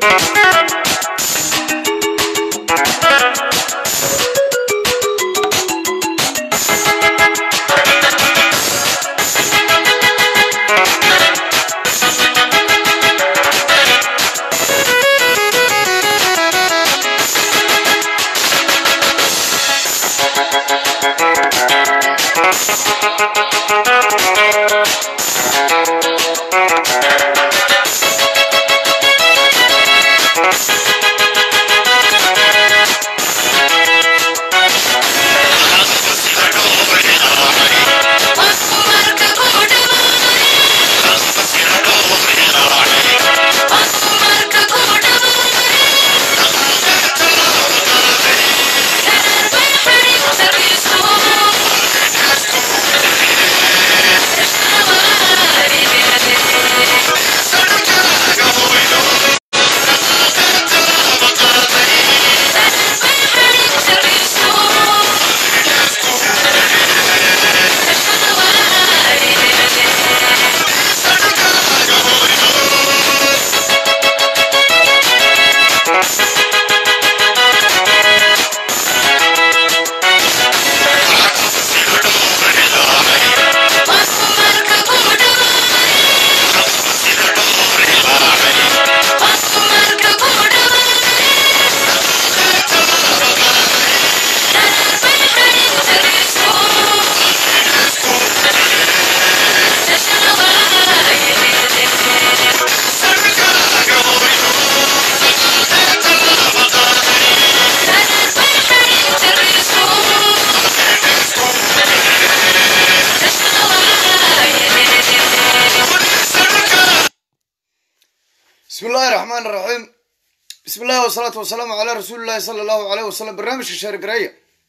bismi illaahi raxmaan raxiim bismi illahi wasalaatu wasalaamu calaa rasuuli llahi sala allahu aleyh wasalam barnaamijka sheergareeya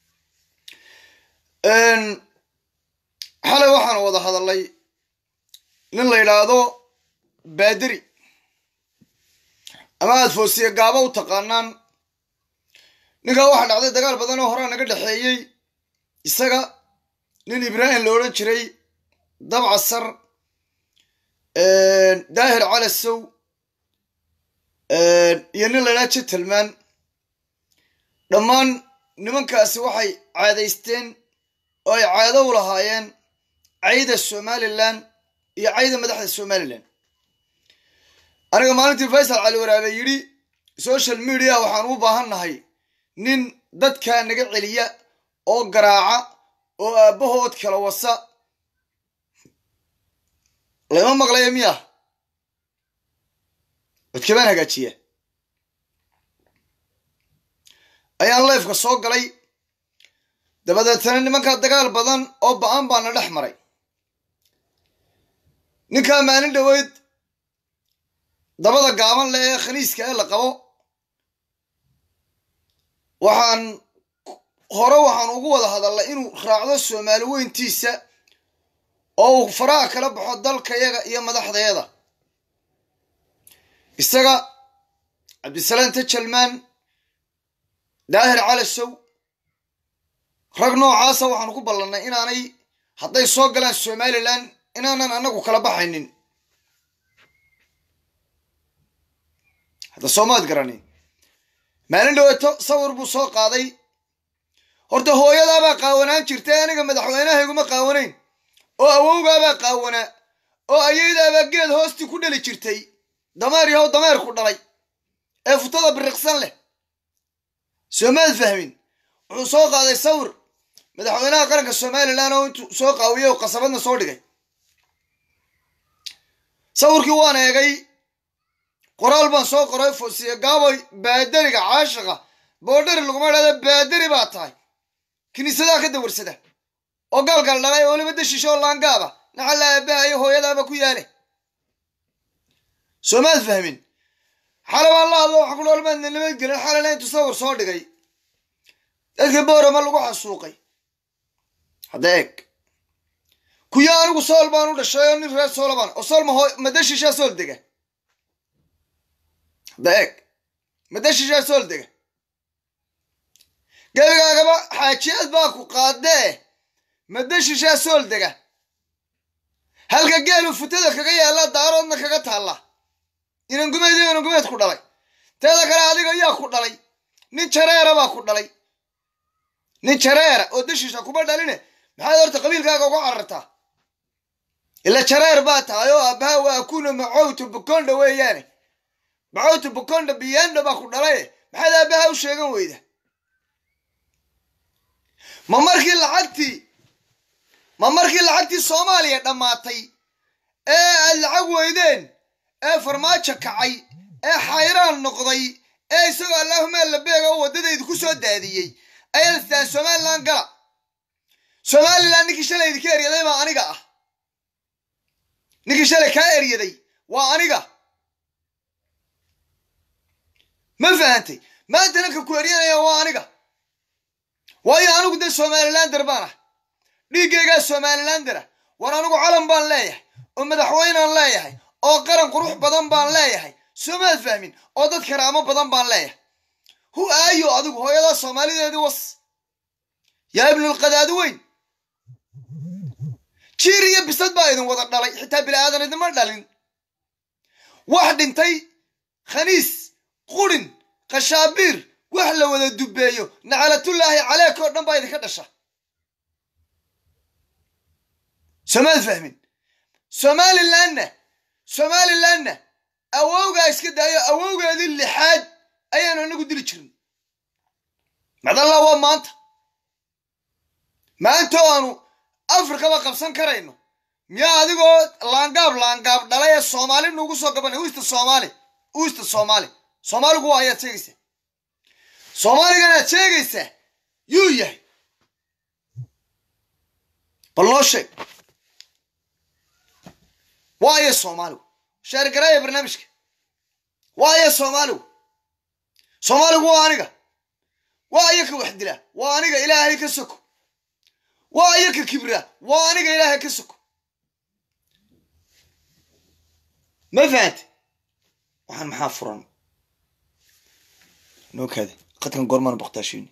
xalay waxaan wada hadalay nin la yidhaahdo baaderi ama aada foosiye gaabo u taqaanaan ninkaa waxaa dhacday dagaal badan oo horaa naga dhexeeyey isaga nin ibraahim la odhan jiray dabcasar daahir calasow iyo nin la ydhaha gentleman dhammaan nimankaasi waxay caadaysteen oo ay caado u lahaayeen cayda somalilan iyo cayda madaxda somalilan aniga maalintii faysal cali waraabe yidhi social media waxaan u baahan nahay nin dadkaa naga celiya oo garaaca oo aabbahood kala wasa lama maqlaya miya codkabaan hagaajiya ayaan leefka soo galay dabadeetana nimankaa dagaal badan oo ba-an baana dhex maray ninkaa maalin dhoweyd dabada gaaban leh ee khaniiska ee la qabo waxaan hore waxaan ugu wada hadalnay inuu raacdo soomaali weyntiisa oo uu faraha kala baxo dalkayaga iyo madaxdayada isaga cabdisalaam tajalmaan daahir calasow rag noocaasa waxaanu ku ballannay inaanay hadday soo galaan somalilan inaanan annagu kala baxaynin hadda soomaad garani maalin dhaweeto sawir buu soo qaaday horta hooyadaabaa qaawanaan jirtay aniga madaxweynahayguma qaawanayn oo awowgaabaa qaawanaa oo ayaydaabaa geed hoostii ku dhali jirtay dameer yahow dameerku dhalay ee futada biriqsan leh soomaad fahmin wuxuu soo qaaday sawir madaxweynaha qaranka somalilan oo intuu soo qaawiyey oo qasabadna soo dhigay sawirkii waan eegay qoraal baan soo qoray fosiye gaaboy baadariga caashiqa boodhari laguma idhahda baadari baa tahay kiniisadaha ka dawarsada oo gaalgaal dhalay oo weliba dashiisha oo laangaaba naxalla aabahayo hooyadaaba ku yaale soomaad fahmin xale baan la hadlo waxa ku dhoolmaadna nabadgelin xalena intuu sawir soo dhigay dadkii boorama lagu xasuuqay hadda eeg kuyo anigu sool baan u dhashay oo nin reer soolabaan oo sool ma dashiishaa sool dega hadda eeg ma dashiishaa sool dega gebigaagaba xaajiyaad baa ku qaadee ma dashiishaa sool dega halka geelu futada kaga yaalla daaroodna kaga taalla inangumeed iyo inangumeed ku dhalay teeda kale adiga yaa ku dhalay nin jareera baa ku dhalay nin jareera oo dashiisha kuma dhaline maxaad horta qabiilkaaga uga carartaa ila jareer baa tahay oo aabbaha waa akuna macowta bukonda weeyaane macowta bukonda biyanda baa ku dhalaye maxaad aabbaha u sheegan weyda ma markii lacagtii ma markii lacagtii soomaaliya dhammaatay ee aad lacag weydeen ee farmaajo kacay ee xayraan noqday ee isagoo allaahuma labeega oo waddadaydu ku soo daadiyey ayaad istaan somalilan gala somalilan ninkii shalay idinka eryaday baa aniga ah ninkii shalay kaa eryaday waa aniga ma fahantay maanta ninka ku eryanaya waa aniga waayo anigu dee somalilander baan ah dhiiggaygaa somalilander ah war anigu calan baan leeyahay oo madaxweynaan leeyahay oo qaran qurux badan baan leeyahay soomaad fahmin oo dad karaamo badan baan leeyahay hu aayo adigu hooyadaa soomaalideedii was yaa ibnulqadaadi weyn jiir iyo bisad baa idin wada dhalay xitaa bila'aadan idinma dhalin wax dhintay khaniis qurin khashaabiir wax la wada dubbeeyo nacalatullaahi caleek oo dhan baa idinka dhasha soomaad fahmin somalilanna somalilanna awowgaa iska daayo awowgeedii lixaad ayaanu inagu dili jirin macdalla waa maanta maanta aanu afrikaba qabsan karayno miyaa adigoo laangaab laangaab dhalay ee soomaali nuugu soo gabanay uista soomaali uista soomaali soomaaligu waa ayaad sheegaysaa soomaaligan aad sheegaysaa yuu yahay bal noo sheeg waa aya soomaaligu sheergaraaya barnaamijka waa aya soomaaligu soomaaligu waa aniga waa aya ka wax dila waa aniga ilaahay ka soko waa aya ka kibra waa aniga ilaahay ka soko ma fahante waxaan maxaa furan noo kaade qadkan goormaan baktaashiini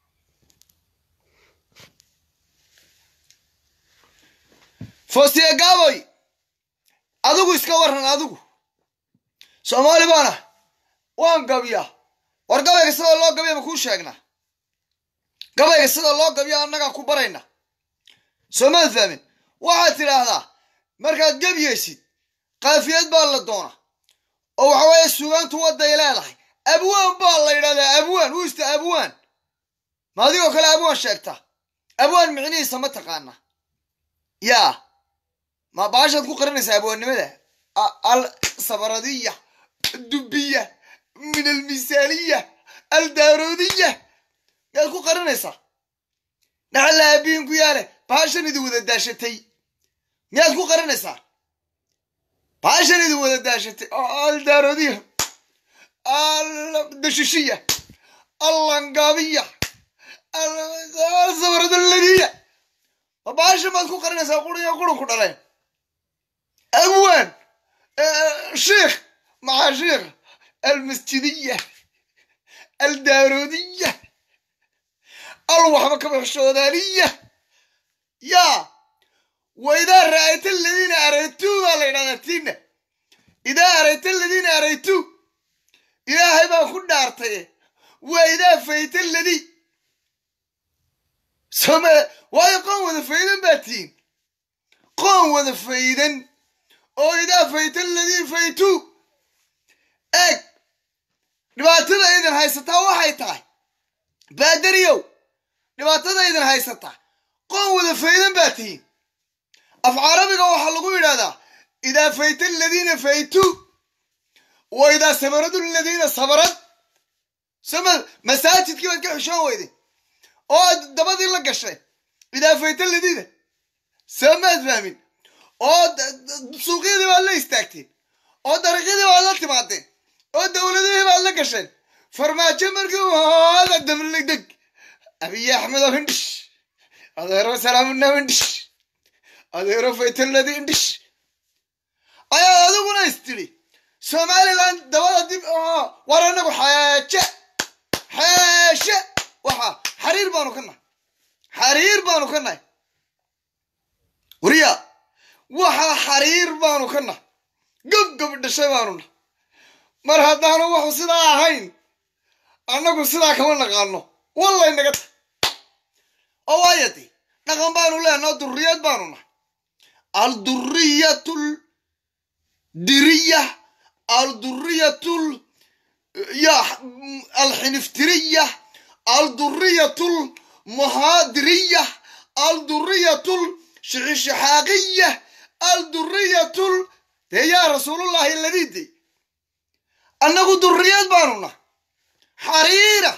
fostiya gaaboy adigu iska waran adigu soomaali baana waan gabiyaa war gabayga sidoo loo gabiya ma kuu sheegnaa gabayga sidoo loo gabiya annagaa ku barayna soomaad fahmin waxaad tidhaahdaa markaad gebiyaysid kaafiyad baa la doona oo waxa weeye sugaantu wadday leedahay abwaan baa la yidhahdaa abwaan uista abwaan ma adigoo kale abwaan sheegta abwaan micnihiisa ma taqaana yaa ma baashaad ku qarinaysaa abwaannimada al sabaradiya dubiya min almisaaliya aldaaroodiya miyaad ku qarinaysaa dhaxalla aabihin ku yaale baashan idin wada daashatay miyaad ku qarinaysaa baashan idin wada daashatay aldaaroodiya aldashishiya allangaabiya sabaradaladiya ma baashan baad ku qarinaysaa quriyo qurun ku dhaleen abwaan sheikh maca sheikh almasjidiya aldaaroodiya alwaxba kabaxshoodaaniya yaa wa idaa ra'ayta aladiina araytuu baa la yidhahdaa tiina idaa arayta aladiina araytuu ilaahay baa ku dhaartaye waa idaa fayta aladii some waayo qoon wada faydan baa tihiin qoon wada faydan oo idaa fayta aladii faytuu eeg dhibaatada idin haysataa waxay tahay baadariyow dhibaatada idin haysataa qoon wada faydan baa tihiin af carabiga waxaa lagu yidhahdaa idaa fayta aladiina faytuu wa idaa sabaradu aladiina sabarad sama masaajidkii baad ka xishoon weyday oo aad dabadii la gashay idaa fayta aladiina samaad fahmin oo suuqyadii baad la istaagteen oo dariiqyadii baad la timaadeen oo dowladihii baad la gasheen farmaajo markii hada dabladeg abiy axmedo hindhish adeero salaamuna hindhish adeero faytaladi hindhish ayaad adiguna istidhi somaliland dabada dib war anagu xeeje xeeshe waxa xariir baanu ka nahay xariir baanu ka nahay wariya waxa xariir baanu ka nahay gobgob dhashay baanu nahay mar haddaanu wuxu sidaa ahayn annagu sidaa kama naqaano wallay naga ta oo waaya de dhaqan baanu leenaho durriyad baanu nahay aldurriyatul diriya aldurriyatul ya alxiniftiriya aldurriyatul muhaadiriya aldurriyatul shixishixaaqiya aldurriyatul dee yaa rasuulullahi ladide annagu durriyad baanu nahay xariira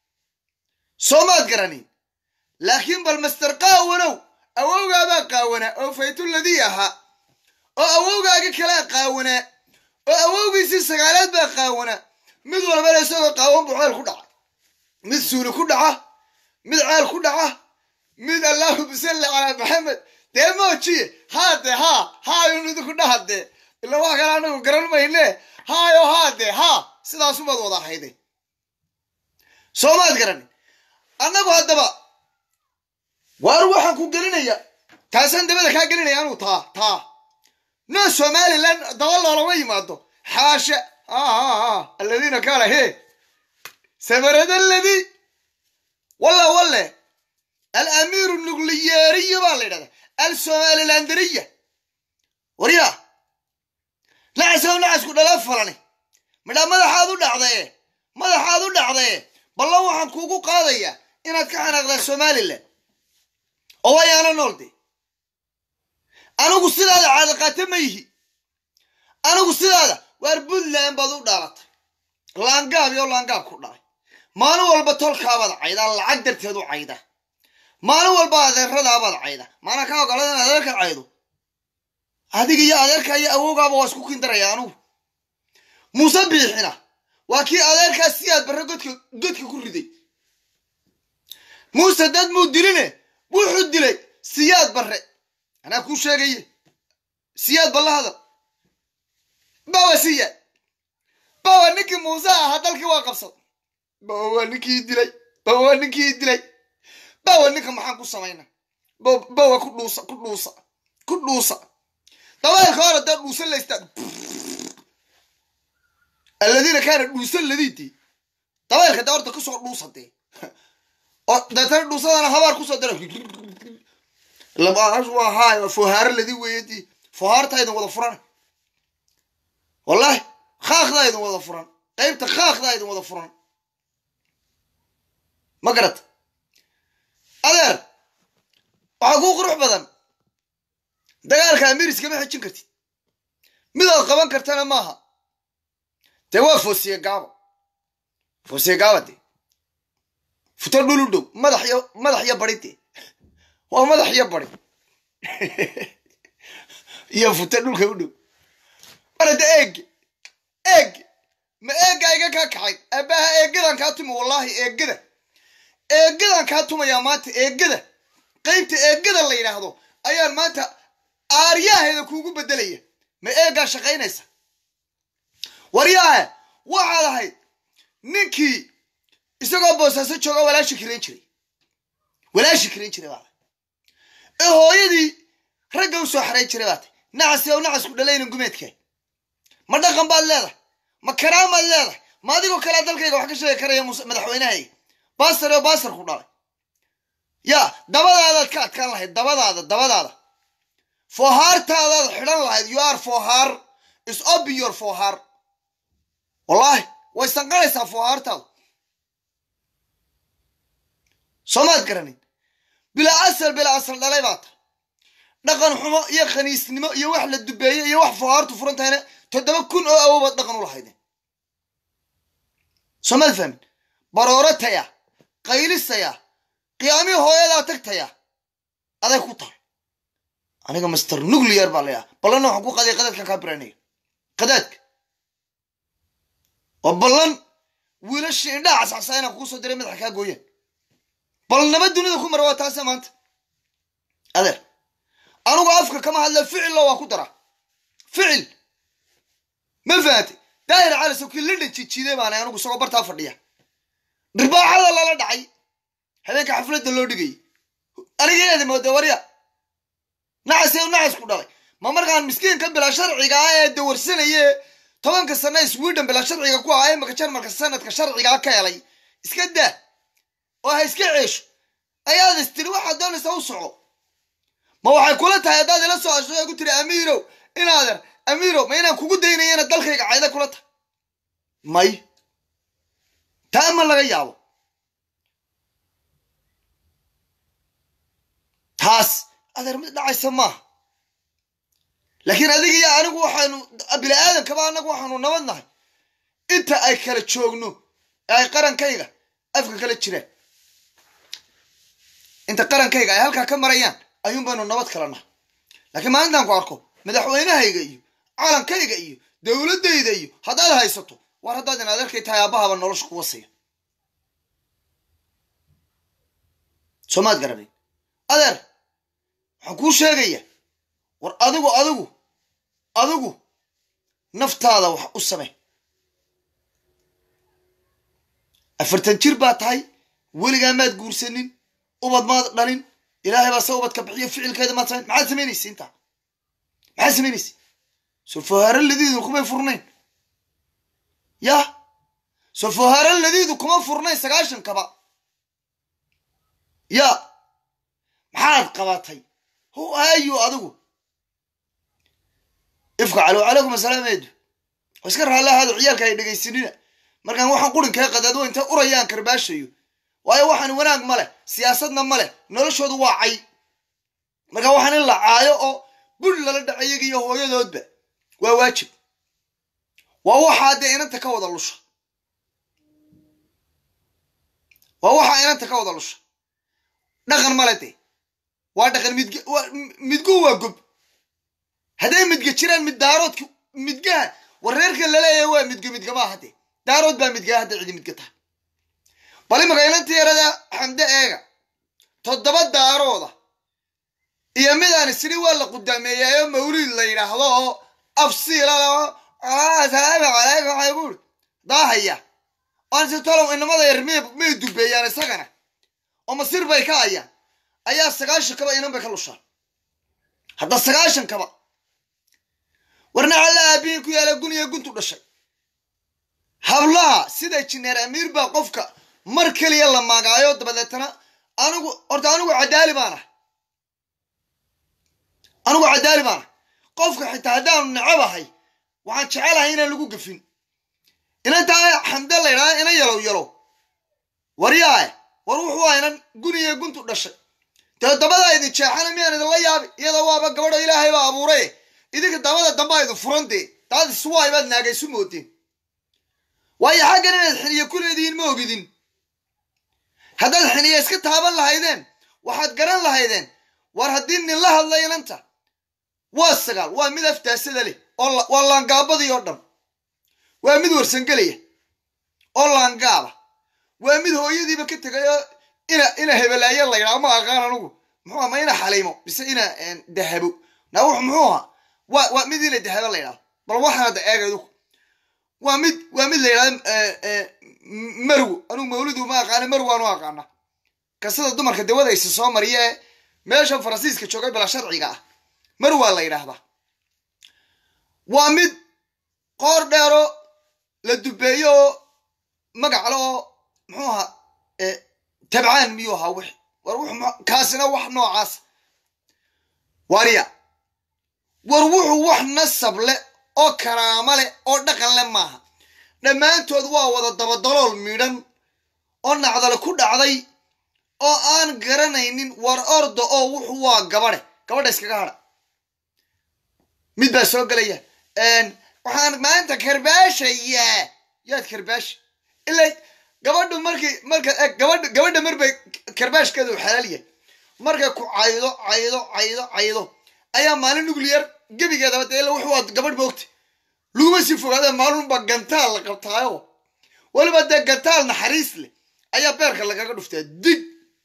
soomaad garanin laakiin bal master qaawanow awowgaabaa qaawanaa oo faytuladii ahaa oo awowgaagi kalea qaawanaa oo awowgiisii sagaalaad baa qaawanaa mid walbana isagoo qaawan buu ceel ku dhaca mid suuli ku dhaca mid ceel ku dhaca mid allaahuma salli calaa maxamed dee moojiye haade haa haayun idinku dhahadee ila wax kale anagu garan mayne haayo haade haa sidaasumaad wada ahayday soomaad garanin annagu haddaba waar waxaan ku gelinaya taasaan dabada kaa gelinaya anuu taa taa noo somalilan daba loolama yimaado xaasha aladiina kaala he samarad aladi walla walle alamiiru nugliyeeriya baa la yidhahdaa alsomalilanderiya waryaa nacasow nacasku dhala falani midhaa madaxaad u dhacdaye madaxaad u dhacdaye ballan waxaan kuugu qaadayaa inaad ka xanaaqdaa somalilan oo wayaana nool de anigu sidaada caadaqaate ma yihi anigu sidaada waar puntland baad u dhaalatay laangaab iyo laangaab ku dhalay maalin walba tolkaabaad caydaa lacag darteed u cayda maalin walba adeeradaabaad cayda maana ka ogolada in adeerka caydo adiga iyo adeerka iyo awowgaaba waa isku kindaraya anugu muuse biixina waa kii adeerkaas si aad barre godka godka ku riday muuse dad muu diline wuxuu dilay siyaad barre anaa kuu sheegaye siyaad balla hadal bawa siyaad bawa ninkii muuse ahaa dalkii waa qabsad bawa waa ninkii dilay bawa waa ninkii dilay bawa ninka maxaan ku samayna bawa ku dhuusa ku dhuusa ku dhuusa dabaylka hore dee dhuusa laystaa aladiina kaana dhuusa ladiidii dabaylka dee horta kusoo dhuusa dee oo deetana dhuusadana habaar kusoo dara labaashahay fohaaro ladii weeyadii fohaartaa idin wada furan wallahi khaakdaa idin wada furan qaybta khaakdaa idin wada furan ma garata adeer waxaa kuu qurux badan dagaalka amiris kama xejin kartid midaad qaban kartana maaha dee waa foosiye gaaba foosiye gaaba dee futo dhul u dhow madax iyo madax iyo bari dee waa madax iyo bari iyo futo dhulka u dhow marada eege eege ma eega iga kaa kacay aabbaha eegadan kaa tumi wallaahi eegada eegadan kaa tumayaa maanta eegada qaybta eegada la yidhaahdo ayaan maanta aaryaheeda kuugu bedelaya ma eegaa shaqaynaysa waryaahe waxaad ahayd ninkii isagoo boosaaso jooga walaashi kirayn jiray walaashi kirayn jiray baad ee hooyadii ragga u soo xarayn jiray baatay nacasi ow nacasku dhalaynin gumeedka ma dhaqan baad leedahay ma karaamaad leedahay ma adigoo kalea dalkayga wax ka sheegi karaya madaxweynahayga baasar oo baasar ku dhalay yaa dabadaadaad ka adkaan lahayd dabadaada dabadaada fohaartaadaad xidhan lahayd you are fohaar is obi your fohaar wallaahi way sanqanaysaa fohaartaadu soomaad garanin bilaa asal bilaa asal dhalay baa tahay dhaqan xumo iyo khaniisnimo iyo wax la dubeeye iyo wax fohaartu furan tahayna toddoba kun oo awobaad dhaqan u lahaydeen soomaad fahmin baroorataya qaylisaya qiyaamihii hooyadaa tagtaya aday ku tahay aniga master nuclear baa layaa ballanna waxaan ku qaday qadaadkan kaa biranaya qadaadka oo ballan wiilashii indhaha cascasa inaan kuusoo diray madaxa kaa gooyaan bal naba dunida ku mara waa taase maanta adeer anugu afka kama hadla ficillo waa ku daraa ficil ma fahatay daahir cali sawkii lindhan jijiiday baanay anugu isagoo bartaa fadhiya dhirbaaxada lala dhacay habeenka xafladda loo dhigayay anigeeda mooda warya nacas nacas ku dhalay ma markaan miskiinka bilaa sharciga ah ee dawarsanaye tobanka sana sweden bila sharciga ku ahaa imaka jarmalka sanadka sharcigaa ka helay iska daa oo ha iska ceesho ayaad istiri waxaad doonaysaa u soco ma waxay kula tahay haddaad ila soo asho ku tiri amiirow inaader amiirow ma inaan kugu daynayana dalkayga cayda kula tahay may taa ma laga yaabo taas adeer mid dhacaysa maaha laakiin adiga iyo anigu waxaanu bini aadankaba anagu waxaanu nabad nahay inta ay kala joogno ee ay qarankayga afka kala jiraan inta qarankayga ay halkaa ka marayaan ayuun baynu nabad kala nahay laakiin maalintaan ku arko madaxweynahayga iyo calankayga iyo dowladdayda iyo haddaad haysato war haddaad in adeerkay tahay aabahaba nolosha ku wasaya soomaad garanayn adeer waxaan kuu sheegaya war adigu adigu adigu naftaada wax u samey afartan jir baa tahay weligaa maad guursanin ubad maad dhalin ilaahay baa se ubadka bixiyo ficilkeeda maad samayn maxaad samaynaysa intaa maxaad samaynaysa sofohaaro ladiidu kumay furnayn yah sofohaaro ladiidu kuma furnayn sagaashankaba ya maxaad qabatay hu ayu adigu ifka calo calaykum asalaam eedu oo iska raalli ahaado ciyaalka ay dhegaysanina markaan waxaan qurinkaa qadaadwo intay urayaan karbaashayo waayo waxaan wanaag ma leh siyaasadna ma leh noloshoodu waa cay markaa waxaan in la caayo oo buri lala dhaca iyaga iyo hooyadoodba waa waajib waa waxaa dee inanta ka wada lusha waa waxaa inanta ka wada lusha dhaqan male dee waa dhaqan midg midgu waa gob hadday midga jiraan mid daaroodka midgaha wareerka laleeyahay waa midga midgamaa hadde daarood baa midgaa hadda cidi midga tahay bal imaka inanta yarada xamde eega toddoba daarooda iyo midaan isiri waa la qudaameeyaayo mawliid la yidhaahdo oo afsiilao asalaamu calaykum waxay ku uri daahaya oan si tolow inamada yar may may dubeeyaan isagana oo masir bay ka ayaan ayaa sagaashan kaba inan bay ka lushaan hadda sagaashan kaba warna alla aabihin ku yaala gun iyo guntu dhashay hablaha sida jineer amiir baa qofka mar keliya la maagaayo dabadeetana anigu horta anigu cadaali baan ah anigu cadaali baan ah qofka xitaa haddaanu necabahay waxaan jecelahay inaan lagu gafin inantaa xamde la ydhahda ina yalow yalow waryaae war wuxuu ah inan guniyo guntu dhashay dee dabadaa idin jeexana miyaan idinla yaabi iyadoo waaba gabadho ilaahay baa abuuray idinka dabada dambaa idin furan dee daad iswaay baad naagaysu moodeen waayo xaggan inaad xiniye ku leedihiin ma ogidin haddaad xiniye iska taaban lahaydeen waxaad garan lahaydeen war haddii nin la hadlay inanta waa sagaal waa mid aftaasada leh oo waa laangaabadii oo dhan waa mid warsangelaya oo laangaaba waa mid hooyadiiba ka tegay oo ina ina hebelaaye la yidhaha ma aqaan anugu muxuu aha ma ina xaliimo mise ina dahabo na wux muxuu ahaa waa waa mid ina dahabo la yidhahdo bal waxaan hadda eegaydu waa mid waa mid la yidhahdo marwo anugu mawlidu ma aqaana marwo aanu aqaana kasada dumarka dawadaysa soo mariya ee meeshan faransiiska joogay bila sharciga ah marwaa la yidhaahdaa waa mid qoor dheero la dubeeyo oo magacale oo muxuu ahaa tabcaan miyuu ahaa wix war wux kaasina wax noocaas warya war wuxuu wax nasab leh oo karaamo leh oo dhaqan leh maaha dhammaantood waa wada dabadalool midhan oo nacdale ku dhacday oo aan garanaynin war orda oo wuxuu waa gabadhe gabadha iskaga hadha mid baa soo gelaya waxaan maanta karbaashayaa yaad karbaash ila gabadhu markii marka gabadha gabadha marbay karbaashkeeda u xalaal yahay markay ku caydo caydo caydo caydo ayaa maalin nuclear gebigeedaba dee ila wuxuu waa gabadh moogta laguma sii fogaada maalunba gantaal la qabtaayo weliba dee gantaal naxariis leh ayaa beerka lagaga dhuftaa dig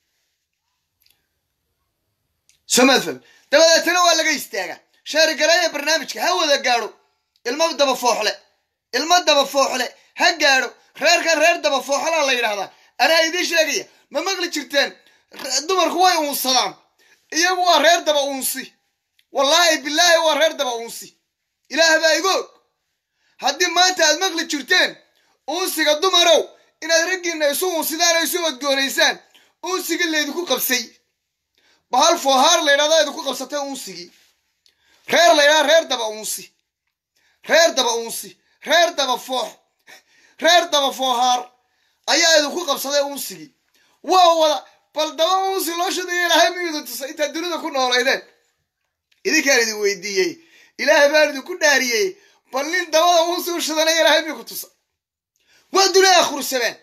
somaad fahmi dabadeetana waa laga istaagaa sheerigareeya barnaamijka ha wada gaadho ilmo daba fooxle ilmo daba fooxle ha gaadho reerkan reer daba fooxlaa la yidhahdaa anaa idiin sheegaya ma maqli jirteen dumarku way uunsadaan iyagu waa reer daba uunsi wallaahi bilaahi waa reer daba uunsi ilaah baa igoog haddii maanta aad maqli jirteen uunsiga dumarow inaad raggiinna isu uunsidaan oo isu odgoonaysaan uunsigii laydinku qabsay bahal foohaar laydhahdaa idinku qabsatay uunsigii reer laydhaha reer daba uunsi reer daba uunsi reer daba foox reer daba foohaar ayaa idinku qabsaday uunsigii waa wada bal daba uunsi loo shadaya ilaahay miyuu idin tusay intaad dunida ku noolaydeen idinkaan idin weydiiyey ilaahay baan idinku dhaariyey bal nin dabada uunsi u shadanaya ilaahay miyuu ku tusay waa duni akhursameen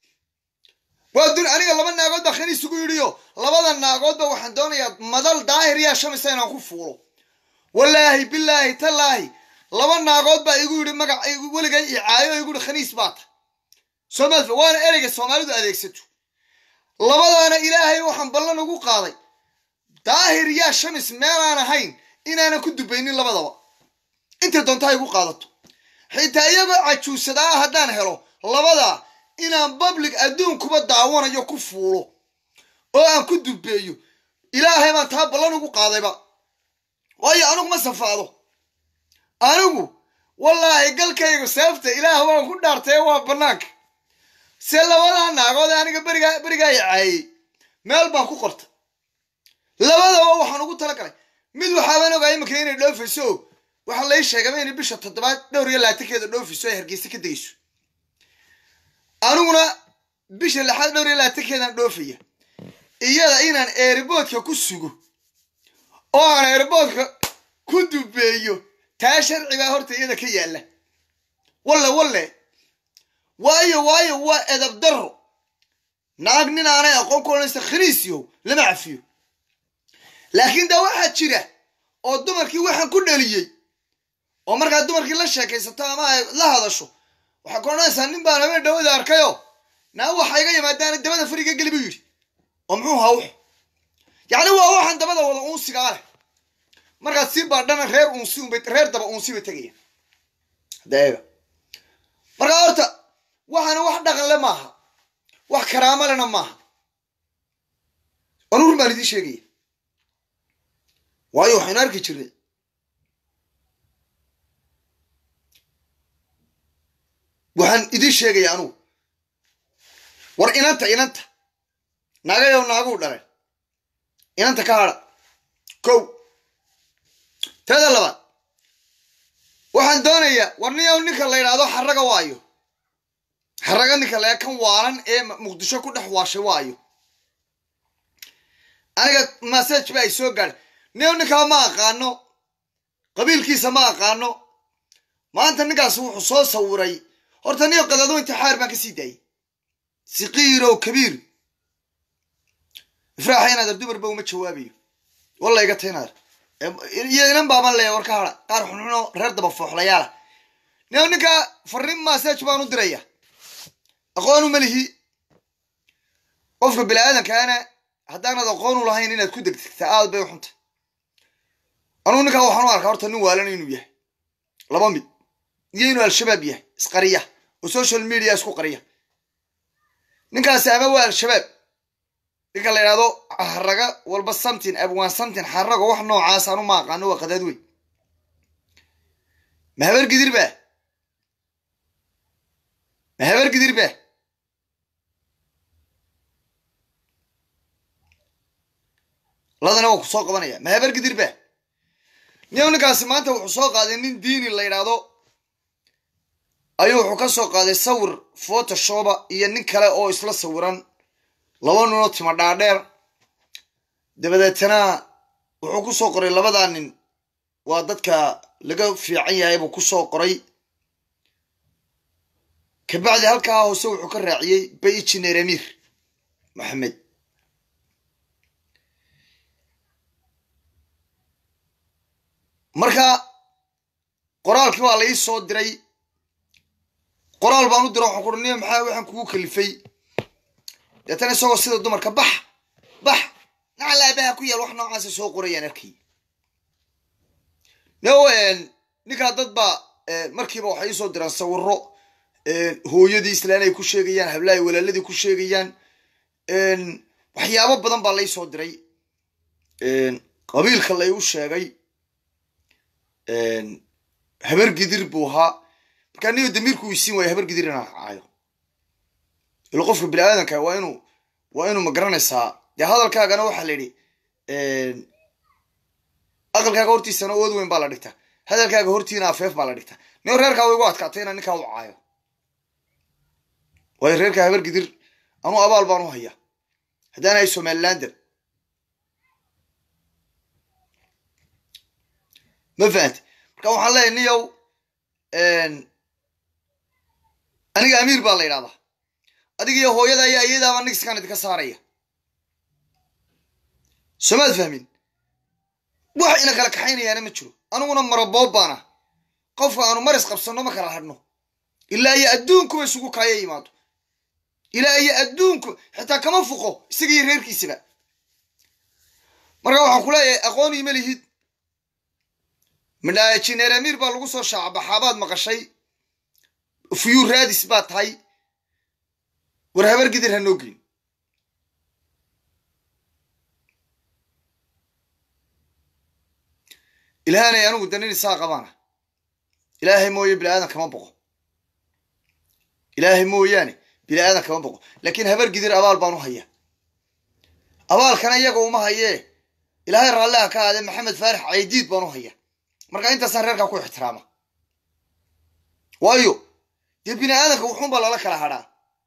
waa duni aniga laba naagood baa kan isugu yidhiyo labada naagoodba waxaan doonayaa madal daahir yaa shamisa inaan ku fuulo wallaahi bilaahi tallaahi laba naagood baa igu yidhi magac weligay icaayo igu yidhi khaniis baa ta soomaal waana ereyga soomaalidu adeegsato labadaana ilaahay waxaan ballan ugu qaaday daahir yaa shamis meelaan ahayn inaanan ku dubaynin labadaba intay doonta ha igu qaadato xitaa iyagoo cajuusadaa haddaan helo labadaa inaan public adduunkuba daawanayo ku fuulo oo aan ku dubeeyo ilaahay baan taa ballan ugu qaadayba waayo anigu ma safaado anigu wallaahi galkaygu seefta ilaah waan ku dhaartay waa bannaanka se labadaa naagood ee aniga berigaa berigaa i caayey meel baan ku qortay labadaba waxaan ugu talagalay mid waxaaban ogaa iminka inay dhoofayso waxaa lai sheegaba inay bisha toddobaad dhowr iyo labaatankeeda dhoofayso ay hargeysa ka degayso aniguna bisha lixaad dhowr iyo labaatankeedan dhoofaya iyada inaan eeriboodka ku sugo oo aan eeriboodka ku dubeeyo taa sharci baa horta iyada ka yaalla walle walle waayo waayo waa edab darro naag nin aanay aqoon ku odhanaysa khaniisiyow lama cafiyo laakiin daa waxaa jira oo dumarkii waxaan ku dhaliyey oo markaa dumarkii la sheekaysato ama ay la hadasho waxaa ku odhanaysaa nin baan habeen dhawada arkayo naa waxa iga yimaadaana dabada fariga geli buu yidhi oo muxuu hawx yacni waa waxaan dabada wada uunsigaa leh markaad sii baadhana reer uunsi unbay reer daba uunsi bay tegaya deega markaa horta waxaana wax dhaqan le maaha wax karaamo lena maaha anuu run baan idiin sheegaya waayo waxaynu arki jirnay waxaan idiin sheegaya anugu war inanta inanta naagayow naaguu dhaleen inanta ka hadha kow teeda labaad waxaan doonayaa war niyow ninka la yidhaahdo xaraga waayo xaraga ninka la kan waalan ee muqdisho ku dhex waashay waayo aniga masaj ba ay soo gaadhay niyow ninkaa ma aqaano qabiilkiisa ma aqaano maanta ninkaas wuxuu soo sawiray horta niyo qadado intixaar baan ka sii daayay siqiirow kabiir ifraaxa inaadar dumarba uma jawaabayo walla iga ta inaadar iyo inan baaban leeya war ka hadha qaar xunxuno reer daba fooxlayaala niyo ninkaa farriin masaj baan u diraya aqoonu ma lihi qofka bini aadankaana haddaanad aqoonu lahayn inaad ku degdegta aad bay u xunta anugu ninkaa waxaan u arkaa horta nin waalan inuu yahay laba mid iyo inuu al-shabaab yahay isqariya oo social media isku qariya ninkaasi ama waa al-shabaab ninka la yidhahdo haraga walba samtin abwaan samtin xarago wax noocaas anu ma aqaano waa qadaad wey ma habar gidir ba ma habar gidir ba ladana waa ku soo qabanaya ma habar gidir ba niyow ninkaasi maanta wuxuu soo qaaday nin diini la yidhaahdo ayuu wuxuu ka soo qaaday sawir photoshoba iyo nin kale oo isla sawiran laba ninoo tima dhaadheer dabadeetana wuxuu ku soo qoray labadaa nin waa dadka laga fiican yahay buu ku soo qoray kabacdi halkaa hoose wuxuu ka raaciyey bay injineer amiir maxamed marka qoraalkii waa la ii soo diray qoraal baan u dira waxaan kuhi niyo maxaa waxaan kugu kalifay deetana isagoo sida dumarka bax bax nacal aabaha ku yaal wax noocaasa soo qorayaan arkay no ninkaa dad baa markiiba waxay iisoo diraan sawiro hooyadii islaan ay ku sheegayaan hablahay walaaladii ku sheegayaan waxyaabo badan baa laysoo diray qabiilka la igu sheegay habar gidir buu ahaa markaa niyo damiirku isiin waaya habar gidir inaan caayo ilo qofka bini aadanka waa inuu waa inuu ma garanaysaa dee hadalkaagana waxaa la yidhi aqalkaaga hortiisana ood weyn baa la dhigtaa hadalkaaga hortiina afeef baa la dhigtaa niyo reerkaa way igu adkaatay inaan ninkaa u caayo waayo reerkaa habar gidir anuu abaal baan u haya haddaan ahay somalilander ma fahamti marka waxaan leeyahay niyow aniga amiir baa la yidhahdaa adiga iyo hooyada iyo ayadaaba nigskaan idinka saaraya somaad fahmin wax ina kala kaxaynayaana ma jiro aniguna maraboob baana qofka aanu maris qabsanno ma kala hadhno ilaa iyo adduunkuba isugu kaaya yimaado ilaa iyo adduunku xitaa kama fuqo isaga iyo reerkiisaba marka waxaan ku leeyahay aqoon ima lihid midhaa jineer amiir baa lagu soo shaacabaxaabaad maqashay fuyuu raadis baa tahay war habar gidir ha noo geyn ilaahanay anigu danin isaa qabaana ilaahay mooye bini aadan kama boqo ilaahay mooyaane bini aadan kama boqo laakiin habar gidir abaal baan u haya abaalkana iyaga uma hayee ilaahay raalliha ka aade maxamed faarix caydiid baan u haya marka intaasaan reerkaa ku ixtiraama waayo dee bini aadanka wuxuunbaa lala kala hadhaa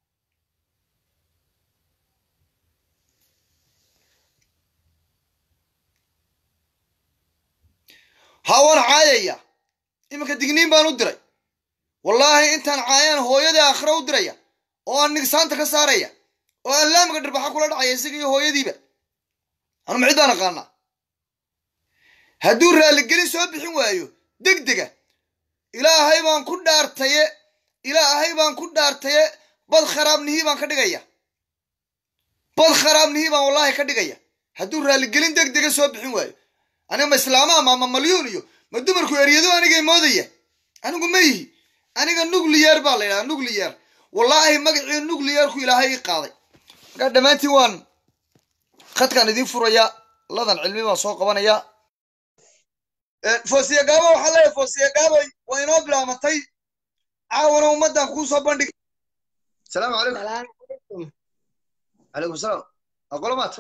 haa waan caayaya iminka digniin baan u diray wallaahi intaan caayaan hooyadii aakhira u diraya oo aan nigsaanta ka saaraya oo aan laamiga dhirbaxa kula dhacaya isaga iyo hooyadiiba anu macid baan aqaanaa hadduu raalligelin soo bixin waayo deg dega ilaahay baan ku dhaartaye ilaahay baan ku dhaartaye bad kharaabnihii baan ka dhigaya bad kharaabnihii baan wallaahi ka dhigaya hadduu raalligelin deg dega soo bixin waayo aniga ma islaamaha ma ma malyuun iyo ma dumarku eryado anigay moodaya anigu ma yihi aniga nuclear baa la yidhaha nuclear wallaahi magacii nuclearku ilaahay ii qaaday markaa dhammaantiin waan khadkaan idiin furaya ladan cilmi baan soo qabanaya foosiya gaabo waxaa leeyahay foosiya gaabay waa inoo bilaamatay caawana ummaddan kuu soo bandhig salaamu calaykum calaykum salaam aqolomaad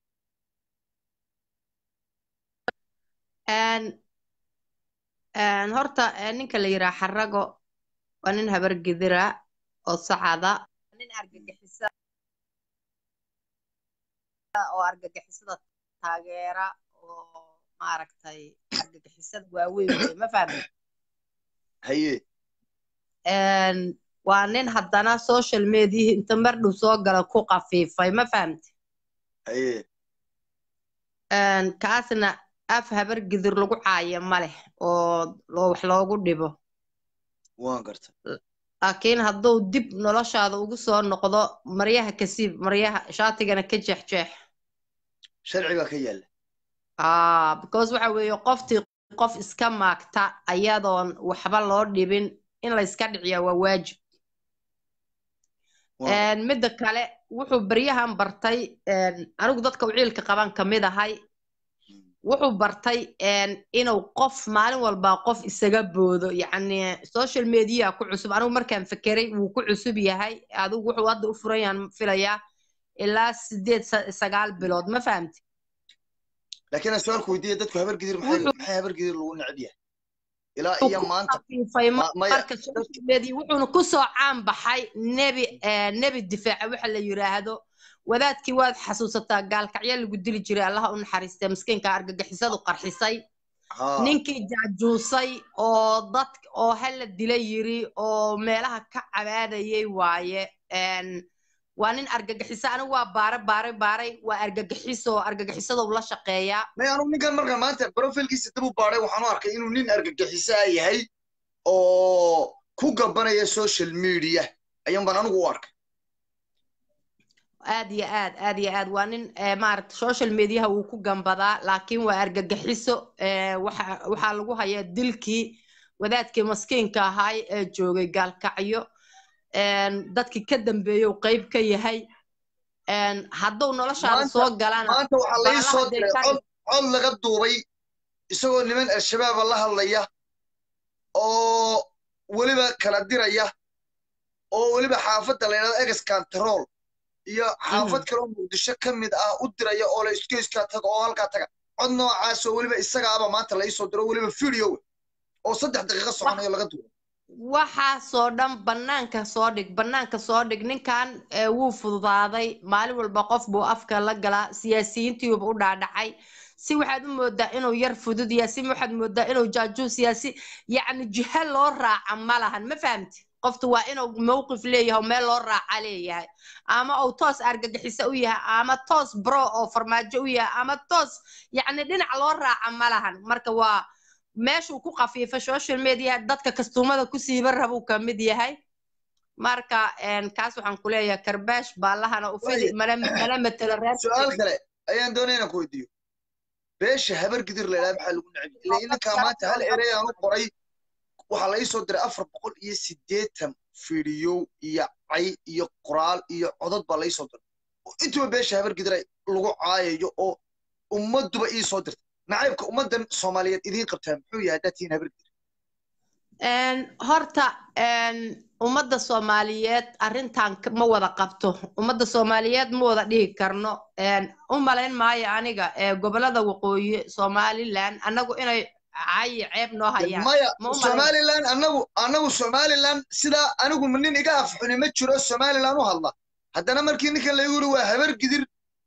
horta ninka la yiraa xarago waa nin habar gidira oo sacada nin argagixisa oo argagixisada taageera oo maaragtay argagixisada waaweyn wey ma fahmi haye waa nin haddana social mediahi inta mar dhow soo gala ku qafiifay ma fahamti haye kaasna af habar gidir lagu caayo ma leh oo wax loogu dhibo waan garta laakiin hadduu dib noloshaada ugu soo noqdo maryaha kasiib maryaha shaatigana ka jeexjeex sharci baa ka yaalla ah because waxa weeye qoftii qof iska maagta ayadoon waxba loo dhibin in layska dhiciya waa waajib midda kale wuxuu baryahan bartay anigu dadka uciilka qaban kamid ahay wuxuu bartay inuu qof maalin walba qof isaga boodo yacni social media ku cusub anigu markaan fekeray wuu ku cusub yahay adigu wuxuu hadda u furan yahan filayaa ilaa sideed sagaal bilood ma fahamti laakiin aan su-aalku weydiiya dadku habar gidir maxay habar gidir lagu necab yahay ilaa iyo maanta marka social media wuxuuna kusoo caan baxay nebi nebi difaaca waxa la yiraahdo wadaadkii waad xasuusataa gaalkacyo lagu dili jiray allaha u naxariistay miskiinka argagixisadu qarxisay ninkii jaajuusay oo dad oo hala dila yiri oo meelaha ka cabaadayay waaye waa nin argagixiso anigu waa baare baare baaray waa argagixiso argagixisadou la shaqeeyaa may anugu ninkan markaan maanta profilkiisa dib u baaray waxaan u arkay inuu nin argagixisaa yahay oo ku gabanaya social media ayaan baan anigu u arkay aad iyo aad aad iyo aad waa nin maaragta social mediaha wuu ku gambadaa laakiin waa argagixiso waxaa lagu hayaa dilkii wadaadkii maskiinka ahaay ee joogay gaalkacyo dadkii ka dambeeyey uu qayb ka yahay hadduu noloshaada soo galana maanta waxaa lai soo diray cod cod laga duubay isagoo niman al-shabaaba la hadlaya oo weliba kala diraya oo weliba xaafadda la yidhahdo ex control iyo xaafad kale oo muqdisho ka mid ah u diraya oo la isgeyskaa taga oo halkaa taga cod noocaas oo weliba isagaaba maanta la iisoo diro weliba video oo saddex daqiiqo soconayo laga duuro waxaasoo dhan bannaanka soo dhig bannaanka soo dhig ninkan wuu fududaaday maalin walba qof buu afka la galaa siyaasiyiintiiuba u dhaadhacay si waxaad u moodaa inuu yar fudud yahay si waxaad moodaa inuu jaajuus yahay si yacni jiha loo raaca ma lahan ma fahamti qoftu waa inuu mowqif leeyahay oo meel loo raaca leeyahay ama uu toos argagixiso u yahay ama toos bro oo farmaajo u yahay ama toos yacni dhinac loo raaca ma lahan marka waa meeshuu ku qafiifa social media dadka kastuumada ku siiba rabuu ka mid yahay marka kaas waxaan ku leeyahay karbaash baallahana u fidi mana mana matelo reer su-aal kale ayaan doonaya inaan ku weydiiyo beesha habar gidir la idhaha maxaa lagu necbi ila ininkaa maanta hal erey aan u qoray waxaa la iisoo diray afar boqol iyo siddeetan fidiyow iyo cay iyo qoraal iyo codod baa la iisoo diray intuba beesha habar gidir lagu caayayo oo ummadduba iisoo dirtay nacaybka ummaddan soomaaliyeed idiin qabtaa muxuu yahay haddaad tihiin habar gidir horta ummadda soomaaliyeed arrintan ma wada qabto ummadda soomaaliyeed ma wada dhihi karno u malayn maayo aniga gobolada waqooyi somaliland annagu inay cayi ceeb noo hayaan maya somaliland annagu annagu somaliland sidaa anigu nin iga afxuni ma jiro somaliland u hadla haddana markii ninkan laygu yiri waa habar gidir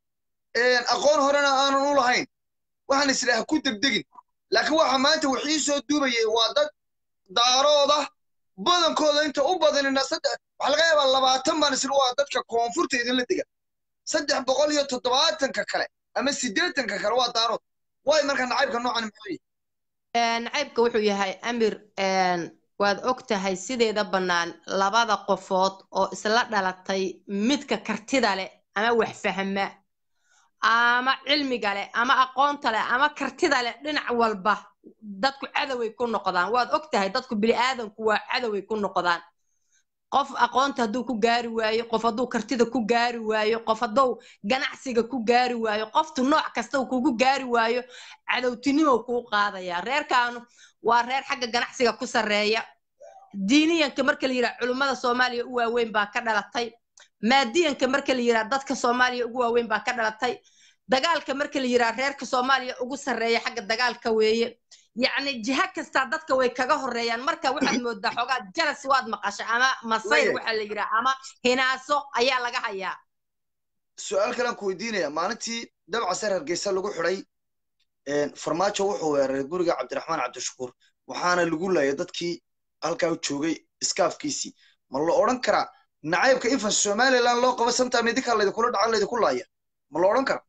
aqoon horena aanan u lahayn waxaan isla ha ku degdegin laakiin waxa maanta wixii soo duubayay waa dad daarooda badankooda inta u badanina saddex waxaa laga yaabaa labaatan baan isla waa dadka koonfurta idinla dega saddex boqol iyo toddobaatanka kale ama siddeetanka kale waa daarood waay marka nacaybka noocan muxuu yahay nacaybka wuxuu yahay amir waad og tahay sideeda bannaan labada qofood oo isla dhalatay midka kartida leh ama wax fahma ama cilmiga leh ama aqoonta leh ama kartida leh dhinac walba dadku cadoway ku noqdaan waad og tahay dadku bini'aadanku waa cadoway ku noqdaan qof aqoonta hadduu ku gaari waayo qof hadduu kartida ku gaari waayo qof hadduu ganacsiga ku gaari waayo qoftu nooc kasta kugu gaari waayo cadowtinimo kuu qaadaya reerkaanu waa reer xagga ganacsiga ku sarreeya diiniyanka marka la yidhaha culummada soomaaliya u waaweyn baa ka dhalatay maadiyanka marka la yidhaha dadka soomaaliya ugu waaweyn baa ka dhalatay dagaalka marka la yidhaha reerka soomaaliya ugu sarreeya xagga dagaalka weeye yacni jiha kastaa dadka way kaga horreeyaan marka waxaad moodaa xoogaa jalas waad maqasha ama masayr waxaa la yidhaha ama hinaaso ayaa laga hayaa su-aal kalean ku weydiinaya maalintii dabca sar hargeysa lagu xidhay farmaajo wuxuu weeraray guriga cabdiraxmaan cabdishakuur waxaana lagu laayay dadkii halkaa joogay iskaafkiisii ma la odhan karaa nacaybka infan somaliland loo qabo sometime idinkaa laydinkula dhacan laydinku laaya ma la odhan karaa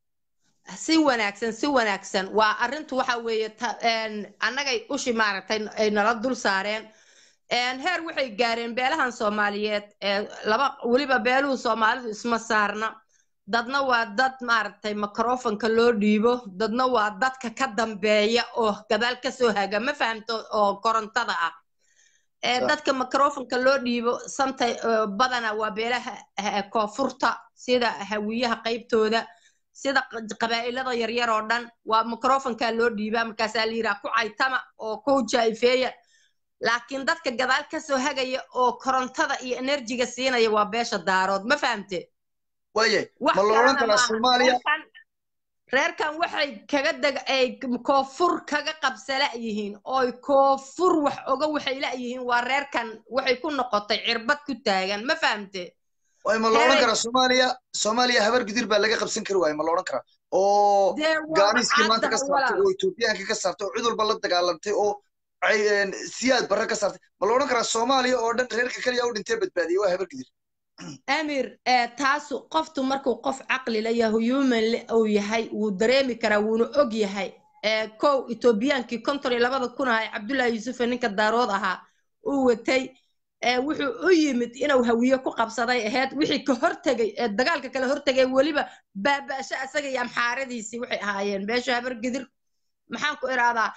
si wanaagsan si wanaagsan waa arrintu waxa weeye annagay ushi maaragtay ay nala dul saareen heer waxay gaareen beelahan soomaaliyeed laba weliba beeluhu soomaalidu isma saarna dadna waa dad maaragtay microfonka loo dhiibo dadna waa dadka ka dambeeya oo gadaal kasoo haga ma fahamto oo korontada ah dadka microfonka loo dhiibo santa badana waa beelaha koonfurta sida hawiyaha qaybtooda sida qabaa'ilada yaryar oo dhan waa microfonka loo dhiibaa markaasaa la yidhaha ku caytama oo ku jaifeeya laakiin dadka gadaal kasoo hagaya oo korontada iyo enerjiga siinaya waa beesha daarood ma fahamte waye ma la odhan karaa soomaaliya reerkan waxay kaga deg ay koonfur kaga qabsala yihiin ooy koonfur wax oga waxay la-yihiin waa reerkan waxay ku noqotay cirbad ku taagan ma fahamte waay ma la odhan karaa soomaaliya soomaaliya habar gidir baa laga qabsan kari waaye ma la odhan karaa oo gaaniskii maanta ka saartay oo etoobiyaanka ka saartay oo cid walba la dagaalantay oo siyaad barre ka saartay ma la odhan karaa soomaaliya oo dhan reerka keliya u dhintee badbaadiyey waa habar gidir amir taasu qoftu markuu qof caqli la yahay human uu yahay wuu dareemi karaa wuuna og yahay kow etoobiyaankii konton iyo labada kun ahaa cabdullaahi yuusufe ninka daarood ahaa uu watay wuxuu u yimid inuu hawiye ku qabsaday ahayd wixii ka hortegay ee dagaalka kale hortegay weliba baaba'sho asaga iyo amxaaradiisii waxay ahaayeen beesha habar gidir maxaan ku iraadaa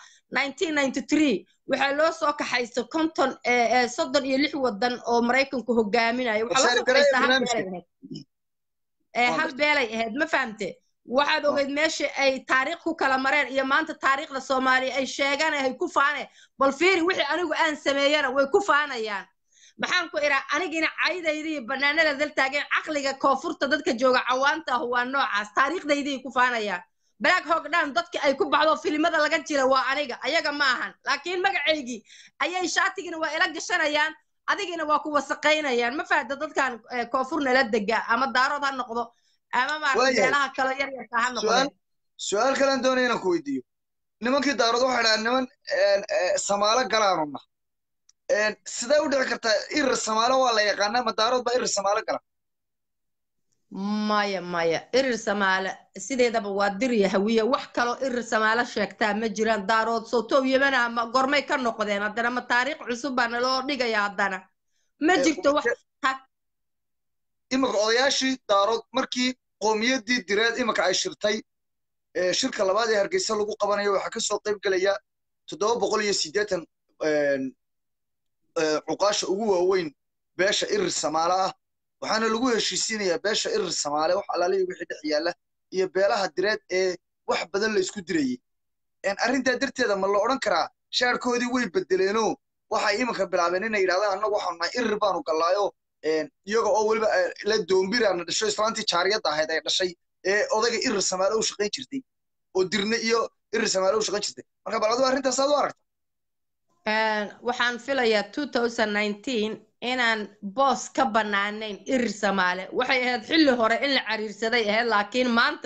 waxaa loo soo kaxaysta konton soddon iyo lix wadan oo maraykanku hogaaminayo waxaa loo soo kaxaysta hal beelay ahayd hal beelay ahayd ma fahamte waxaad ogeyd meesha ay taariikh ku kala mareen iyo maanta taariikhda soomaaliya ay sheegaan ay ku faaneen bal fiiri wixii anigu aan sameeyana way ku faanayaan maxaan ku idhaa anigina caydaydii banaanada dal taageen caqliga koonfurta dadka jooga cawaanta ah waa noocaas taariikhdaydii ku faanayaan black hog down dadka ay ku baxdo filimada laga jira waa aniga ayaga ma ahan laakiin magacaygii ayay shaatigina waa ila gashanayaan adigina waa ku wasaqaynayaan ma fahda dadkan koonfur nala dega ama daarood ha noqdo ama maarata meelaha kale yar yarka ha noqdeen su-aal kalean doonaya inaan ku weydiiyo nimankii daarood waxay dhahaan niman samaalo galaanuna sidee u dhici kartaa irir samaalo waa la yaqaanaa ma daarood baa irir samaalo gala maya maya irir samaale sideedaba waa dirya hawiye wax kaloo irir samaale sheegtaa ma jiraan daarood sowtow yemana ma gormay ka noqdeen haddana ma taariikh cusub baa naloo dhigaya haddana ma jirto wax iminka odayaashii daarood markii qoomiyadii direed iminka ay shirtay shirka labaad ee hargeysa lagu qabanayo waxaa kasoo qayb gelaya toddoba boqol iyo siddeetan cuqaasha ugu waaweyn beesha irir samaale ah waxaana lagu heshiisiinayaa beesha irir samaale wax alaaliya wixii dhex yaalla iyo beelaha direed ee wax badan la isku dirayey arrintaa darteeda ma la odhan karaa shaarkoodii way bedeleenoo waxay iminka bilaabeen inay yidhahdaan annagu waxaanu nahay irir baanu gallaayo iyaga oo weliba la doombiraana dhasho islaantii jaariyadda ahayd ay dhashay ee odayga irir samaale u shaqayn jirtay oo dirne iyo irir samaale u shaqayn jirtay marka bal adigu arrintaas aad u aragta waxaan filayaa inaan boos ka bannaanayn irir samaale waxay ahayd xilli hore in la cariirsaday ahayd laakiin maanta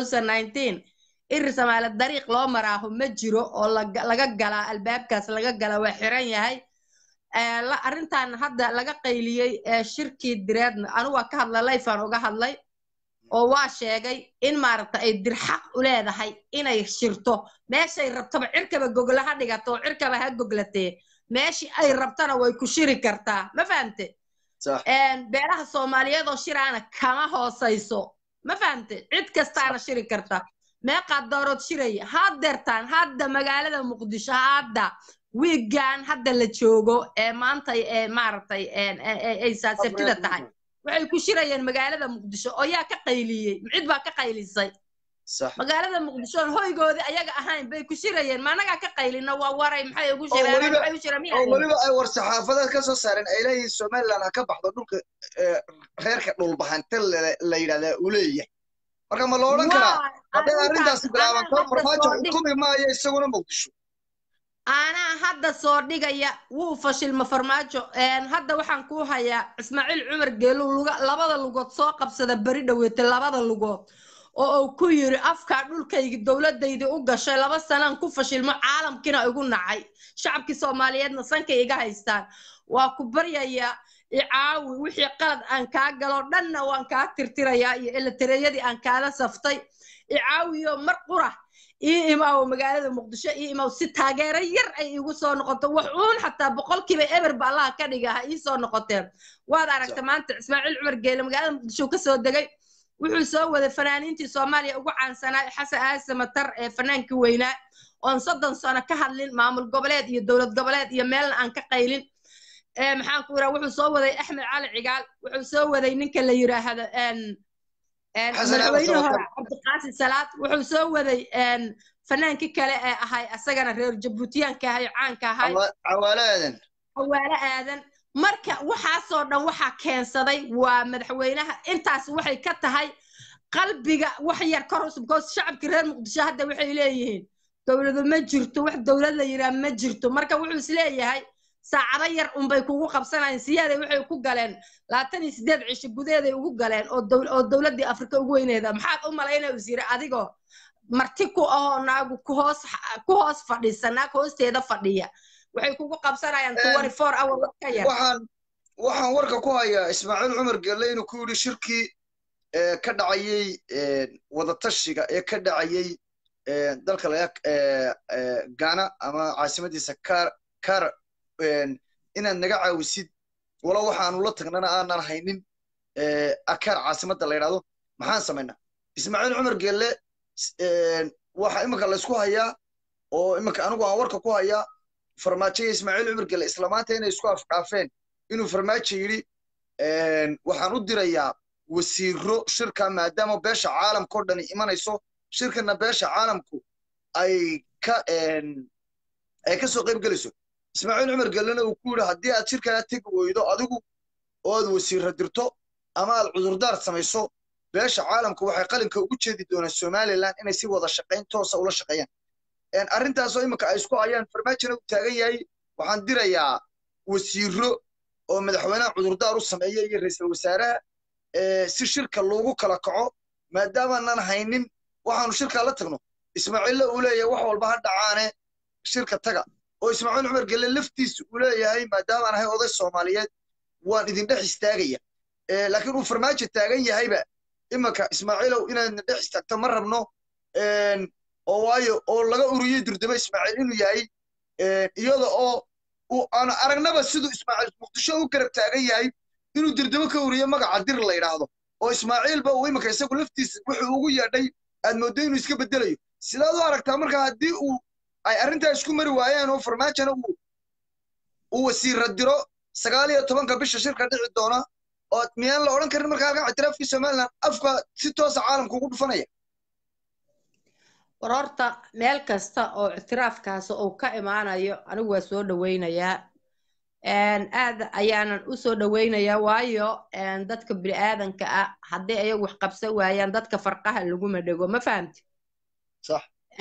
irir samaale dariiq loo maraaho ma jiro oo laga galaa albaabkaas laga gala waa xiran yahay arrintan hadda laga qayliyey shirkii direedna anigu waa ka hadlay layfaan uga hadlay oo waa sheegay in maaragta ay dirxaq u leedahay inay shirto meeshay rabtaba cirkaba gogla ha dhigato oo cirkaba ha goglatee meeshii ay rabtana way ku shiri kartaa ma fahamte beelaha soomaaliyeed oo shiraana kama hoosayso ma fahamte cid kastaana shiri karta meeqaad doorood shiraya haddeertaan hadda magaalada muqdisho hadda wiigan hadda la joogo ee maanta ee maaragtay ay saasabtida tahay waxay ku shirayeen magaalada muqdisho oo yaa ka qayliyey cid baa ka qaylisay magaalada muqdisho oon hoygoodii ayaga ahayn bay ku shirayeen ma anagaa ka qaylina waa waray maxay ugu shireen weliba ay war saxaafadeed ka soo saareen ay leeyihiin somaliland ha ka baxdo dhulka reerka dhulbahante la yidhahdaa uu leeyahay marka ma la odhan karaa hadday arrintaasi bilaabanto farmaajo xukumi maayo isaguna muqdisho anaa hadda soo dhigaya wuu fashilma farmaajo hadda waxaan kuu hayaa ismaaciil cumar geelu labada lugood soo qabsada beri dhaweete labada lugood oo uu ku yiri afkaa dhulkaygi dowladdaydii u gashay laba sanaan ku fashilmo caalamkiina igu nacay shacabkii soomaaliyeedna sankay iga haystaan waa ku baryayaa icaawi wixii qalad aan kaa galo dhanna waan kaa tirtirayaa iyo eletareeyadii aan kaala saftay icaawiyo mar qura ii imaawo magaalada muqdisho ii imaaw si taageero yar ay igu soo noqoto wax uun xataa boqolkiiba eberba allaha ka dhiga ha ii soo noqoteen waad aragta maanta ismaaciil cumar geele magaalada muqdisho ka soo degay wuxuu soo waday fanaaniintii soomaaliya ugu caansanaa xasan aase matar ee fanaankii weynaa oon soddon sano ka hadlin maamul goboleed iyo dowlad goboleed iyo meelna aan ka qaylin maxaan ku iraa wuxuu soo waday axmed cali cigaal wuxuu soo waday ninka la yiraahdo madaxweyne hore cabdiqaasi salaad wuxuu soo waday fanaankii kale ee ahay asagana reer jabuutiyaanka ahay caanka ahay cawaale aadan cawaale aadan marka waxaasoo dhan waxaa keensaday waa madaxweynaha intaas waxay ka tahay qalbiga wax yar kor usub because shacabkii reer muqdisho hadda waxay leeyihiin dowladu ma jirto wax dowlad la yidhaha ma jirto marka wuxuu isleeyahay saacado yar unbay kugu qabsanayeen siyaaday waxay ku galeen labaatan iyo siddeed cisho gudaheeday ugu galeen oo dowladdii afrika ugu weyneeda maxaad u malaynaya is yiri adigoo marti ku ahoo naagu kuhoos ku hoos fadhisa naag hoosteeda fadhiya waxay kugu qabsanayaan twenty four hour ka yar waxaan waxaan warka ku hayaa ismaaciil cumar gelle inuu ku yidhi shirkii ka dhacayey wadatashiga ee ka dhacayey dalka laga gana ama caasimadiisa kar kar inaad naga caawisid walow waxaanu la tagnana aanan haynin akaar caasimadda la yidhahdo maxaan samaynaa ismaaciil cumar gelle waxa iminka laysku hayaa oo iminka anigu aan warka ku hayaa farmaajo iyo ismaaciil cumar gelle islamaanta inay isku afdhaafeen inuu farmaajo yidhi waxaan u dirayaa wasiiro shirka maadaama beesha caalamka oo dhani imanayso shirkana beesha caalamku ay ka ay ka soo qayb gelayso ismaaciil cumar gellena uu ku yidhi haddii aad shirkaa tegi weydo adigu ood wasiirra dirto ama aad cudurdaar samayso beesha caalamku waxay qalinka ugu jeedi doonaan somalilan inay si wada shaqayn toosa ula shaqeeyaan arrintaasoo iminka ay isku hayaan farmaajona uu taagan yahay waxaan dirayaa wasiiro oo madaxweynaha cudurdaar u sameeya iyo ra'iisul wasaaraha si shirka loogu kala kaco maadaamaanan haynin waxaanu shirkaa la tagno ismaaciilla uu leeyahay wax walba ha dhacaane shirka taga oo ismaaciil cumar gelle laftiisa uu leeyahay maadaamaan ahay oday soomaaliyeed waan idin dhex istaagaya laakiin uu farmaajo taagan yahayba imanka ismaaciilow inaadna dhex istaagto ma rabno oo waayo oo laga uriyey durdamo ismaaciil inuu yahay iyada oo aan aragnaba siduu ismaaciil muqdisho u garab taagan yahay inuu durdamo ka uriyo magaca dir la yidhaahdo oo ismaaciilba uu imanka isagu laftiisa wuxuu ugu yeedhay aad mooddo inuu iska bedelayo sidaad u aragtaa marka haddii uu ay arrintaa isku mari waayeen oo farmaajona uu uu wasiirra diro sagaal iyo tobanka bisha shirka dhici doona oo miyaan la odhan karin markaa halkan ictiraafkii somaliland afka si toosa caalamka ugu dhufanaya war horta meel kasta oo ictiraafkaas uu ka imaanayo anigu waa soo dhowaynayaa aad ayaanan u soo dhowaynayaa waayo dadka bini'aadanka ah haddii ayagu wax qabsan waayaan dadka farqaha laguma dhego ma fahamti sax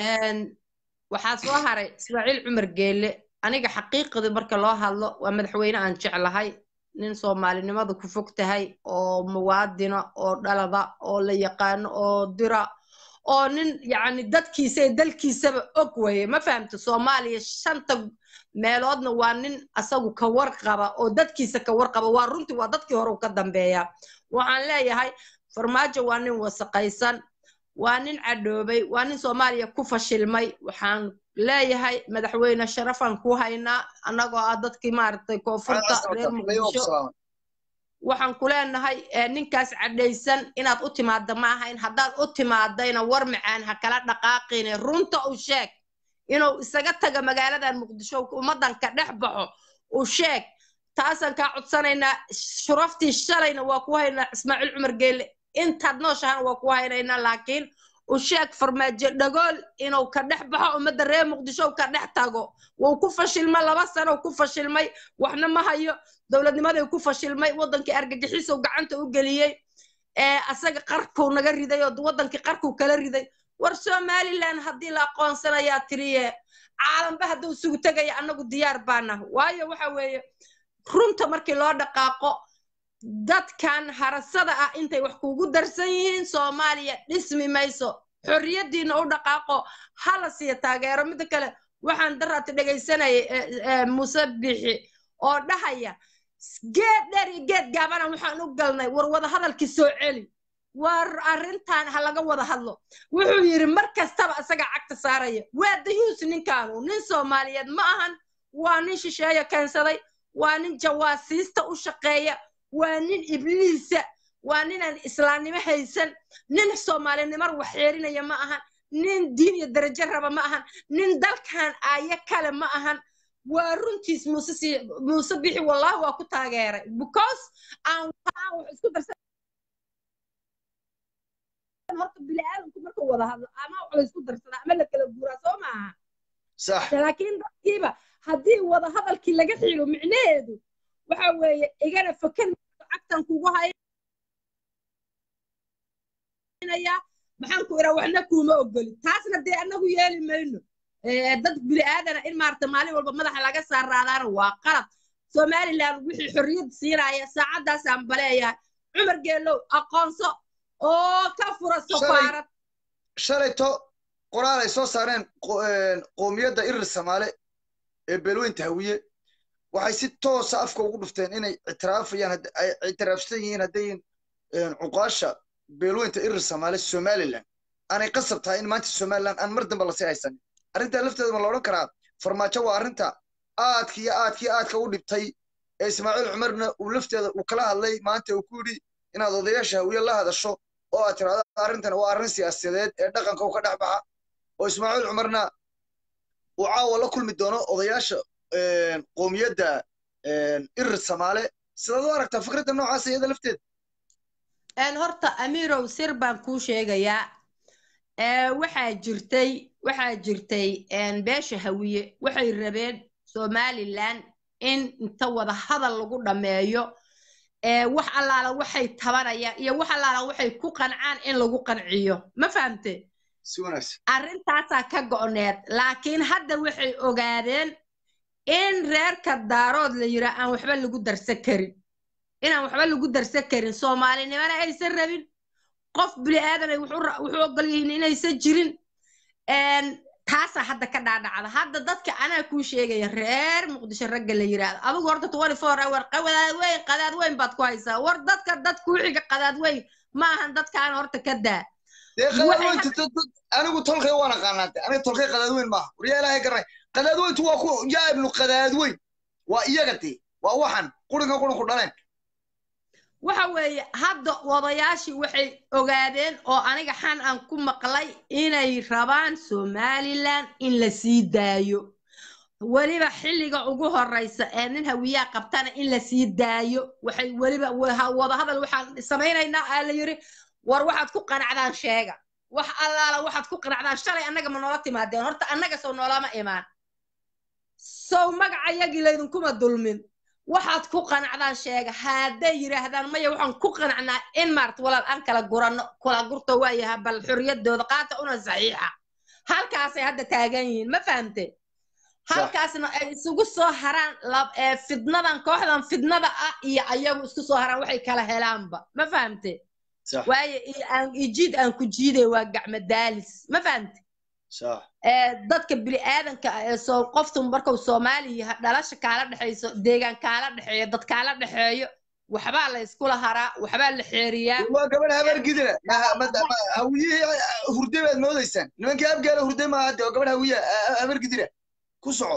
waxaa soo haray ismaaciil cumar geelle aniga xaqiiqdii marka loo hadlo waa madaxweyne aan jeclahay nin soomaalinimada ku fog tahay oo muwaadina oo dhalada oo la yaqaano oo dira oo nin yacni dadkiisa ee dalkiisaba og weye ma fahamta soomaaliya shanta meeloodna waa nin asagu ka warqaba oo dadkiisa ka warqaba waa runtii waa dadkii hore u ka dambeeya waxaan leeyahay farmaajo waa nin wasaqaysan waa nin cadhoobay waa nin soomaaliya ku fashilmay waxaan leeyahay madaxweyne sharafaan ku haynaa annagoo ah dadkii maaragtay koonfurta reer muqdisho waxaan ku leenahay ninkaas cadhaysan inaad u timaadda ma ahayn haddaad u timaadayna war macaan ha kala dhaqaaqine runta u sheeg inuu isaga taga magaaladan muqdisho ummaddan ka dhex baxo u sheeg taasaan kaa codsanaynaa shuraftii shalayna waa ku haynaa ismaaciil cumar geelle intaad nooshahana waa ku haynaynaa laakiin u sheeg farmaajo dhagool inuu ka dhex baxo ummadda reer muqdisho ka dhex tago wuu ku fashilmay laba sano ku fashilmay waxna ma hayo dowladnimaday ku fashilmay waddankii argagixisow gacanta u geliyey asaga qarkuu naga riday oo waddankii qarkuu kala riday war somaliland haddii la aqoonsanayaa tiriye caalamba hadduu sugu tegaya annagu diyaar baana waayo waxa weeye runta markii loo dhaqaaqo dadkan harasada ah intay wax kugu darsan yihiin soomaaliya dhismi mayso xorriyaddiina u dhaqaaqo hala siiya taageero midda kale waxaan daraati dhegaysanayay muuse bixi oo dhahaya geed dheer iyo geed gaabana waxaan u galnay war wada hadalkii soo celi war arrintan ha laga wada hadlo wuxuu yidhi mar kastaba isaga cagta saaraya waa dayuus ninkaanu nin soomaaliyeed ma ahan waa nin shisheeya keensaday waa nin jawaasiista u shaqeeya waa nin ibliisa waa ninaan islaamnimo haysan nin soomaalinimar wax xeerinaya ma ahan nin diin iyo darajo raba ma ahan nin dalkan aayo kale ma ahan waa runtiis muuse si muuse bixi wallahi waa ku taageeray because aan aan wax isku darsan horta bini'aadamku markuu wada hadlo ama wax la isku darsada ama la kala guuraa soo maaha sax laakiin dadkiiba haddii wada hadalkii laga xiro micnaheedu waxa weeye igana fakan cagtan kugu haynaya maxaan ku iraa waxna kuuma ogoli taasna dee annagu yeeli mayno dad bini'aadana in maarata maalin walba madaxa laga saaraadaana waa qalad somaliland wixii xorriyad siinaya saacaddaasaan baleeyahay cumar geelow aqoonso oo ka fura safaarad shalayto qoraal ay soo saareen qoomiyadda irir samaale ee beelweynta hawiye waxay si toosa afka ugu dhufteen inay ictiraafayaan ay ictiraafsan yihiin haddayin cuqaasha beelweynta irir samaale somaliland aanay qasab tahay in maanta somaliland aan mar dambe lasii haysanin arrintaa lafteeda ma la odhan karaa farmaajo waa arrinta aadka iyo aadkii aadka u dhibtay ee ismaaciil cumarna uu lafteeda uu kala hadlay maanta uu ku yidhi inaad odayaasha hawiye la hadasho oo aad tiraahdo arrintan waa arrin siyaasadeed ee dhaqanka u ka dhex baxa oo ismaaciil cumarna uu caawa la kulmi doono odayaasha qoomiyadda irir samaale sidaad u aragtaa fikradda noocaasa iyada lafteeda een horta amiirow sir baan kuu sheegayaa ee waxaa jirtay waxaa jirtay een beesha hawiye waxay rabeen somaliland in inta wada hadal lagu dhammeeyo ee wax allaala waxay tabanayaan iyo wax allaala waxay ku qancaan in lagu qanciyo ma fahamte si wanaagsan arrintaasaa ka go'need laakiin hadda waxay ogaadeen in reerka daarood la yiraa aan waxba lagu darsan karin inaan waxba lagu darsan karin soomaalinimana aysan rabin qof bini aadanay wuxuu ogol yihiin inaysan jirin taasaa hadda ka dhaadhacda hadda dadka anaa kuu sheegaya reer muqdisho ragga la yiraahdo adigu horta twenty four hour qadaad weyn qadaad weyn baad ku haysaa war dadka dad kuu xiga qadaad weyn ma ahan dadkaan horta ka daa dee qadaadweynta anigu tolkay waan aqaanaate aniga tolkay qadaadweyn maaha waryaa ilaahay garanay qadaadweyntu waa ku yaa ibnu qadaadweyn waa iyaga dee waa waxan qurinka qurinku dhaleen waxa weeye hadda odayaashii waxay ogaadeen oo aniga xan aan ku maqlay inay rabaan somaliland in la sii daayo weliba xilliga ugu horeysa ee nin hawiyaa qabtana in la sii daayo waxay weliba wadahadal waxaan samaynaynaa aa la yiri war waxaad ku qanacdaan sheega wax allaala waxaad ku qanacdaan shalay annaga ma noola timaadeen horta annaga sow noolama imaan sow magacayagii laydinkuma dulmin waxaad ku qanacdaan sheega hadday yidhaahdaan maya waxaan ku qanacnaa in maarta walaal aan kala gurano kala gurto waayaha bal xorriyadooda qaata una saxiixa halkaasay hadda taagan yihiin ma fahamte halkaasna ay isugu soo haraan fidnadan kooxdan fidnada ah iyo ayagu isku soo haraan waxay kala helaanba ma fahamte waayo ijiid aan ku jiiday waa gacmo daalis ma fahamte dadka bini aadanka ee soo qoftu markuu soomaaliya dhalasha kaala dhexayso deegaan kaala dhexeeyo dad kaala dhexeeyo waxbaa la iskula haraa waxbaa la xeeriyaa waa gabadh habar gidira hawiyihii hurde baad moodaysaan nimankii abgaala hurde maaha de gabadh hawiya habar gidira ku soco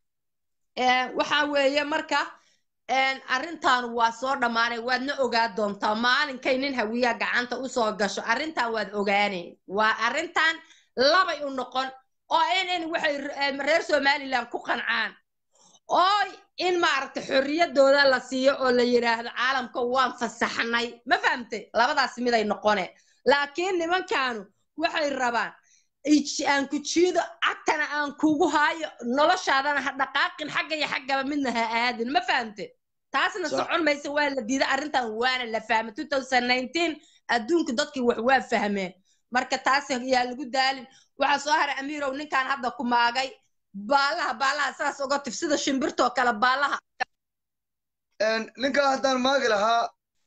waxa weeye marka arrintan waa soo dhammaanay waadna ogaa doontaa maalinkay nin hawiya gacanta usoo gasho arrintan waad ogaaneen waa arrintan labay u noqon oo in waxay reer somaliland ku qancaan oo in maaragta xorriyadooda la siiyo oo la yidhaahdo caalamka waan fasaxnay ma fahamte labadaas miday noqone laakiin nimankaanu waxay rabaan aan ku jiido cagtana aan kugu haayo noloshaadana ha dhaqaaqin xagga iyo xaggaba midna ha aadin ma fahamte taasna socon maysa waa la diiday arrintan waana la fahmay two thousand nineteen adduunka dadkii wax waa fahmeen marka taas yaa lagu daalin waxaa soo haray amiirow ninkaan hadda ku maagay baalaha baalaha saas oga tif sida shimbirtoo kale baalaha ninkaa haddaan maagi lahaa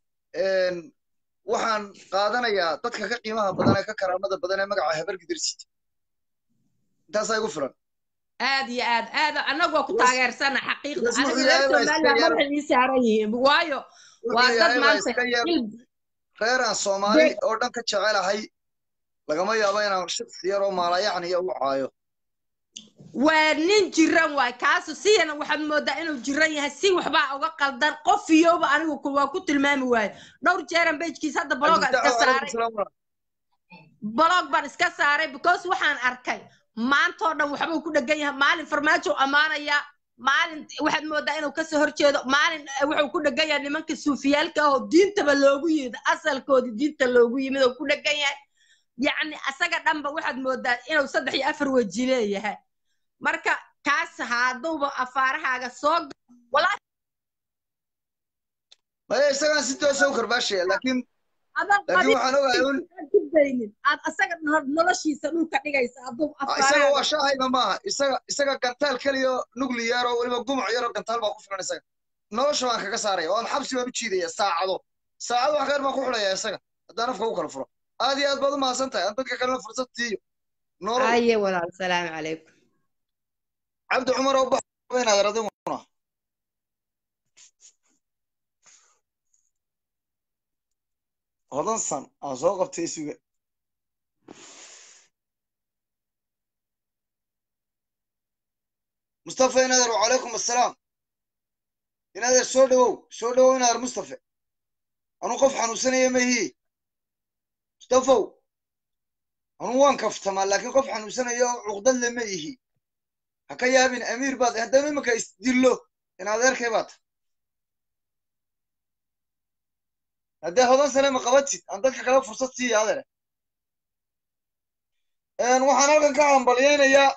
waxaan qaadanayaa dadka ka qiimaha badan ee ka karaamada badan ee magaca habargidirsit intaasaa igu filan aad iyo aad aad annagu waa ku taageersana xaqiiqda aniga reer somaliland madaxay ii saaran yihiin waayo waa dad maanta reer aan soomaali oo dhan ka jecelahay lagama yaabo inaan shaqsi yar oo maalayacniya u caayo waa nin jiran waay kaasu siyana waxaad moodaa inuu jiran yahay si waxbaa uga qaldan qof iyowba anigu waa ku tilmaami waayo dhowr jeeran bejkiis hadda bloga iska saaray blog baan iska saaray because waxaan arkay maantoo dhan waxbuu ku dhegan yahay maalin farmaajo ammaanayaa maalin waxaad moodaa inuu kasoo horjeedo maalin wuxuu ku dhegan yahay nimanka suufiyaalka ahoo diintaba loogu yimid asalkoodii diinta loogu yimid oo ku dhegan yahay yacni asaga dhanba waxaad moodaa inuu saddex iyo afar weji leeyahay marka kaas hadduuba afaarahaaga soo maya isagaan si toosa u karbaashaya laakiin laakiin waxaan ogahay un aad asaga noloshiisa dhulka dhigaysa hadduu isaga waa shaahayba maaha isaga isaga gantaal keliyo nuclear oo weliba gumuc yaroo gantaal baa ku filan isaga nolosha baan kaga saaraya waan xabsi baan u jiidaya saacado saacado wax kayr baan ku xidhaya isaga haddaan afka u kala furo aad iyo aad baad u mahadsan tahay aan dadka kalena fursad siiyo aye walaal salaamu calaykum cabdi cumar oo baxba inaad radimuna hodansan aan soo qabtay isuga mustafa inader wacalaykum assalaam inader soo dhowow soo dhowow inader mustafa anuu qof xanuunsanaya mahiye mustafow anuu waan kaftamaa laakiin qof xanuunsanaya oo cuqdad le ma ihi ha ka yaabin amiir baad haddana iminka isdillo in adeerkay baad haddee hodan sane ma qabatid aan dadka kale fursad siiya adere waxaan halkan ka hambalyaynayaa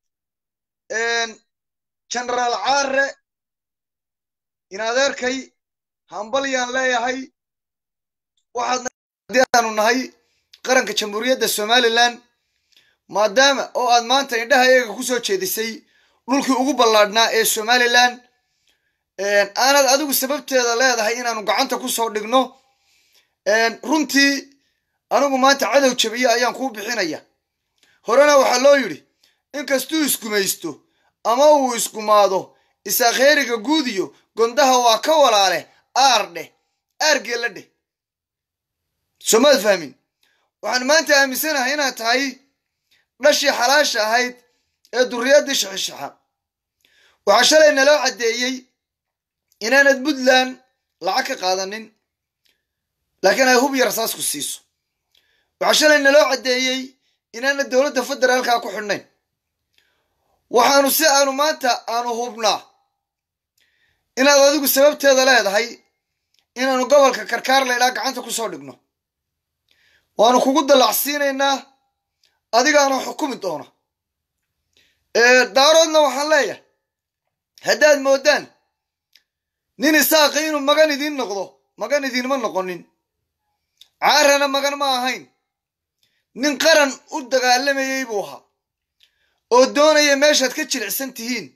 genaraal caare in adeerkay hambalyaan leeyahay waxaadna haddii aanu nahay qaranka jamhuuriyadda somalilan maadaama oo aad maanta indhaha iyaga ku soo jeedisay dhulkii ugu ballaadhnaa ee somalilan aanad adigu sababteeda leedahay inaanu gacanta ku soo dhigno runtii anigu maanta cadow jabiye ayaan kuu bixinaya horena waxaa loo yidhi inkastuu isgumaysto ama uu isgumaado isaakheeriga guudiyo gondaha waa ka walaale aar dheh aargeella dheh soomaad fahmin waxaan maanta aaminsanahay inaad tahay dhashii xalaasha ahayd ee durriyaddii shaxishaxa waxaa shalay naloo caddeeyey inaanad puntland lacag ka qaadanin laakiin ay hub yar saasku siiso waxaa shalay naloo caddeeyey inaanad dowladda federaalka ku xidhnayn waxaanu si aanu maanta aanu hubnaa inaad adigu sababteeda leedahay inaanu gobolka karkaar laydhaa gacanta ku soo dhigno waanu kugu dallacsiinaynaa adigaana xukumi doona daaroodna waxaan leeyahay haddaad moodaan nin isaaqi inuu magan idiin noqdo magan idiinma noqonin caarana magan ma ahayn nin qaran u dagaalamayey buu ahaa oo doonaya meeshaad ka jilicsan tihiin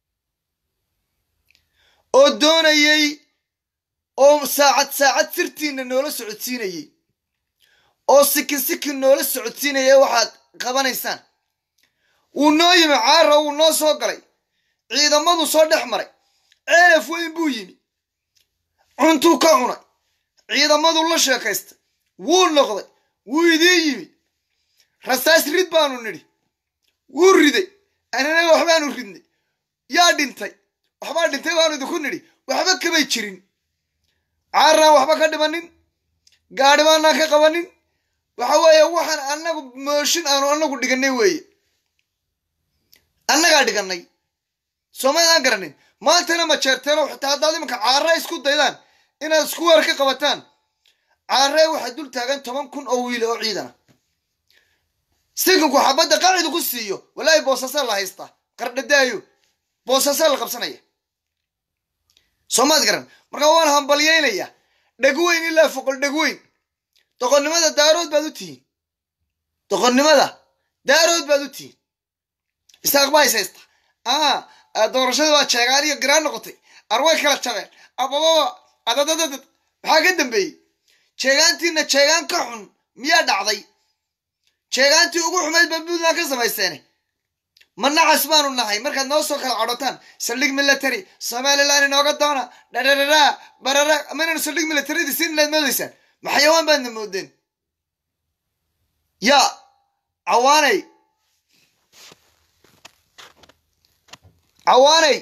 oo doonayey oo saacad saacad sirtiinna noola socodsiinayey oo sikin sikin noola socodsiinaya waxaad qabanaysaan wuu noo yimi caara wuu noo soo galay ciidamadu soo dhex maray ceelaf weyn buu yimi cuntuu ka cunay ciidamadu la sheekaystay wuu noqday wuu idiin yimi rasaas rid baanu nidhi wuu riday anana waxbaanu ridnay yaa dhintay waxbaa dhintay baanu idinku nidhi waxba kamay jirin caaraan waxba ka dhimanin gaadhi baanaan ka qabanin waxa weeye waxaan annagu mooshin aanu annagu dhiganay weeye annagaa dhigannay soomaydaan garanin maantana ma jeerteeno xitaa haddaad imanka caara isku daydaan inaad isku weer ka qabataan caaree waxaa dul taagan toban kun oo wiil oo ciidana sikinku xabadda qacidu ku siiyo walaahi boosasee la haystaa qardhadaayo boosasee la qabsanaya soomaad garan markaa waan hambalyaynayaa dhegweyn ilaa foqol dhegweyn doqonnimada daarood baad u tihiin doqonnimada daarood baad u tihiin isaaq baa is haysta a doorashada waa jeegaan iyo garaan noqotay arway kala jabeen abababa adadadadad maxaa ka dambeeyey jeegaantiina jeegaan ka xun miyaa dhacday jeegaantii ugu xumayd baa puntland ka samaysteene ma nacas baanu nahay markaad noo soo kala cadhotaan saldhig military somaliland inooga doona dhadhadhadha barara maynanu saldhig militaridi siin inaad moodaysaan ma xayawaan baadna moodeen yaa cawaanay cawaanay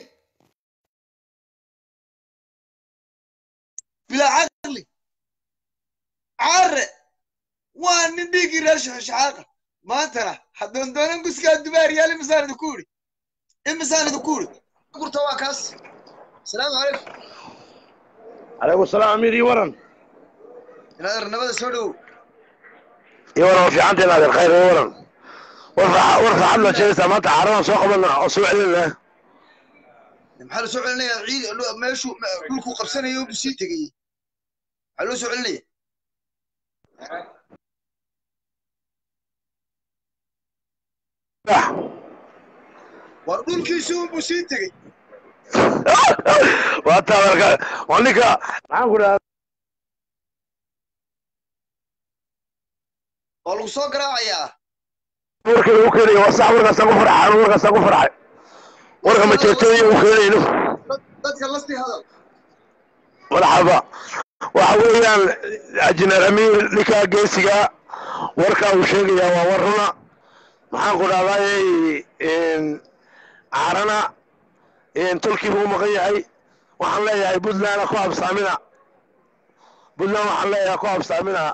bilaa caqli caare waa nin dhiiggii reer shaxaaqa maantana hadoondoonan guskaa dubaariyaal imisaan idinku idhi imisaan idinku idhi gurta waa kaas asalaamu calaykum calaykum salaam amiir ii waran inaad arnamada soo dhowow ii waran waa fiicanta inaad khayr ii waran warka warka xad la sheegaysaa maanta caaradan soo qabana oo soo celinaa maxaa la soo celinayaa ciid meeshuu dhulkuu qabsanaya buu sii tegayey maxaa loo soo celinaya war dhulkiisi unbuu sii tegey waa taa marka waa ninka maxaan ku dhahaa waa lagu soo garaacayaa warka lagu keenayo waa sax warkaasaan ku farxay anu warkaasaan ku farxay warka majeertooyo u keenayno dadka lastii hadal marxaba waxa weeyaan ajineer amiir ninka geesiga warka uu sheegayaa waa war runa maxaan ku dhahday caarana tolkiiba u maqan yahay waxaan leeyahay puntland ku habsaamina puntland waxaan leeyahay ku habsaamina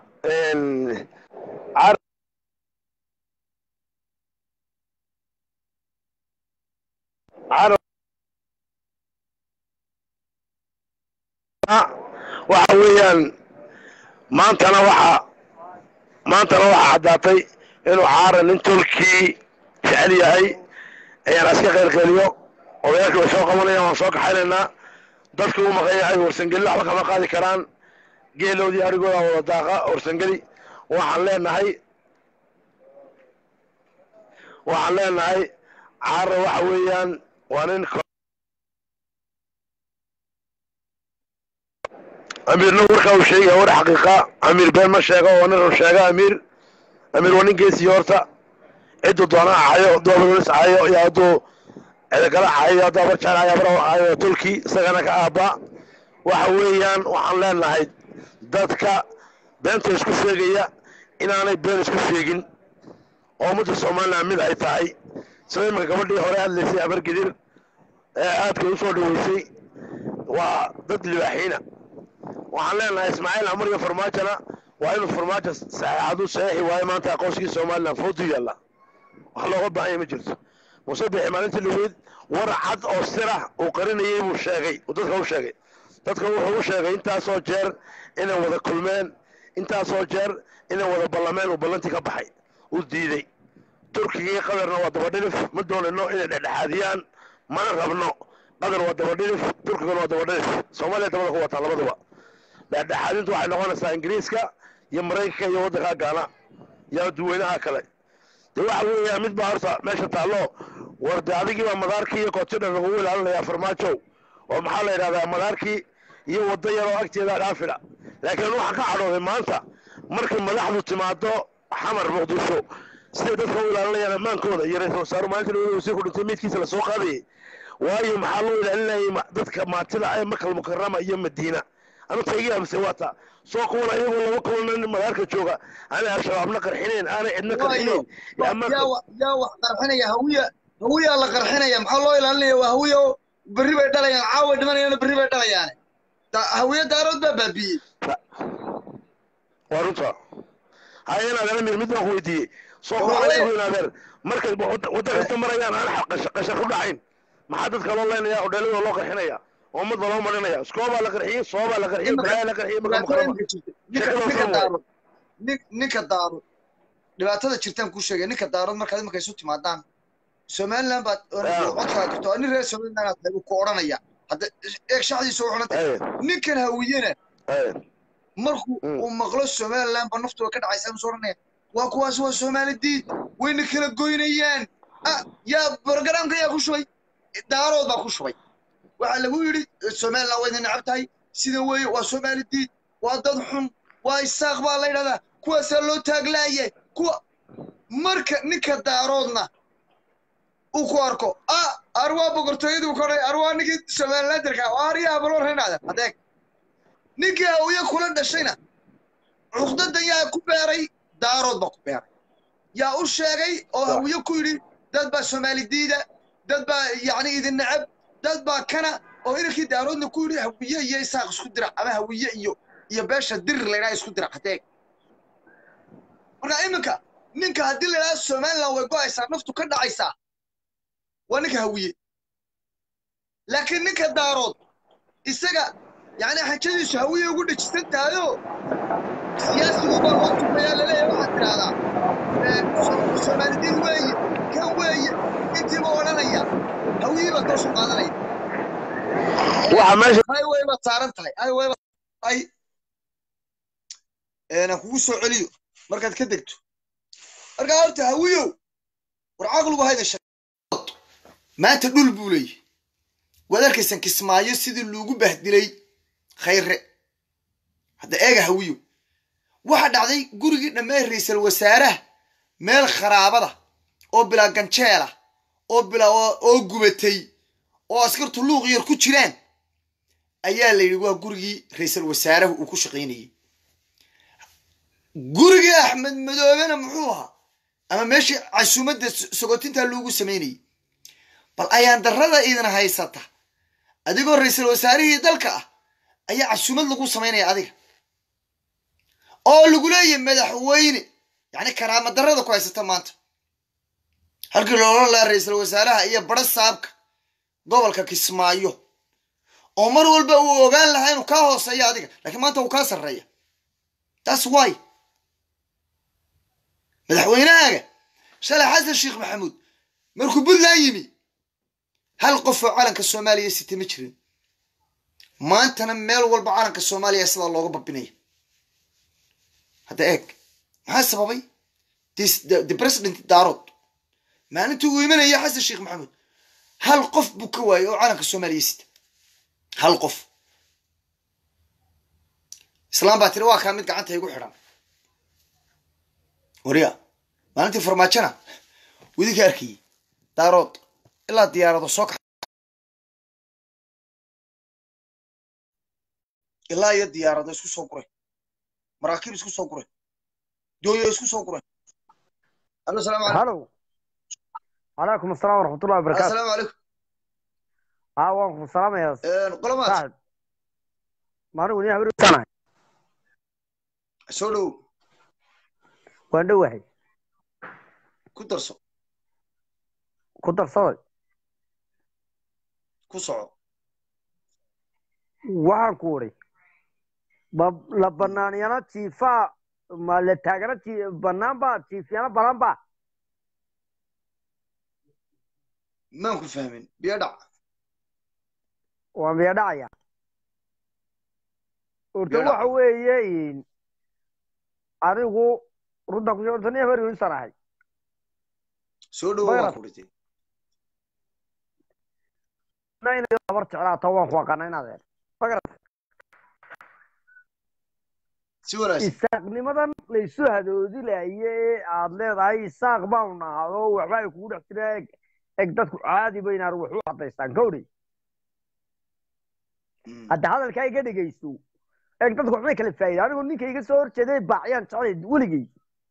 waxa weeyaan maantana waxaa maantana waxaa caddaatay inuu caara nin tolkii jecel yahay ayaan aska qaylqayliyo odayaalkii way soo qabanayaan waan soo kaxaynaynaa dadkii u maqan yahay warsangeli waxba kama qaadi karaan geeloodii arigooda wada daaqa warsangeli waxaan leenahay waxaan leenahay caara waxa weeyaan waa nin amiirna warkaa uu sheegaya war xaqiiqa amiir been ma sheego waa nin run sheega amiir amiir waa nin geesiyo horta cidduu doona ahayo hadduu abadolis ahayo iyo hadduu cidagala ahayo hadduu abarjaan ahayo abra ahayo tulki isagana ka aabba waxa weeyaan waxaan leenahay dadka beenta isku sheegaya inaanay been isku sheegin oo ummadda somalilan mid ay tahay sida imanka gabadhii hore hadlaysay abargidir ee aadka u soo dhaweysay waa dad libaaxiina waxaan leenahay ismaaciil amar iyo farmaajona waa inuu farmaajo saxeexadu saxiixi waayo maanta aqoonsigii somalilan foodu yaalla wax looga baahan yahay ma jirto muuse bixi maalintii lugeyd war cad oo sirah uu qarinayay buu sheegay uu dadka u sheegay dadka wuxuu u sheegay intaasoo jeer inay wada kulmeen intaasoo jeer inay wada ballameen uu ballantii ka baxay uu diiday turkigii qadarna waa dabadhilif ma doonayno inay dhexdhexaadiyaan mana rabno qadar waa dabadhilif turkigana waa dabadhilif soomaaliya dabada ku wataa labaduba dhexdhexaadintu waxay noqonaysaa ingiriiska iyo maraykanka iyo waddankaa gaana iyo duweynaha kale de waxa weeyaa mid baa horta meesha taallo war de adigii baa madaarkii iyo kootidhan lagugu ilaalinayaa farmaajow oo maxaa la yidhahdaa madaarkii iyo waddo yaroo agteeda dhaafila laakiin waxaan ka cadhooday maanta markay madaxdu timaado xamar muqdisho siday dadka u ilaalinayaan ammaankooda iyo ra-isul wasaaru maalinta labada wasiir ku dhintay meydkiisa lasoo qaadayay waayo maxaa loo ilaalinayay dadka maatida ee makal mukarama iyo madiina anu taygii amse waata soo kuwan ayagoo laba kulan madaarka jooga aanay al-shabaabna qarxinayn aanay cidna qarxinayn yaa wax qarxinaya hawiya hawiyaa la qarxinaya maxaa loo ilaalinaya waa hawiya oo berri bay dhalayaan caawa dhimanayana berri bay dhalayaane hawiya daarood baa baabiiyey waa runta haya inaad amir mid baan ku weydiiyey soo kuwan ayagu inaadeer markay wadda kasta marayaan aan qashar ku dhacayn maxaa dadka loo leynaya hodheeladoo loo qarxinaya oo ummadda loo marinaya iskoobaa la qarxiyey soobaa la qarxiyey balaayaa la qarxiyey maka mukarama ninka daarood dhibaatada jirtaan kuu sheegay ninka daarood markaad imanka isu timaadaan somaliland baad codkaa jirto nin reer somaliland aad tahay ku odhanaya hadda eeg shacdiisa u xunantay ninkan hawiyena markuu uu maqlo somaliland ba naftuba ka dhacaysa musu odhanaya waa kuwaas waa soomaali diid wayna kala goynayaan yaa barogaraamka yaa ku shubay daarood baa ku shubay waxaa lagu yidhi somaliland wayna necab tahay sida weeye waa soomaali diid waa dad xun waa isaaq baa la yidhahdaa kuwaasaa loo taaglaayay kuwa marka ninka daaroodna uu ku arko ah arwaa boqortooyadii ku odhay arwaa ninkii somalilanderka aryaha baloo renaada adeeg ninkii hawiye kula dhashayna cuqdadan yaa ku beeray daarood baa ku beeray yaa u sheegay oo hawiye ku yidhi dad baa soomaali diida dad baa yacni idin necab dad baa kana oo inankii daaroodna ku yidhi hawiye iyo isaaq isku dirac ama hawiye iyo iyo beesha dirir laydhaha isku dirac adeeg marka iminka ninka haddii la yidhaha somaliland way go'aysaa naftu ka dhacaysaa waa ninka hawiye laakiin ninka daarood isaga yani xajadiisu hawiye ugu dhejisan tahayoo siyaasigu baa loo tufayaa laleeyahay waxaad tidhaahdaa soomaalidiin weeye kan weeye intiiba odhanaya hawiye baa toosu qaadanaya highway baad saaran tahay highway ay aan kugu soo celiyo markaad ka degto markaa horta hawiyow war caqligu hayda maanta dhul buu leeyahy waad arkaysan kismaayo sidii loogu bahdilay khayre hadda eega hawiyo waxa dhacday gurigii dhammaan ra'iisul wasaaraha meel kharaabada oo bilaa ganjeela oo bilaa oo gubatay oo askartu luuq yar ku jiraan ayaa la yidhi waa gurigii ra'iisul wasaaraha uu ku shaqaynayay gurigii axmed madoobena muxuu ahaa ama meeshii casuumadda sogotintaa loogu samaynayay bal ayaan darrada idin haysata adigoo ra'iisul wasaarihii dalka ah ayaa casuumad lagu samaynaya adiga oo lagu leeyahay madaxweyne yacni karaama darrada ku haysata maanta halkii loola laha ra'iisul wasaaraha iyo bara saabka gobolka kismaayo oo mar walba uu ogaan lahaa inuu kaa hooseeyo adiga laakiin maanta uu kaa sarreeya that's why madaxweynahaaga shalay xasan sheekh maxamuud markuu puntland yimi hal qof oo calanka soomaaliya sita ma jirin maantana meel walba calanka soomaaliya sidaa looga babinaya hadda eeg maxaa sababay the president daarood maalintii uu imanaya xasan sheekh maxamuud hal qof buu ka waayey oo calanka soomaaliya sita hal qof islaam baa tiri waa kaa mid gacanta igu xidhan wariya maalintii farmaajona widinka arkayey daarood ilaa diyaarado soo kax ilaa iyo diyaarado isku soo guray maraakiib isku soo guray dooyo isku soo guray alo salaamu calaykum halow calaykum asalaam waraxmatullahi wabarakaatu assalaamu calaykum haa waan ku salaamayaa qolomaad saaxib maalin weli habarusanahay soo dhow waan dhowahay ku darso ku darsaday ku soco waxaan ku uri ba la banaanyana jiifaa ma la taagana ji banaan baa jiifyana balan baa maan ku fahmin biyo dhac waan biya dhacaya horta Biyo dhac. waxa weeye anigu runta ku sheegto nin habar yuunisan ahay soo dhowo Bayrat. waan ku dhitay na inay habar jeclaato waan ku aqaana inaad eer si wanaagsan isaaqnimadan laysu hadoodilaye ee aad leedahay isaaq baanu nahado waxba ay kugu dhex jira eg eg dadku caadi baynaar wax u cadaystaan kawdhi Mm. hadda hadalkaa iga dhegaysto eg dadku waxbay kala faa'ida anigu ninka iga soo horjeeday baacyaan jeclay weligay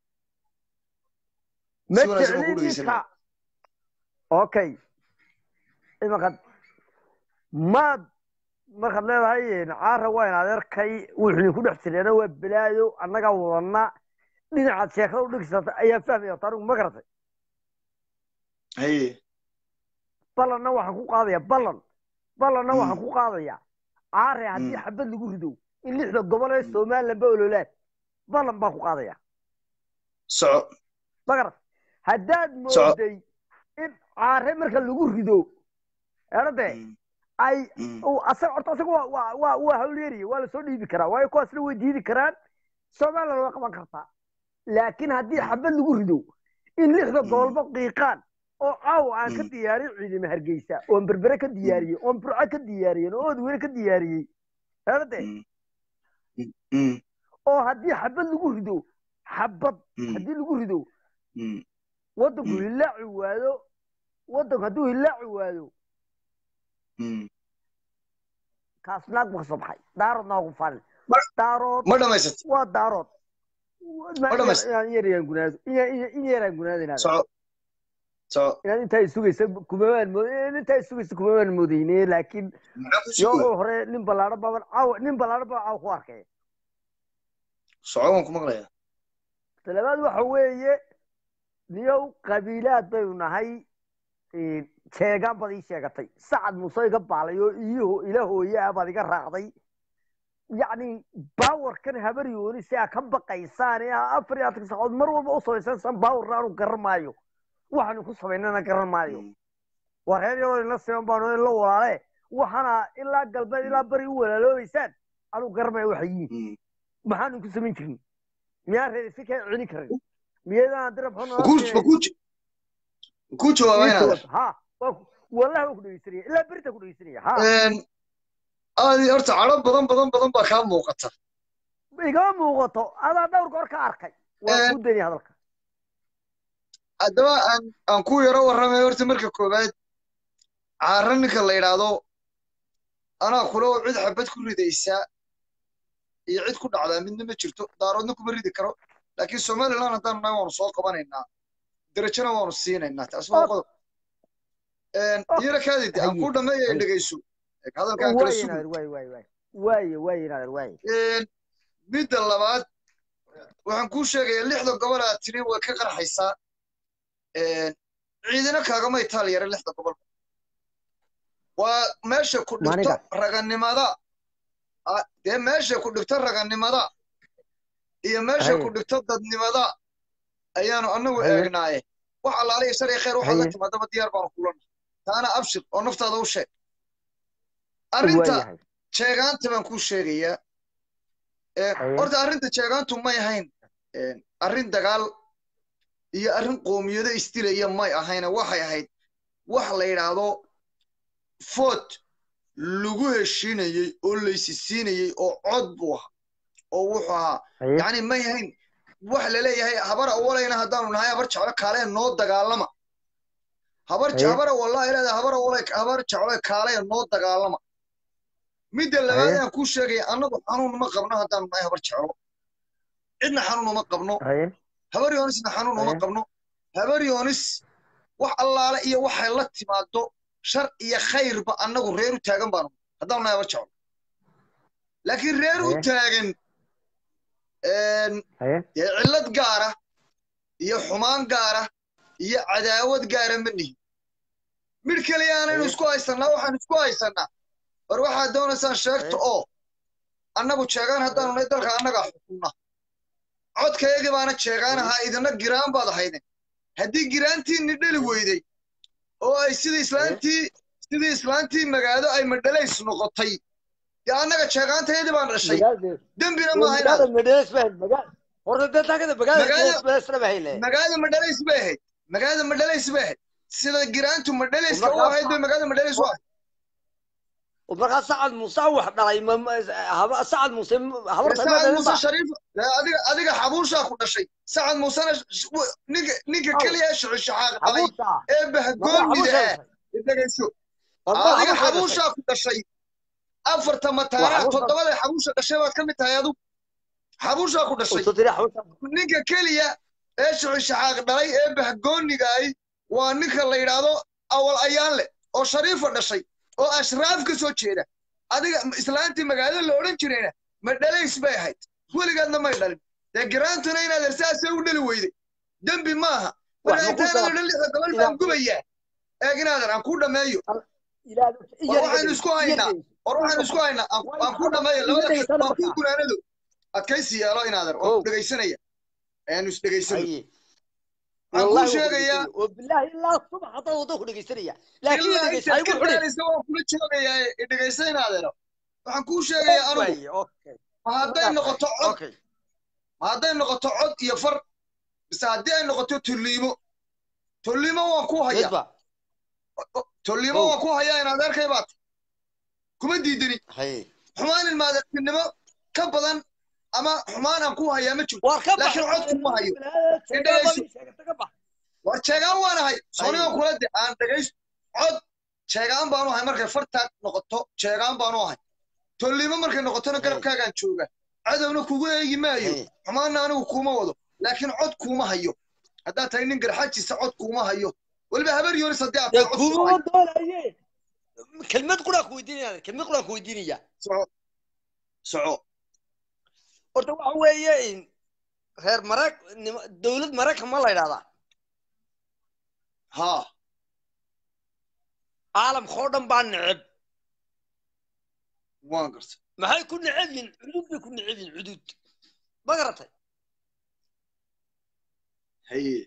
ma Si wanaagsan baan jeclin ku dhegeysanaya. ninka okay imaqad maad markaad leedahay caara waa in adeerkay wuxuu ku dhex jireena waa balaayo annagaa wadana dhinacaad sheekada u dhigsata ayaa fahmaya horta anigu ma garatay haye ballanna waxaan ku qaadaya ballan ballanna Mm. waxaan ku qaadaya caare haddii Mm. xabad lagu rido in lixda gobol ee somaliland ba ololaan ballan baan ku qaadaya soco ma garat haddaad Soco. mooday in caare marka lagu rido erade Mm. ay Mm. uu asaga horta asaga waa waa waa waa hawlyariye waa lasoo dhiibi karaa waayo kuwaasna way diidi karaan somaliland waa qaban kartaa laakiin haddii xabad lagu rido in lixda Mm. gobolba qiiqaan oo caawa aan ka Mm. diyaarin ciidamo hargeysa oon berbere ka diyaariyey oon burco ka diyaariyey oo oodweyne ka diyaariyey herade Mm. Mm. Mm. oo haddii xabad lagu rido xabad Mm. haddii lagu rido Mm. waddanku Mm. hilaaci waado waddanku hadduu hilaaci waado Mm. kaas naag buu ka soo baxay daarood naagu falin Ma- daarood ma dhamaysat waa daarood Ma dhamays- inaan yarayaan gunaado in yaraan gunaadinaada soco soco inaad intaa sugaysa kumabaan mood intaa sugaysa kumabaan moodeyne laakiin maxaa ku yoo sugo hore nin ballaadho baban caawa nin ballaadho baban caawa ku arkay soco waan ku maqlayaa talabaad waxa weeye niyow qabiilaad baynu nahay jeegaan baad ii sheegatay sacad muuse iga baalay oo iyo ila hooye ah baad iga raacday yacni baawarkan habar yooni si aa ka baqaysaan ee aa afar iyo afartan saacood mar walba u samaysansan baawarna aanu garan maayo waxaanu ku samaynana garan maayo Mm. waa reer yaroo ina siman baanu in la walaale waxaana ilaa galbeed ilaa bari u walaaloobaysaan anu garanmaya waxay yihiin Mm. maxaanu ku samayn jirin miyaan reer si kaa celin karin miyaydaan dirab xun Ma ku- ma ku- ma ku jawaabaa inaad ha waa ku- wallahi waa ku dhegeysanaya ilaa berita ku dhegeysanaya ha aadi horta cadho badan badan badan baa kaa muuqata igama muuqato adaa dhowr goor ka arkay waa Eh. kuu dani hadalka haddaba aan aan ku yaro warramay horta marka koowaad caara ninka la yidhaahdo anaa kule oo cid xabad ku ridaysaa iyo cid ku dhacdaa midna ma jirto daaroodna kuma ridi karo laakiin somaliland haddaanu nahay waanu soo qabanaynaa derajana waanu siinaynaa taas waa Oh. qodob Oh. yara kaadid aan Haye. ku dhammeeya Haye. dhegayso hadalkaan kala waaye sugu naadir waaye waaye waaye waaye waaye naadir waaye midda labaad waxaan kuu sheegayaa lixda gobol aad tiri way ka qarxaysaa ciidina kaagama itaal yara lixda gobol waa meesha ku dhigto Maniga. raganimada Ah, dee meesha ku dhigto raganimada iyo meesha Haye. ku dhigto dadnimada ayaanu anagu Haye. eegnaaye wax allaale iyo shar iyo khayr waxaad la Haye. timaadaba diyaar baanu kulana taana abshir oo naftaada u sheeg arrinta waayahay jeegaanta baan kuu sheegayaa Ee, Haye. horta arrinta jeegaantu may ahayn ee, arrin dagaal iyo arrin qoomiyado isdilaya may ahayne waxay ahayd wax la yidhaahdo food lagu heshiinayey oo laysisiinayey oo cod buu ahaa oo wuxuu ahaa haye yacni may ahayn wax la leeyahay habar awalayna haddaanu nahay habar jeclo kaalee noo dagaalama habar Haye. habara wallahi leedahay habar awalay habar jeclo kaalee noo dagaalama midda labaad Haye. aan kuu sheegaya annagu xanuun ma qabno haddaanu nahay habar jeclo cidna xanuun uma qabno haye habar yoonisna xanuun uma Haye. qabno habar yoonis wax allaale iyo waxay la timaado shar iyo khayrba annagu reer u taagan baanu haddaanu nahay habar jeclo laakiin reer u Haye. taagan een, haye dee cillad gaara iyo xumaan gaara iyo cadaawad gaara ma nihin midh keliya aanaynu Haye. isku haysannaa waxaan isku haysannaa war waxaad doonaysaan sheegto oo annagu jeegaan haddaanu nahay dalka annagaa xukunna codkayagii baana jeegaan ahaa idina giraan baad ahayden haddii giraantiinni dheli weyday oo ay sidii islaantii sidii islaantii magaado ay madhalays noqotay dee annaga jeegaantayadii baan dhashay magaalada dembina maaha inaad magaalada madheles baa magaal horta dadakada magaalada Magaalada- madhelesna baa hele magaalada madhalays bay ahayd magaalada madhalays bay ahayd sida giraantu madhalayska u Markaas- ahayd bay magaalada madhalays u ahayd markaa sacad muuse wax dhalay ma- ma- haba- sacad muuse habarta ma sacad dhalin muuse ba shariif dee adiga adiga xabuushaa ku dhashay sacad muusena sh- w- ninka ninka Aw. keliya ee shuxushaxaaq dhalay xabuusha ee bahgoonida ah dhegayso adiga xabuusha xabuushaa ku dhashay afarta mataanaha xabuusha- toddobada xabuusha dhashay baad ka mid tahay adu xabuushaa ku dhashay ninka keliya ee shuxushaxaaq dhalay ee bahgooniga ahi waa ninka la yidhaahdo awal ayaan leh oo shariifa dhashay oo ashraaf ka soo jeeda adiga islaantii magaalada la odhan jirayna ma dhalays bay ahayd weligaadna may dhalin dee giraantuna inaad ersaasee u dhali weyday dembi maaha Wax ma ku wanaagtaanada saab- dhan lixda gobol ilaa- baan gubayaa eeg inaadan aan kuu dhammeeyo war waxaynu isku haynaa war waxaynu isku haynaa aan aan kuu dhammeeyo labada Iyaga waan kuu markaa. gunaanado adkaysi yeelo inaadan waan Ow. ku dhegaysanaya ayaanu isdhegaysano Haye. Waxaan kuu Wallahi waa sheegayaa ku dhegeysanaya. oo bilaahi ilaa subax haddaan waddo ku dhegeysanaya laakiin ilaa dhegeysa intaad igu ka xidhin gaaraysa waan kula joogayaa ee dhegaysa inaadeeno waxaan kuu sheegayaa anugu Waaye, okay. ma hadday noqoto cod Okay. ma hadday noqoto cod iyo far mise haddii ay noqoto tolliimo tolliimo waan ku hayaa Midba. tolliimo Ow. waan ku hayaa in adeerkay baad kuma diidani Haye. xumaan ilmaadeertinimo ka badan ama xumaan aan ku hayaa ma jirto Waar ka bax. Laakiin cod kuma hayo. Sheegaa Dhegeyso. baa sheegata ka bax. war jeegaan waan ahay soonigan Ayo. kula de aan dhegaysto cod jeegaan baanu ahay markay fartaag noqoto jeegaan baanu ahay tolliimo markay noqotona Hey. garabkaagaan jooga cadowna kugu eegi maayo Haye. xumaanna anigu kuuma wado laakiin cod kuuma hayo haddaad tahay nin garxajiisa cod kuuma hayo weliba habar yoonis haddii aad Dee tahay cod kuuma kuma hayo doonaye. kelmad quraan ku weydiinaya kelmad quraan ku weydiinaya soco soco horta waxa weeye in reer marag nima- dowlad maraykan ma la yidhahdaa haa caalamka oo dhan baa neceb waan gartay maxay ku neceb yihin cudud bay ku neceb yihin cudud ma garatay haye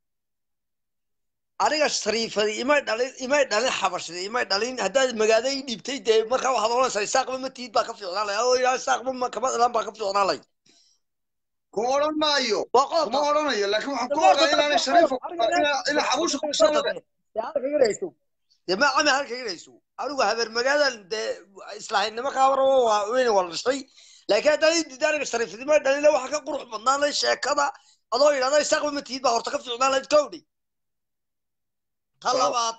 aniga shariifadi imay dhalin imay dhalin xabashadi imay dhalin haddaad magaada ii dhiibtay dee markaa waxaad oranaysaa isaaqba ma tiid baa ka fiicnaan lay oo ilaa isaaqba ma kama dhalan baa ka fiicnaan lay kuma odhan maayo waa kuma qodob odhanayo laakiin waxaan ku ogaa inaanay shariifa inaa xabuusha ku dhashay oga dee ma cami halka igrayso anigu habeer magaadan dee islaahinimo kaabarabo waa weyne waa la dhashay laakiin haddaan ii diida aniga shariifnimo dhalina waxa ka qurux badnaan lay sheekada adoo yidhahda isaaqba ma tiid baa horta ka fiicnaan layd kowdhi ta Waaw. labaad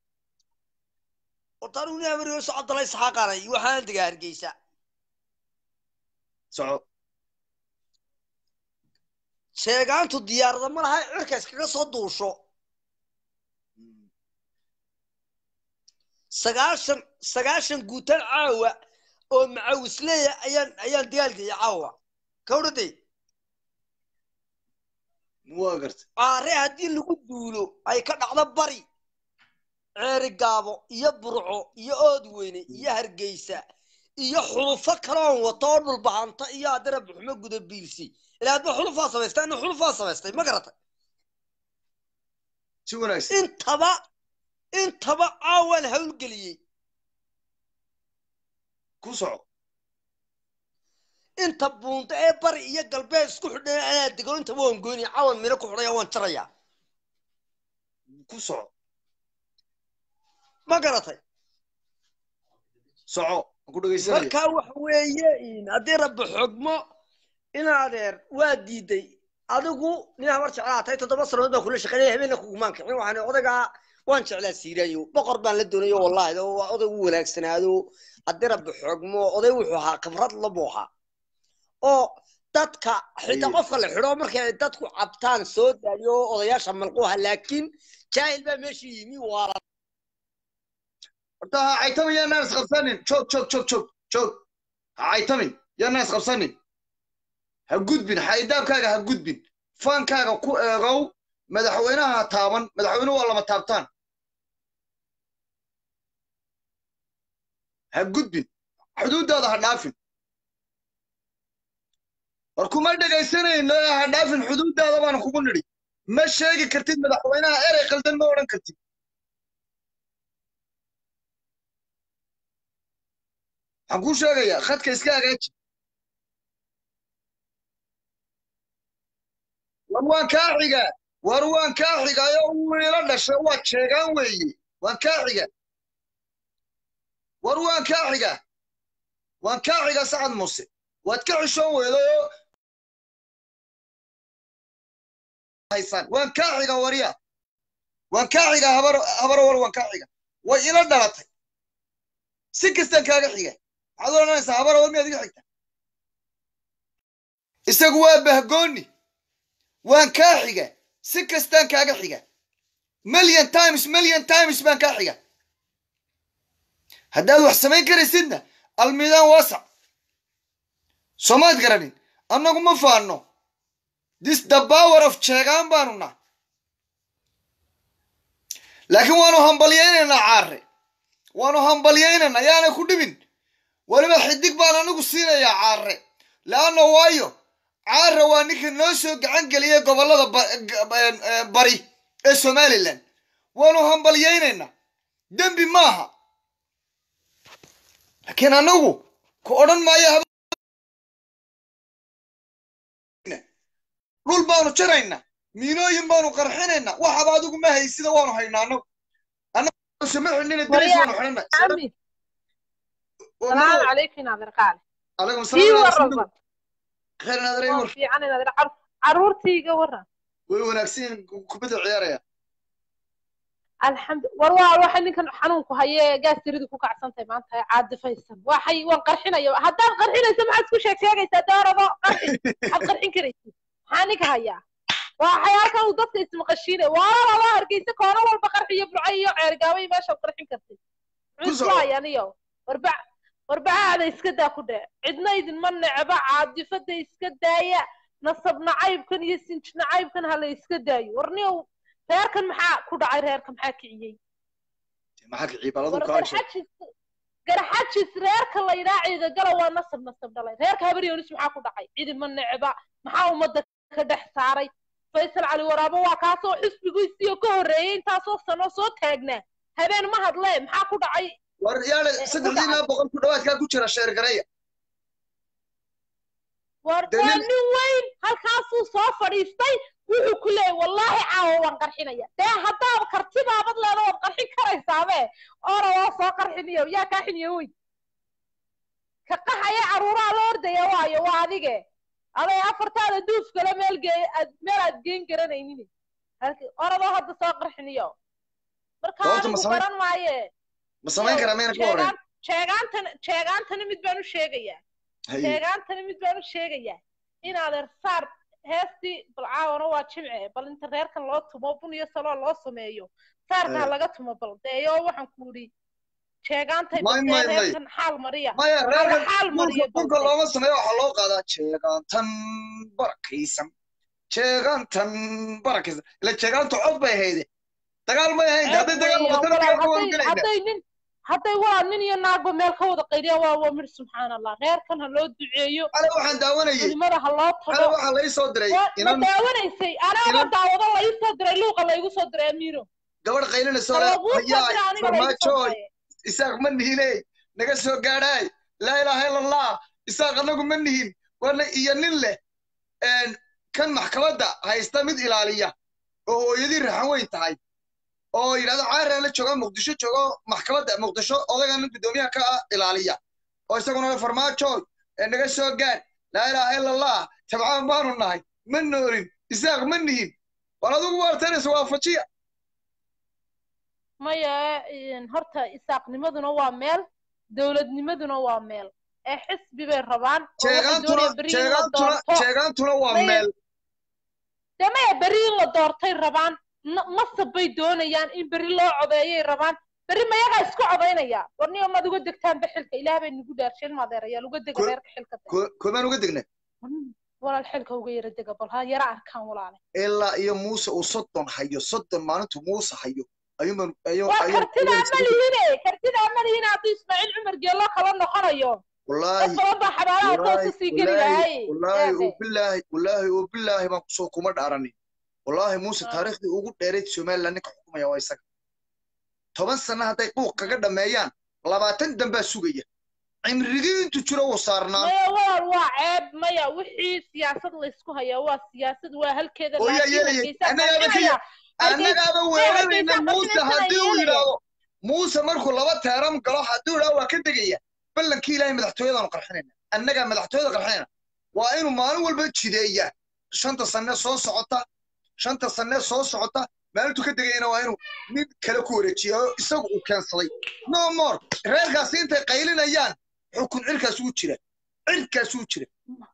horta anigu nin amarigo socodalay saxaaqanay waxaan degaa hargeysa soco sheegaantu diyaarada ma laha cirka iskaga soo duusho sagaashan sagaashan guutaan caawa oo macawisleeya ayaan ayaan dagaalgaya caawa kawdhade waa gartay caare haddii lagu duulo ay ka dhacdo bari ceeri gaabo iyo burco iyo oodweyne iyo hargeysa iyo xulufo kale oon wato oo dhulbahanta iyo adara buxmo guda biilsi ilaa adba xulufaa samaystay ina xulufaa samaystay ma garatay si wanaagsan intaba intaba caawaan hawlgeliyey ku soco inta buunta ee bari iyo galbeed isku xidhan anaa dego intaba waan goynaya caawan mino ku xidhaya waan jaraya ku soco ma garatay soco aan ku dhegaysanaya markaa waxa weeye haddii rabbi xogmo in adeer waa diiday adigu nin habar jeclaa tahay toddoba sannadood baan kula shaqeynaya habeenna kugumaan kicin waxaan odagaa waan jeclaa siiraayo boqor baan la doonayo wallahi oo waa oday u wanaagsanaado haddii rabbi xogmo oday wuxuu ahaa khibrad labuu ahaa oo dadka xitaa Aye. qofka la xidho markay ay dadku cabtaan soo daadiyo odayaasha malquha laakiin jaahil baa meesha yimi waa la horta ha caytamin yaanaan isqabsanin joog joog joog joog joog ha caytamin yaanaan isqabsanin ha gudbin xaydaabkaaga ha gudbin faankaaga ku eegow madaxweynaha ha taaban madaxweynuhu waa lama taabtaan ha gudbin xuduuddaada ha dhaafin war kuma dhegaysanayno ee ha dhaafin xuduuddaada baan kugu nidhi ma sheegi kartid madaxweynaha erey qaldan ma odhan kartid waxaan kuu sheegayaa khadka iska hagaaji war waan kaa xigaa war waan kaa xigaayo wiila dhashay waad sheegaan weeye waan kaa xigaa war waan kaa xigaa waan kaa xigaa sacad muuse waad ka xishoon weedayo haysaan waan kaa xigaa warya waan kaa xigaa habar habar war waan kaa xigaa way ila dhalatay si kastaan kaaga xiga maxaad odhanaysaa habar war miyaad iga xigta isagu waa bahgooni waan kaa xiga si kastaan kaaga xiga million times million times baan kaa xiga haddaad wax samayn karaysidna almidaan waasac soomaad garanin annagu ma faanno this the power of jeegaan baanu nah laakiin waanu hambalyaynaynaa caare waanu hambalyaynaynaa yaanay ku dhibin weliba xidig baan anigu siinayaa caare leanna waayo caare waa ninka noo soo gacan geliyay gobollada ba- ga- een, ee, bari ee somalilan waanu hambalyaynaynaa dembi maaha laakiin anagu ku odhan maayo hab- dhul baanu jaraynaa miinooyin baanu qarxinaynaa waxaba adigu ma haysida waanu haynaa anagu anagu sama xidhnina diris waanu xidhana عمي السلام عليكم ناظر قال calaykum في salaam ورا khayr naadare war في عنا ناظر عر- عرورتي ورا way wanaagsan kubadda ciyaaraya الحمد وروا waxa ninkan xanuunku haye gaas tiradu ku kacsantahay maanta caadi faysan waxay waan qarxinayo haddaan qarxinayso maxaad isku sheeg sheegaysaa doorado qarxin had qarxin karaysid maxaa ninka hayaa waxay halkan uu dadka ismaqashiinay waa laba hargeysa koono walba qarxiyo burco iyo ceergaabo iyo meeshaad qarxin kartid Ku muxuu soco. hayaniyo warba warbacaada iska daa ku dheh cidna idinma necba caadifada iska daaya nasab nacaybkan iyo sinj nacaybkan ha la iska daayo warniyow reerkan maxaa ku dhacay reerka maxaa kiciyey maxaa kiciye baladu war kaa heshay garxajis garxajis reerka la yidhaa ciida gala waa nasab nasab dhalay reerka habaryoonis maxaa ku dhacay cidima necba maxaa ummadda ka dhex saaray faysal cali waraabo waa kaasoo xisbigiisiyo ka horreeyey intaasoo sano soo taagnaa habeen ma hadle maxaa ku dhacay war yaale Eh, saddexdiina boqol ku dhawaadkaa ku jira sheer gareya war Dee waa nin- nin weyn halkaasuu soo fadhiistay wuxuu ku leeyay wallaahi caawa waan qarxinaya dee haddaad kartibaabad leeda waad qarxin karaysaabe oona waa soo qarxiniyo yaa kaa xiniyo wey ka qaxaya caruuraha la ordaya waayo waa adige aday afartaada duuf kale meel gee aad meel aad geen garanaynin halki oradoo hadda soo qarxiniyo marka Sababta ma anigu samayn- garan maaye ma samayn karaa mayna ka horreyn sheegaan sheegaantan sheegaantani mid baan u sheegayaa Haye. sheegaantani mid baan u sheegayaa inaad ersaar heestii bal caawana waa jimce bal inta reerkan loo tumo bun iyo saloo loo sameeyo saarka ha Eh. laga tumo bal deeyo waxaan ku idhi sheegaantay May, bal may, dee may. reerkan xaal mariya maya reerkan xaal mariya dhulka dhulka looma sameeyo waxaa loo qaadaa jeegaantan barakaysan jeegaantan barakaysan ila jeegaantu cod bay hayde dagaal may ahayn hadday dagaal noqoto walaal dagaal waan hadday gelayna hadday nin hadday waa nin iyo naagba meel ka wada qaydiyaan waa waa mir subxaan allah reerkan ha loo duceeyo ale waxaan daawanayay culimada ha loo ale tago waxaa lai soo diray Waa- ma inan daawanaysay anaaba inan- daawado la iisoo diray luuqa la igu soo diray amiiro gabadh qaylinayso ha le laguu soo hayaay diray aniga la igu soo farmaajoy diray isaaq ma nihiney naga soo gaadhaay laa ilaaha ila allah isaaq anagu ma nihin wana iyo nin leh een, kan maxkamadda haysta mid ilaaliya oo hooyadii raxan weyn tahay oo yidhahdo caaraan la jooga muqdisho joogo maxkamadda muqdisho odagan nin guddoomiyaha ka ah ilaaliya oo isaguna le farmaajoy ee naga soo gaadh laa ilaaha ila allah tabcaan baanu nahay ma noolin isaaq ma nihin war adigu waartanaysa waafajiya maya een, horta isaaqnimaduna waa meel dowladnimaduna waa meel ee xisbi bay rabaan oo waxay jeegaantuna doonayaan berri in la jeegaantuna doorto jeegaantuna waa Maya- meel dee maya berri in la doortay rabaan na- masab bay doonayaan in berri loo codeeyay rabaan berri mayagaa isku codaynaya war niyo maad uga degtaanba xilka ilaah bay nagu dhaarshin maadeerayaal uga dega Ko- reerka xilka de. Ko- koobaan uga degna walaal xilka uga yara dega bal ha yara arkaan walaale ilaa iyo muuse uu soddon hayo soddon maalintu muuse hayo ayuunbaan ayuu waa ayuu kartidaa ma lihine kartidaa ma lihine hadduu ismaaciil cumar geelo kala noqonayo dad wallaahi badan baa xabaalaha wallaahi toosa sii geli wallaahi lahay wallaahi Eede. oo bilaahi wallaahi oo bilaahi baan kusoo kuma dhaaranin wallaahi muuse Ah. taariikhdii ugu dheerayd somaliland ninka xukumaya waa isaga toban sano hadday quuq kaga dhammeeyaan labaatan dambaa sugaya cimrigii intu jiro wuu saarnaa maya walaal waa ceeb maya wixii siyaasad laysku hayaa waa siyaasad waa halkeeda oo yaa laakiin yeelaya hargeysa annagaaba ka qarxinaya annagaaba weerarayna hargeysa muuse qarxinaysa haddii uu yeelaya. yidhaahdo muuse markuu laba teeram galo hadduu yidhaahdo waa ka degaya ballankii ilaahay madaxtooyadaanu qarxinayna annagaa madaxtooyada qarxinayna waa inuu maalin walba jideeya shanta sanne soo socota shanta sanne soo socota maalintuu ka degayana waa inuu mid kale ku wareejiya oo isagu uu keensaday no more reerkaasi intay qaylinayaan xukun cirkaas ugu jira cirkaas ugu jira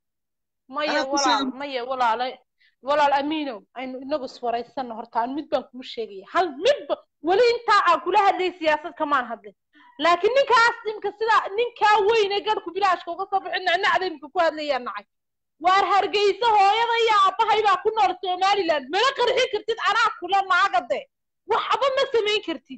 maya Anaa ku walaal sheegin. maya walaale walaal amiinow aynu inagu iswaraysanno horta aan mid baan kuu sheegaya hal midba weli intaa aan kula hadlay siyaasad kamaan hadlin laakiin ninkaas imka sidaa ninkaa weyne garhku bilaashka uga soo bixin nacnacda imka ku hadlayaa nacay waar hargeysa hooyada iyo aabbahay baa ku nool somaliland mala qarxin kartid anaa kula naagade waxba ma samayn kartid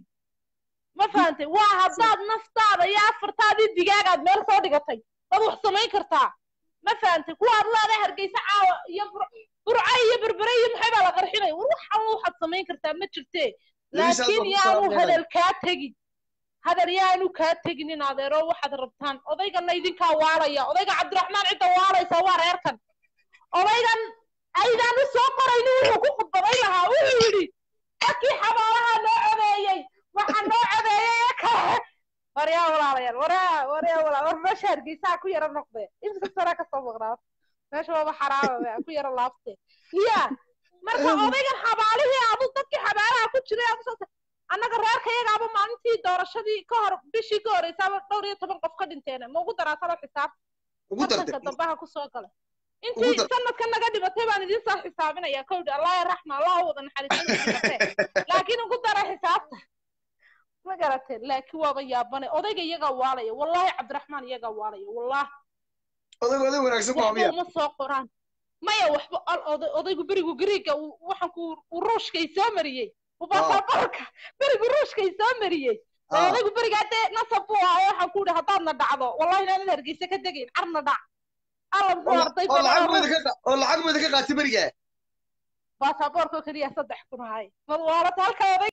ma fahantay waa haddaad naftaada iyo afartaadii digaagaad meel soo dhigatay dad wax samayn kartaa ma fahantay kuwaad leedahay hargeysa caawa iyo Bur- burco iyo berbere iyo maxay baa la qarxinaya war waxan waxaad samayn kartaa ma jirtee Labisaad baa laakiin ku yaanu salaam hadal kaa tegin hadal yaanu kaa tegin in adeero waxaad rabtaan odaygana idinkaa waalaya odayga cabdiraxmaan cidda waalaysa waa reerkan odaygan aydaan u soo qorayni wuxuu ku khudbaday lahaa wuxuu yidhi dadkii xabaalaha noo codeeyey waxa noo codeeyey ee kale waryaa walaalayaal waryaa waryaa walaal war meesha hargeysaha ku yara noqde imsa sara kasoo maqnaa meesha waaba xaraama ku yara laabte ya marka odaygan xabaalihii adu dadkii xabaalaha ku jiray aad usoo annaga reerka iyagaaba maalintii doorashadii ka hor bishii ka horeysaaba dhowr iyo toban qof ka dhinteena ma ugu daraasaba xisaab ugu dartay tartanka dambaha kusoo gala Ugu intii dar- sanadka naga dhimatay baan idin soo xisaabinaya kowdhi allah ya raxma allah u wada naxariisanayse laakiin ugu dara xisaabta ma garatee laakiin waaba yaabane odayga iyagaa waalaya wallahi cabdiraxmaan iyagaa waalaya wallahi odag oday wanaagsan waa waxba miya uma soo qoraan maya waxba al oday odaygu berigu gariiga uu- waxaan ku uu ruushkay soo mariyey ubaasaboorka berigu ruushkay soo mariyey Ah. odaygu berigaa dee nasab buu ahaa waxaan ku yidhi haddaadna dhacdo wallahi inaanad hargeysa ka degayn carna dhac alla oo muxuu arday oo lacag buu badan idinka qa- oo lacag buu idinka qaatay berigaa baasaboorka oo keliya saddex kun ahay bal waalata halka oday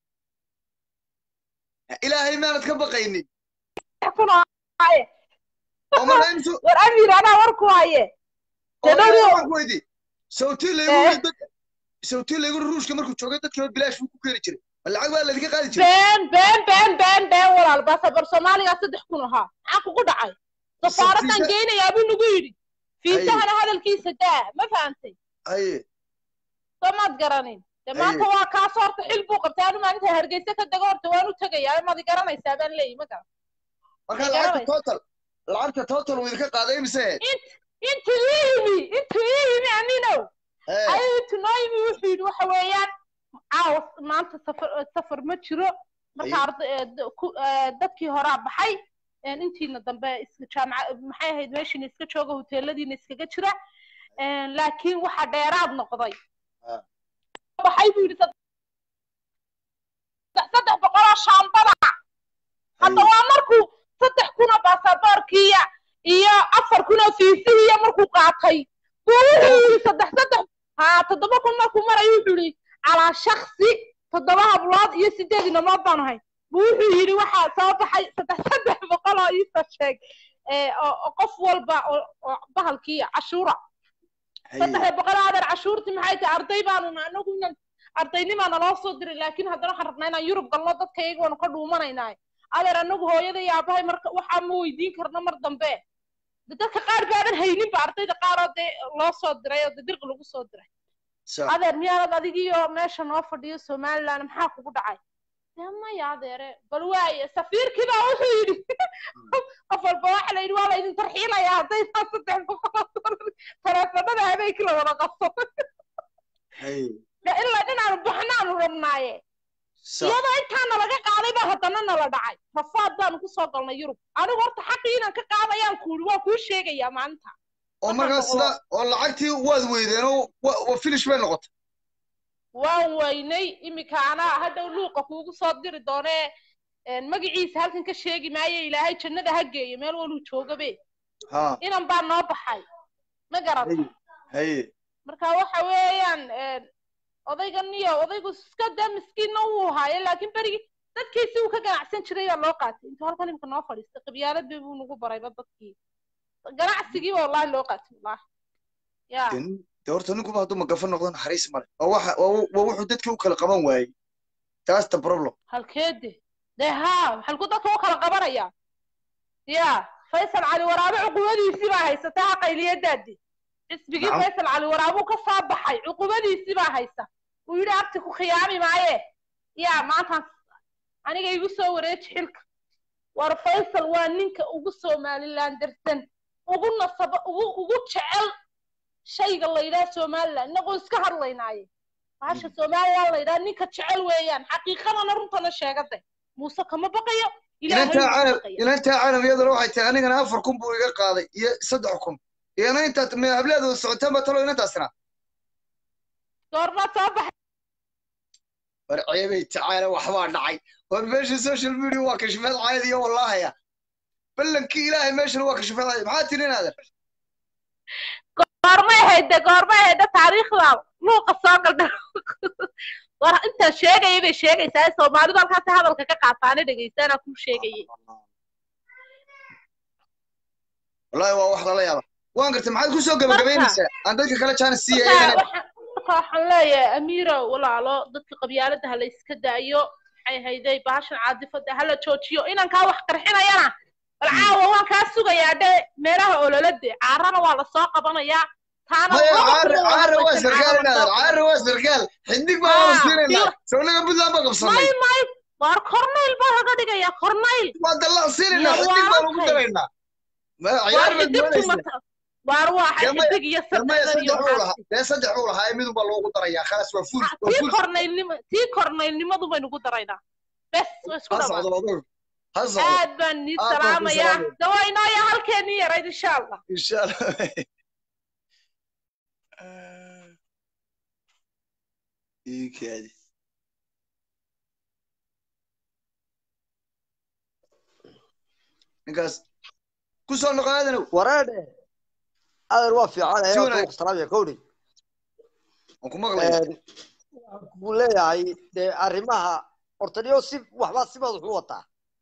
ilaahay maanad ka baqaynin saddex kun ahaye oo marka intu war amiir anaa war ku haye oo Dee dhowr ilaahay iyo- waan ku weydiiyey sawtii laygu Eh. yiri dad sawtii laygu yiri ruushka markuu joogay dadkiiba bilaash buu ku keeni jiray ma lacag baa laydinka qaadi jiray been been been been been walaal baasaboor soomaaliga saddex kun ahaa maxaa kugu dhacay safaaradan fiisa- geynayaa buu nagu yidhi fiisahana hadalkiisa daa ma fahantay haye soo maad garanin de maanta waa kaasoo horta xil buu qabtay anu maalinta hargeysa ka dego horta waan u tegayaa maad garanaysaa baan leeyahy ma garan marka Ay, lacagta garanaysa. total lacagta total wuu idinka qaaday mise intuu ii yimi intuu ii yimi aminow Eh, ayuu intuu noo yimi wuxuu yidhi waxa weeyaan caawa maanta safar safar ma jiro marka Ay. arda- eh, d- ku- eh, dadkii horaa baxay een, intiina dambe iska jaamaca maxay ahayd meeshiina iska jooga hoteeladiina iskaga jira een, laakiin waxa dheeraad noqday Ah. baxay buu yidhi saddex saddex boqoloo shaambada hadda waa markuu saddex kun oo baasaboorkiiya iyo afar kun oo fiisihiiya markuu qaatay buu wuxuu yidhi saddex saddex haa toddoba kun markuu marayo wuxuu yidhi calaa shaksi toddoba hablood iyo sideed inamood baan ahay buu wuxuu yidhi waxaa soo baxay saddex saddex boqol oo iisoo sheeg ee, oo oo qof walba oo oo bahalkii cashuura saddex boqol adeer cashuurtii maxay tahay arday baanu nahay anagu inan ardaynimaa naloo soo diray laakiin haddana waxaan rabnaa inaan yurub galno dadka iyaga waanu ka dhuumanaynaa adeer anagu hooyada iyo aabahay marka waxaa ma weydiin karno mar dambe de dadka qaar baadan hayninba ardayda qaar oo dee loo soo diray oo de dirqi lagu soo diray sax adeer miyaanad adigiyo meesha noo fadhiyo somaliland maxaa kugu dhacay dee maya adeere bal waaye safiirkii baa wuxuu yidhi qof walba waxa la yidhi waa laydin tarxiilaya haddaysaa saddex boqol oo dollar taleefanada habeenkii la wada qabso hay de ilaa dhinaanu baxnaanu rabnaaye sax iyadoo intaa nalaga qaaday baa haddana nala dhacay rafaad baanu kusoo galnay yurub anigu horta xaqii inaan ka qaadayaan kuuri waa kuu sheegayaa maalinta oo markaas sida oo lacagtii waad weydeen oo wa- wa finish bay noqotay waan weynay iminka anaa hadhow luuqa kuugu soo diri doonee een, magaciisa halkan ka sheegi maayo ilaahay jannada ha geeyo meel waluu joogabe ha inan baa noo baxay ma garata hay hay marka waxa weeyaan een, odaygan iyo odaygu iska dee miskiinna wuu haaye laakiin berigii dadkiisi uu ka ganacsan jiray baa loo qaatay intuu halkan imika noo fadhiistay qabyaalad bay buu nagu barayba dadkii ganacsigii baa wallahi loo qaatay wallahi ya de de horta ninkuba hadduu magafa noqdo naxariis male waa waxa waa waa wuxuu dadkii u kala qaban waayey taas the problem halkeede dee haa maxalku dadka u kala qabanaya ya faysal cali waraabe cuqubadiisii baa haysata ha qayliyadaadi xisbigii Nacam. faysal cali waraabuu ka soo baxay cuqubadiisii baa haysa uu yidhi abti ku khiyaami maaye ya maantaan aniga igu soo wareeji xilka war faysal waa ninka ugu somaliland darsan ugu nasaba ugu ugu jecel shayga la yidhaha somaliland inagoo iska hadlaynaaye bahasha somaliland la yidhaha ninka jecel weeyaan xaqiiqadana runtana sheegade muuse kama baqayo ilaahay inantaa wuu caalam baqaya inantaa caalam iyaduna waxay tahay anigana afar kun buu iga qaaday iyo saddex kun iyana intaad me hableedu socoteen ba talo inantaasina goormaad soo baxay war ceebay tacaala waxbaa dhacay war meesha social media waa kashifeed caadiya wallahaya ballankii ilaahay meeshana waa kashifeed caadi maxaa tiri inaadan goormay hayde goormay hayde taariikhda luuqa soo galdha war intaan sheegaya bay sheegaysaa soomaalidu halkaasi hadalka ka qaataana dhegaystaanaa kuu sheegayay wallahi waa wax lala yaaba waan gartay maxaad kusoo gabagabaynaysaa aan dadka kale jaanis siiya marka iyagana waxaan marka waxaan leeyahay amiiro walaalo dadka qabyaalada ha la iska daayo maxay hayday bahashan caadifada ha la joojiyo inankaa wax qarxinayana bal caawa waan kaa sugayaa dhe meelaha ololade caarana waa lasoo qabanayaa taana maya laba caare kun oo caare waa wanaagsan sarkaal caara inaadan lasoo caare waa sarkaal xidig baa waanu Ah, siinaynaa iyo- sawnaga puntland baa qabsanay may may waar corneyl baa laga dhigayaa corneyl waa dallaan siinaynaa Iyo xidig baan ugu waarantay. daraynaa ma waar ciyaar baad xidigtu doonaysaa mata waar waa Gamaya- xidig iyo gamaya saddex iyo saddex uu lahaa waxaasi dee saddex uu lahaa midun baa loogu darayaa khalaas waa fuul waa tii fuul corneylnimo tii corneylnimadu baynu ku daraynaa bes waa isku ha dhamaa socdo odow ha socdo aad baan nii Aad baan kuu salaamayaa salaamaya. dawaynooya halkeenii yarayd insha allah insha allah iikaadi ninkaas ku soo noqo aadanow wareedhe adeer waa fiican Si ee wanaag- ku salaamaya kowdhi waan ku maqlaya buu leeyahay dee arrimaha hortaniyo si waxbaa si madax u wataa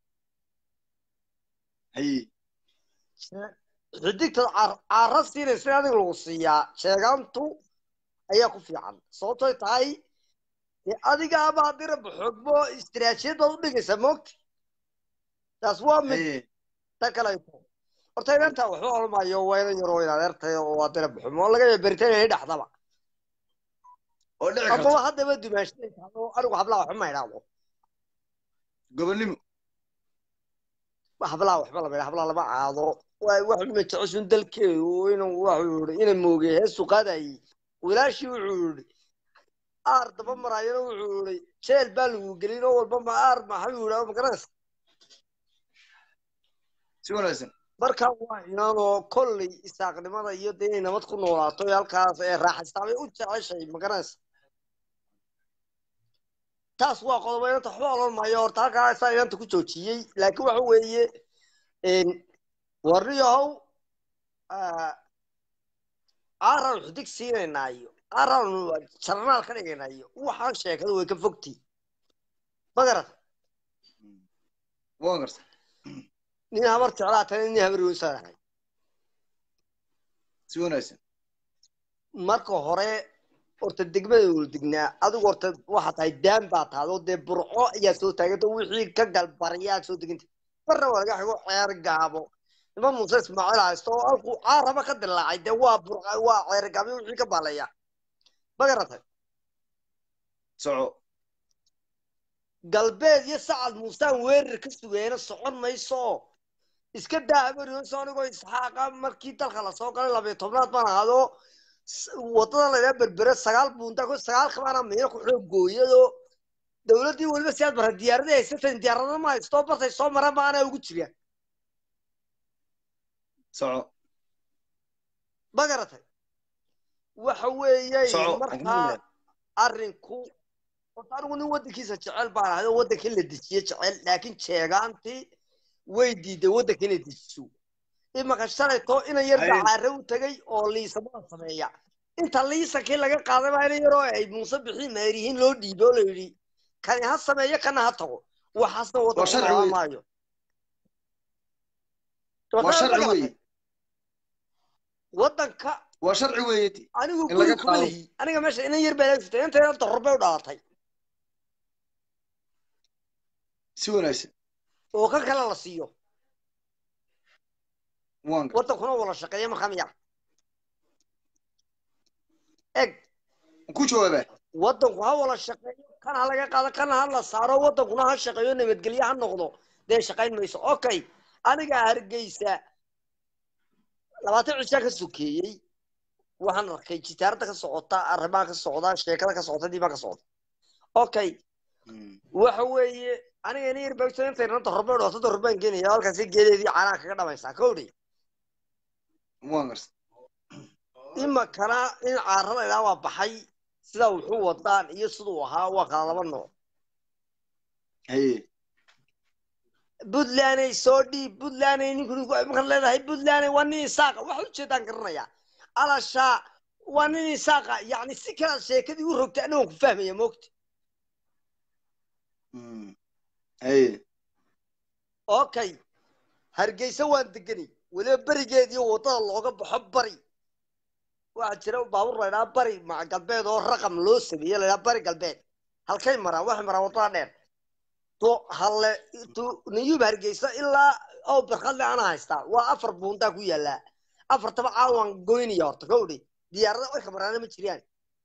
haye xidigta caar- caara siinaysa in adiga lagu siiyaa sheegaantu ayaa ku fiican sababtoy tahay dee adiga ama haddii rabbi xogmo istiraatiijiyad baad u dhigaysaa moogta taas waa mid haye ta kaleeto horta inanta waxba olmayo waa inan yaroo in adeertay oo haddii rabbi xumo oo laga yaaba beritaan inay dhexdaba oo dhici amaba karta haddaba dumaashinaysaa oo anigu hablaha waxba ma idhaahdo gobonnimo hablaha waxba lama idhaa hablaha lama caado waa wax ma jecesun dalkeedu inuu waxuu yihi ina moogay heesu qaadayay wilaashii wuxuu yihi aar daba maraayana wuxuu yihi jeel baa lagu gelin oo walba ma aar maxuu yihi magaranaysa si wanaagsan marka waa inaanoo kolley isaaqnimada iyo dee inay nabad ku noolaato ee halkaas ee raaxaystaabay u jeceshay magaranaysa taas waa qodobo inanta waxba odhan maayo horta halkaa saa inanta ku joojiyey laakiin waxa weeye warniyahow aaraanu xidig siinaynaa iyo aaraanu jarnaal ka dhigaynaa iyo waxaan sheekada way ka fogtii magarata waan garta nin habar jeclaa tana nin habar weysaanahay si wanaagsan marka hore horta degmada wala degnaa adigu horta waxaa tahay daan baa tahay oo dee burco ayaa soo taaganta wixii ka galbariyaa soo deganta marna waa laga xigo ceer gaabo nima muuse ismaaciil haysto oo halkuu caaraba ka dilaacay dee waa burca waa ceer gaabyo wixii ka baalaya ma garatay soco galbeed iyo sacad muusaan weerar ka sugayna socon mayso iska daa habariyonso anigoo isxaaqa markii dalka lasoo galay labayo tobnaad baan ahaado wadada laydhaa berbere sagaal buunta ku sagaal kabaana miino ku xoog gooyado dowladdii weliba si aad bara diyaaradii haysatan diyaaradana ma haysto bartay soo mara maana ugu jiraan soco ma garatay waxa weeye Soco, markaa alhamdulillah. arrinku horta anigu nin waddankiisa jecel baan ahay oo waddanka in la dejiye jecel laakiin jeegaantii way diiday waddanka inay dejiso imaka shalaytoo inan yar Haye. dacaare u tegay oo liisamaa sameeya inta liisankii laga qaaday baa inan yaroo ay muuse bixii meerihiin loo dhiibay oo la yidhi kani ha sameeyo kana ha tago waxaasna Waa waddanku sharci qaadan weeye. maayo waa sharci weeye waddanka waa sharci weeye anigu In guri laga kuma qaado. lihi aniga meesha inan yar baa lagsitay intayna darurbay u dhalatay si wanaagsan oo kan kale la siiyo waan garta waddankuna wala shaqeeya markaa miya eg ku jawaaba waddanku ha wala shaqeeyo kan ha laga qaado kan ha la saaro waddankuna ha shaqeeyo nabadgelyo ha noqdo dee shaqayn mayso okay aniga hargeysa labaatan cishaa ka sokeeyey waxaan arkay jitaarada ka socota arrimaha ka socda sheekada ka socota diimaa ka socda okay waxa weeye aniga ina yar baagso intay nanta horbe dhooto dorbaan geenaya halkaasi geedeedii caanaha kaga dhamaysaa kowdhi waan garta imakana in caarada ilaa waa baxay sida wuxuu wadaan iyo siduu ahaa waa kala laba nooc haye puntlanday soo dhiib puntlanday ninku ninku markaad leedahay puntlanday waa nin isaaqa waxa ujeedaan garanaya alashaa waa nin isaaqa yacni si kalaad sheekadii u rogtay aniga waan ku fahmaya moogta haye okay hargeysa waan deganay weliba berigeed iyo waddada looga baxo bari waxaa jira baabuur laydhaa bari maca galbeed oo raqam loo sameeye laydhaa bari galbeed halkay maraan waxay maraan waddada dheer to halle to niyuub hargeysa ilaa oo barkadle ana haystaa waa afar buuntaa ku yaallaa afartaba caawaan goynaya horta kowdhi diyaarada way ka maraana ma jiraan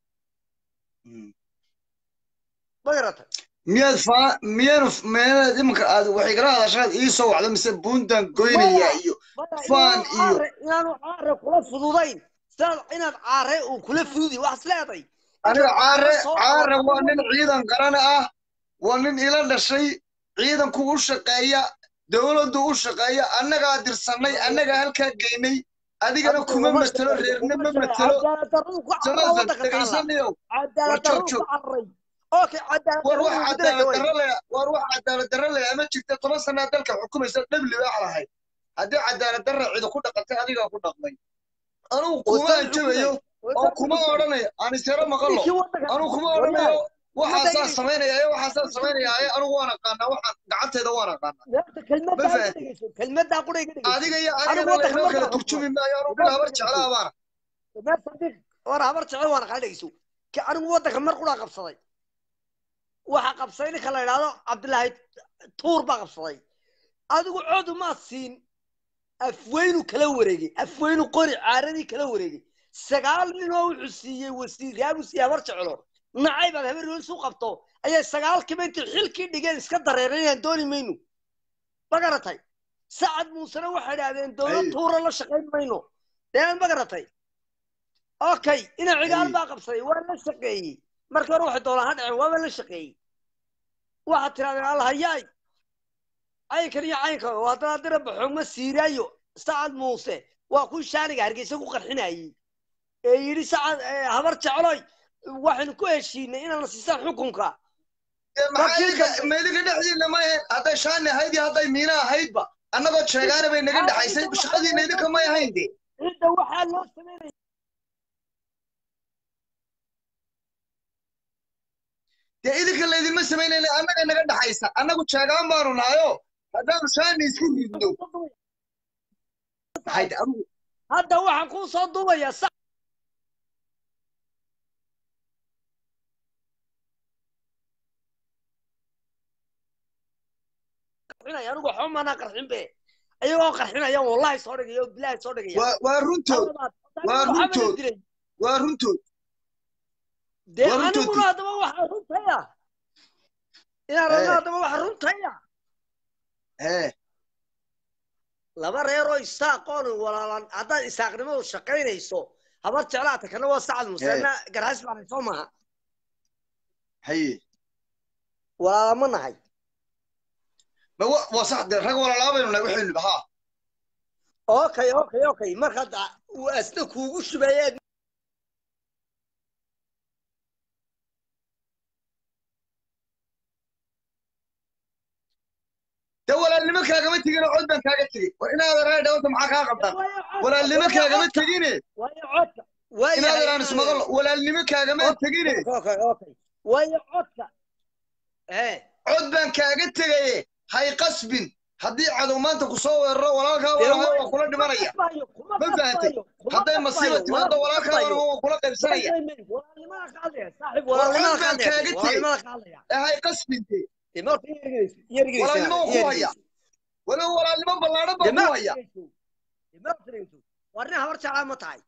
ma garata miyaad faa miyaanu miyaanaad imanka aad waxay kala hadashaad ii soo wacdo mise buuntan goynaya iyo Faan iyo- inaanu caare kula fududayn sidaad inaad caare uu kula fududi waxaas leeday aniga caare soo caare qabato- waa nin ciidan qaran ah waa nin ila dhashay ciidanku u shaqeeya dowladdu u shaqeeya annagaa dirsanay annagaa halkaa geynay adigana kuma matelo reerna ma matelo samaasan dhegaysanayow cadaalad War darro joog, joog. ku cararay okay cadaalad war darro wax ugu diraysa cadaalad way. darro leh war wax cadaalad darro leh ama jirta toban sanaa dalka xukumaysa dhabli baa lahayd haddii cadaalad darra cidi ku dhaqantay adigaa ku dhaqmay anugu kuma Wasan anjabayo xukumay. oo kuma odhanayo aan isyaro maqalo Ninkii waddanka- anugu kuma odhanayo waxaasaa samaynaya ee waxaasaa samaynaya ee anugu waan aqaanaa waxaan gacanteeda waan aqaanaa Horta kelmaddaa Ma iga fahantin. dhegeyso, kelmaddaa qura iga dhegeyso. adiga iyo Anigu anigana waddanka laynoo ma kala kala turjumi maayo anugu nin habar jeclaa baana Meel sadiq war habar jecel waan aqaan dhegeyso Ka- anigu waddanka mar qura qabsaday waxa qabsaday ninka la yidhaahdo cabdilaahi tuur baa qabsaday adigu coodu maa siin afweynu kala wareegay afweynu qori caaradii kala wareegay sagaal nin oo wuxuu siiyey wasiiryaabuu siiyey habar jecelo nacay baad habar yool isu qabto ayay sagaalkiiba intay xilkii dhigeen iska dareereen inaan dooni mayno ma garatay sacad muusena waxay idhahdeen dowlad Ay. tuura la shaqayn mayno dee ma garatay okay ina cigaal Ay. baa qabsaday waa la shaqeeyey markii hore waxay doonaan ha dhaceen waaba la shaqeeyey waxaad tirahdeen allahayaay caynkan iyo caynkan oo haddana dira baxoogma siiraayo sacad muuse waa kuwii shaaniga hargeysa ku qarxinayey ee yidhi sacad eh, habar jecloy waxaynu ku heshiinay inaana siisaan xukunka dee maxaa Markii idinka dambe- meydinka dhexdiina ma ahayn hadday shaani ahayd iyo hadday miina ahaydba annagoo sheegaana bay naga dhexaysay shaqadiina idinka may ahayn de cidda waxaa loo sameynaya dee idinka laydinma samaynayna annaga naga dhexaysa annagu sheegaan baanu nahayo haddaanu shaani isku ridno maxay de adugu hadda waxaan kuu soo duubayaa sa qarxinaya anigu waxba maanaa qarxin be ayagoo qarxinaya wallahi soo dhigaya oo bilaahi soo dhigaya waa waa runtood waa runtood. waa runtood dee waa runtood. aniguna haddaba waxaa runtaya inaan Eh. rabno haddaba waxa runtaya ee laba reeroo isaaqoon walaalan haddaad isaaqnimadu shaqaynayso habar jeclaata kana waa sacad museena garhays baan soo maha haye walaala ma nahay ma wa- waa sax dee rag walaalaabaynu nahay waxaynu haa okay okay okay markaad uu asna kuugu shubayeed dee walaalnimo kaagama tegin oo cod baan kaaga tegey war inaadan raa dhawanta maxaa kaa qabtaan walaalnimo kaagama tegine waayo codka waayo inaadan aan ismaqal walaalnimo kaagama tegine okay okay waayo codka eh cod baan kaaga tegaye hay qasbin haddii cadow maanta ku soo weeraro walaalkaa walaalahay waa kula dhimanaya ma Ma fahantay? hadday masiiba timaado walaalkaa walaalaha waa kula qaybsanaya walaalnimada ka hadlaya saaxiib War walaalnimada cod ka baan hadlaya kaaga tegey. walaalnimada ka hadlaya ee hay qasbinte dee marka yargeysa yargeysa walaalnimo ku haya waliba walaalnimo ballaadhan baa ku haya warnin habar jeclaa ma tahay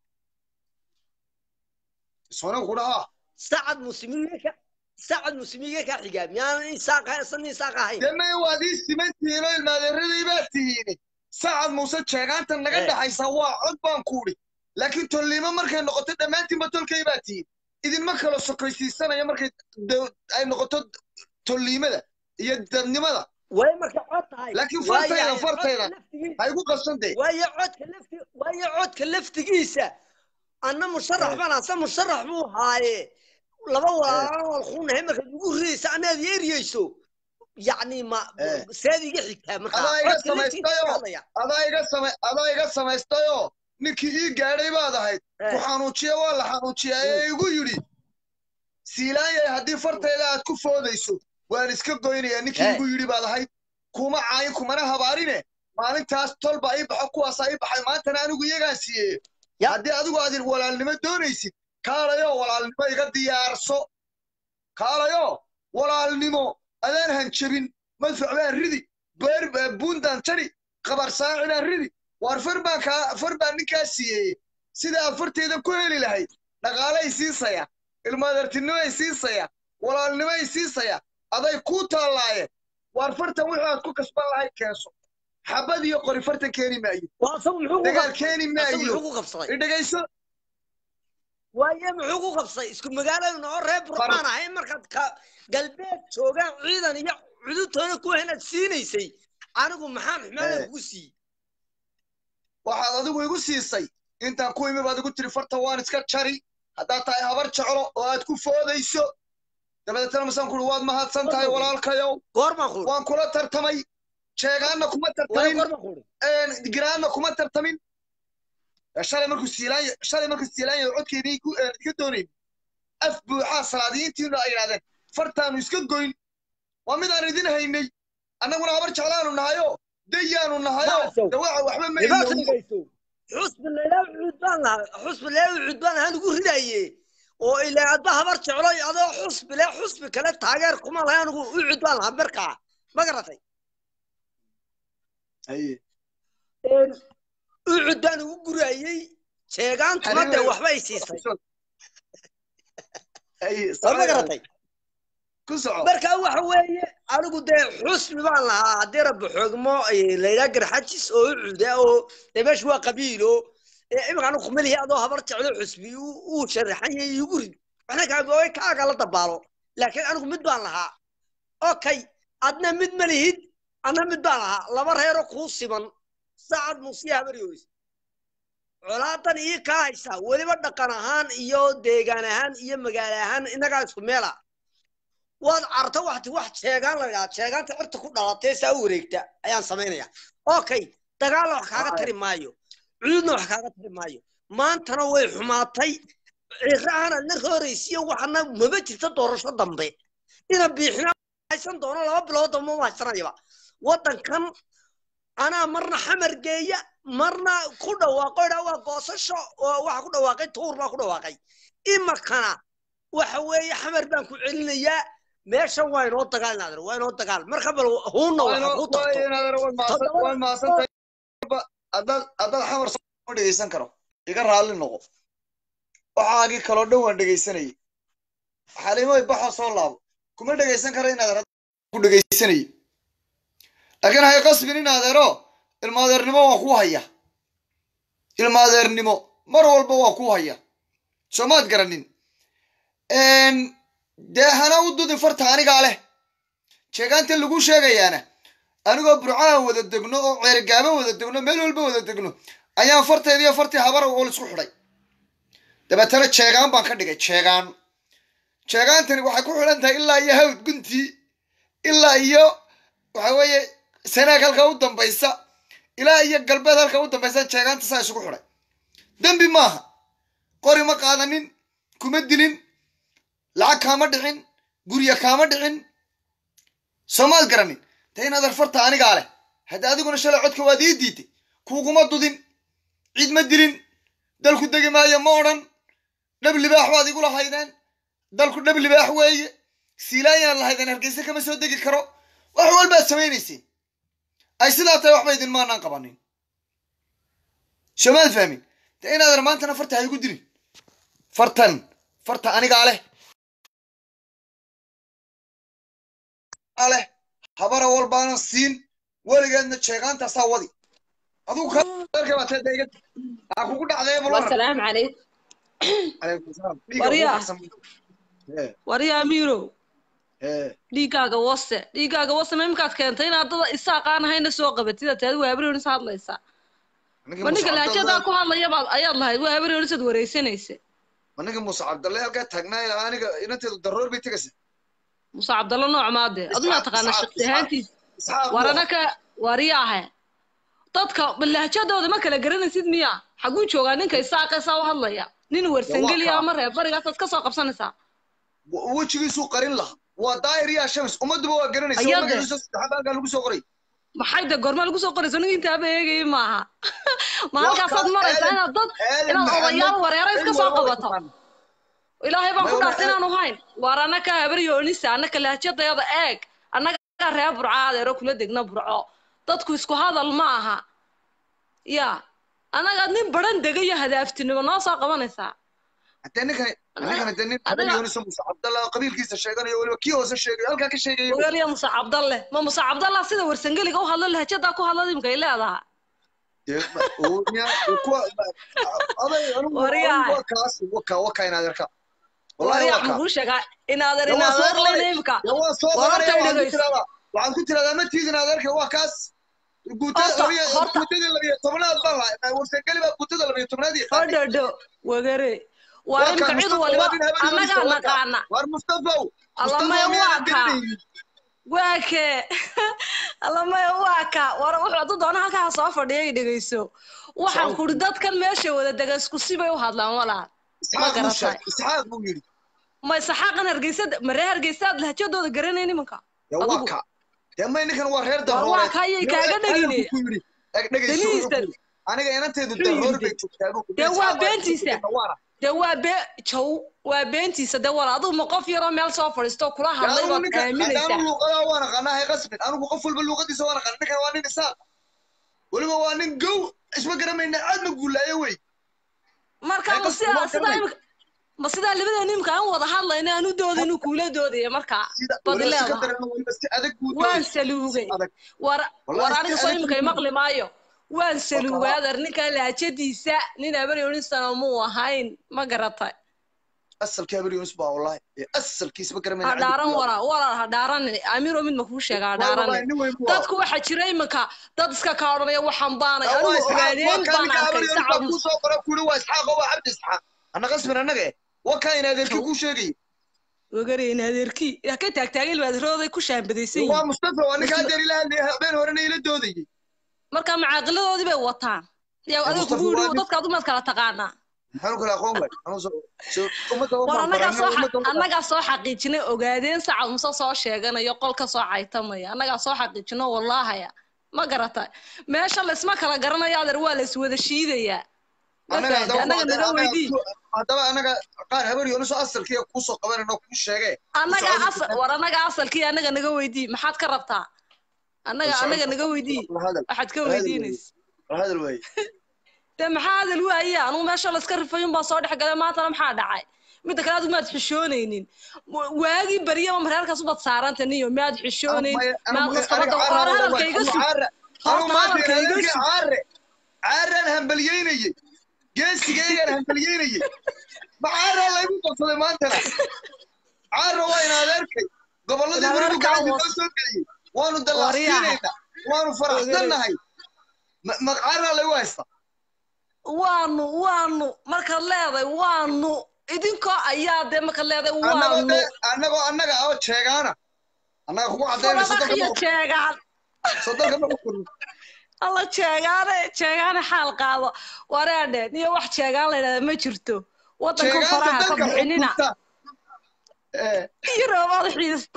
iswana ku dhahaa sacad muslimiinka sacad muslimiinka ka xigaa miyaanan isaaq san isaaq ahayn dee may waad ii siman tihiin oo ilmaadeeradii baad tihiin sacad muuse jeegaanta naga Eh. dhexaysa waa cod baan kuudhi laakiin tolliimo markay noqoto dhammaantiinba tolkay baa tihiin idinma kala sokaysiisanaya markay daw- ay noqoto tolliimada iyo dadnimada way marka cod tahay Laakiin Waayo fartayda, codka fartayda. laftigiisa- ha igu qasantay waayo codka lafti waayo codka laftigiisa anna musharax Eh. baan asa musharax buu haaye laba walaalaan walkuunahay markaad ugu ridaysa anaad yeeriyeyso yacni ma Eh. seed iga xigtaa markaa Adaa iga codka laftigiisa samaystayo. ka hadlaya. adaa iga sama adaa iga samaystayoo ninkii ii gaadhay baad ahayd Eh. ku xanuujiya waa la xanuujiyaa ee igu yidhi siilaanyay haddii fartayda aad ku foodayso waan iska goynayaa ninkii Eh. igu yidhi baad ahayd kuma caayin kumana habaarine maalintaas tolba ii baxo kuwaasaa ii baxay maantana anigu iyagaan siiyeeyo Ya. haddii adigu aad walaalnimo doonaysid kaalayo walaalnimo iga diyaarso kaalayo walaalnimo adaan hanjabin madfac baan ridi beer buundaan jari qabar saaci baan ridi waar far baan kaa far baan ninkaa siiyeeye sida aad farteeda ku heli lahayd dhaqaalay siisaya ilmaadartinimay siisaya walaalnimay siisaya aday kuu taallaayeen waar fartan wixii aad ku kasban lahayd keenso xabad iyo qori fartan keeni maayo waa asagu muxuu ku dagaal qabsaday keeni asagu maayo muxuu ku qabsaday idhegayso waaye muxuu ku qabsaday isku magaaladuna oo reer burmaan ahayn markaad ka galbeed joogaan ciidan iyo cudurtoona ku hanaad siinaysay anigu maxaan xumaada Eh. kugu siiyey waxaad adigu igu siisay intaan ku imi baad igu tiri farta waan iska jari haddaad tahay habar jeclo oo aad ku foodayso dabadeetana masaan kuhi waad mahadsan tahay walaalkayow goormaan kuuri waan kula tartamay jeegaanna kuma waaye tartamin goormaan kuuri giraanna kuma tartamin shalay markuu siilaanya shalay markuu siilaanya codkeedii ku iga doonayn af buuxaa salaadiyiintiinu ay yidhahdeen fartaanu iska goyn waa midaan idin haynay annaguna habar jeclaanu nahayo dayaanu nahayo Nacsow. dawaca waxba ma dhibaata ilowno dhegayso xusbi leelaa cuud baan lahaa xusbi leelaa cuud baan ahaan ugu ridaye oo ilaa adba habar jeclo adoo xusbi le xusbi kale taageer kuma lahay anigu u cud baan lahaa markaa ma garatay Haye. u cud baan ugu gurayey jeegaantuna dee Haye. waxba ay siisay Haye, waa ma soco. garatay ku soco marka waxa weeye anigu dee xusbi baan lahaa haddii rabbi xoogmo layidhaa garxajis oo u cuda oo dee meesha waa qabiilo imika anigu kumalihi adoo habar jeclo xusbi uu uu sharaxan yahay igu rid waxna kaa kaaga la dabaalo laakiin anigu mid baan lahaa okay adna mid ma lihid adna mid baan lahaa laba reero kuu siman sacad muusiya habaryoys colaadan ii kaa haysaa weliba dhaqan ahaan iyo deegaan ahaan iyo magaalo ahaan innagaa isku meela waad carto waxti wax sheegaan la idhaha sheegaanta cirta ku dhalatee saa u wareegta ayaan samaynaya okay dagaalna wax kaaga tari maayo cududna wax kaaga tari maayo maantana way xumaatay cirahana na rooraysiyo waxana maba jirta doorasho dambe ina biixina haysan doono laba bilood dambe ma haysanayaba waddankan anaa marna xamar geeya marna ku dhawaaqo idhaa waa goosasho oo waxa ku dhawaaqay tuur baa ku dhawaaqay imakana waxa weeye xamar baan ku celinayaa meeshan waa inoo dagaal naadir waa inoo dagaal marka bal huunna waxa ku tarto waan mahadsantahay haddaad haddaad xamar ma dhegeysan karo iga raalli noqo waxaagii kaloo dhan waan dhegeysanayay xalimoy baxo soo laabo kuma dhegeysan karo inaad ku dhegeysanayay laakiin hay qasbin in adeero ilmaadeernimo waa kuu haya ilmaadeernimo mar walba waa kuu haya soomaad garanin dee hana u dudin farta anigaa leh sheegaanta lagu sheegayaana anigoo burcaha wada degno oo ceergaaba wada degno meel walba wada degno ayaan farteediiyo fartii habara oo isku xidhay dabeetana jeegaan baan ka dhigay jeegaan jeegaantani waxay ku xidhan tahay ilaa iyo hawd guntii ilaa iyo waxa weeye sanaag halka u dambaysa ilaa iyo galbeed halka u dambaysa jeegaanta saa isugu xidhay dembi maaha qori ma qaadanin kuma dilin lacag kaama dhicin gurya kaama dhicin soomaad garanin dee in adar farta anigaa leh hadda adiguna shalay codka waad ii diiday kuuguma dudin ciid ma dilin dalku degi maayo ma odhan dhab libaax waad igula haydeen dalku dhab libaax weeye siilaayaan lahaydeen hargeysa kama soo degi karo wax walbaad samaynayseen ay sidaa tahay waxba idin maanaan qabanin soomaad fahmin dee in adar maantana farta ha igu dilin fartan farta anigaa leh leh habara walbaanan siin weligeedna jeegaantaasaa wadi adigu kabaatedegad aa kugu dhacdee والسلام عليكم Waryaa. waryaa amiirow dhiiggaaga wase dhiiggaaga wase ma imikaad keentay inaad dada isaaqaan ahayna soo qabatida taadi waa habaryonis hadlaysaa ma ninka laajadaa ku hadlaya baad ayaad lahayd waa habaryonisaad wareysanaysa ninka muuse cabdalle halkaa taagnaa aniga inanteedu daroor bay tegaysa muuse cabdallo nooc maade adunaa taqaanaa shaqsi ahaantiis warana ka wariyaahe dadka laajadooda ma kala garanaysid miya xaguu joogaa ninka isaaqaysaa u hadlaya nin wersangeliya ama reer barigaasaad ka soo qabsanaysaa wejigiisuu qarin laha waa daahir yaa shams ummadduba waa garanaysa Ayade. magaciisa saddexaad halkaa lagu soo qoray maxay de gorma lagu soo qorayso nin intaaba eegayay maaha ma Waa halkaasaad ka- maraysaa Aadan- inaad dad Aadan inaad Maxamed odayaal wareera iska cilmi soo walba way qabato taqaanaa. ilaahay baan ku Maya, dhaartay waa- inaanu hayn waar annaka habaryoonisa annaka lahjadayada eeg annaga reer burco adeero kula degna burco dadku isku hadal ma aha ya annaga nin baran degayo hadaaftinimo noo soo qabanaysaa haddee ninkani ninkani dee nin Adiga- habaryoonisa muuse cabdalla qabiilkiisa sheeganayo weliba kii hoose sheegayo halkaa ka sheegayo ogaaliya muuse cabdalle ma muuse cabdalla sida wersangeliga u hadlo lahjadaa ku hadlada imkay leedaha dee ma- oo- miyaa- oo kuwa- aday anigu Waryaa. anigu waa kaas waka waka inaad arkaa wallahi waryaa waa kaa maxuu sheegaa inaadan Dee waa soo inaadan qabanay. leyna imka dee waa soo Wararka qabanaya waxaan ku dhegeyso. tiradaa waxaan ku tiradaa ma tiidin aad arka waa kaas guutada Horta- labiyo horta- guutadii labiyo tobnaad baan lahay warsangeli baa guutada labiyo tobnaad iyo qaatay. hodhodho wagare waa Waa imka kaa cid Mustafa, waliba waa nin habeenkiisa, annagaa waa kaa. naqaana waar mustafow allamaya mustafow waa miyaadan kaa garanaynin waa kee allamaya waa kaa war wuxuu hadduu doona halkaa soo fadhiya i dhegeyso waxaan Soo- kuri dadkan meesha wada dega isku sibay u hadlaan walaal ma isxaaq buu garatay sheegay isxaaq buu yidhi ma saxaaqan hargeysa maree hargeysaad lahjadooda garanay nimanka dee waa Adigu- kaa dee may ninkan waa reer War darooreed waa kaa yay kaaga dhegine ku yidhi eg dhegeyso wuxuu Danihiisa. ku yidhi aniga inanteedu Wuxuu daroor yidhi. bay joogtaa buu ku Dee yidhi, waa isxaaq baa beentiisa. joogta, waana. dee waa bee jow waa beentiisa dee walaal adigu ma qof yaroo meel soo fadhiisto kula Dee hadlay anigu baad ninkan aaminaysaa anigu luuqadaa waan aqaanaa hay qasbin anigu qof walba luuqadiisa waan aqaana ninkan waa nin isaaq weliba waa nin gow isma garamayna aad ma guulaayo wey marka Ay, ma qofku sidaa waa sidaa garanay. imika ma sidaa labada nimka aan wada hadlayna aan u dooda inuu kuula doodaya markaa sida bad weliba si ka leedahay daran weliba si adag buu waan doonay. saluugay adag war Wallahi war si aniga soo adag imika buu maqli maayo waan saluugay kaa. adar ninka laajadiisa nin abaryonisana muu ahayn ma garatay asalkii habar yunus baa wallahi ee asalkiis ma garamayna ha dhaaran walaal walaal ha dhaaran amiro mid ma kuu sheega ha dhaaran dadku waxa jira iminka dad iska kaa odhanaya waxaan baanay anigu ogaadeen baan arkay sacab kuu soo qora kuli waa isxaaq oo waa cabdi isxaaq anna qasbin annaga eh waa kaa in adeerkii kuu sheegay wagarayn adeerkii yaa ka taagtaagay ilmaadarooday ku shaambadaysan waa yihiin mustafa waa ninka haddeer ila hadlaya habeen horena ila doodayay marka macaaqiladoodii bay wataan yaa adiga Mustafa kugu waa yidhi nin- dadka adumaad kala taqaanaa maxaanu kala aqoon way Anuu soo- soo- ummadda uma war annagaa baranay, soo ummadda uma- annagaa soo xaqiijinay ogaadeen saca muse soo sheeganayo qol ka soo caytamaya annagaa soo xaqiijino wallaahaya ma garata meesha laysma kala garanayo adeer waa la iswada shiidayaa ma Annaga fahamtay haddaba annaga naga annaga- weydii haddaba annaga qaar habar yooniso asalkiiya kuusoo qabanayno kuu sheegee annagaa Socod- asal war annagaa asalkii annaga naga weydii maxaad ka rabtaa annaga Socod- annaga naga weydii hadal waxaad ka hadal weydiinaysa hadal waaye dee maxaa hadal waaya anugu meesha layska rifayun baan soo dhex galay maantana maxaa dhacay midda kale adigu maad xishoonaynin Wa- waagii baryaba mareerkaas ubaad saaranta niyo maad xishoonayn maad nastabada hor hadalka iga sug Horta hadalka iga sug. caare caaraan hambalyeynayey geesigaygaan hambalyeynayey ma caaraa laygu qabsaday maantana caara waa in adeerkay gobolladii In welibu adeerkaa gacanta was- noo soo geliyey waanu dallacsiinaynaa waanu faraxsannahay Ma- ma caaraa laygu haysta waanu waanu markaad leedahay waanu idinkoo ayaa dee markaad leedahay annagoo waanu dee annagoo annaga oo sheegaana annaga kugu caddaynay farabax iyo jeegaan sodonka ma xukunin alla jeegaane jeegaane xaal qaado wareedhe niyo wax jeegaan la yidhahda ma jirto waddanka sheegaanta faraha ka dalka bixinina xukunta ee iyo roobaad xiista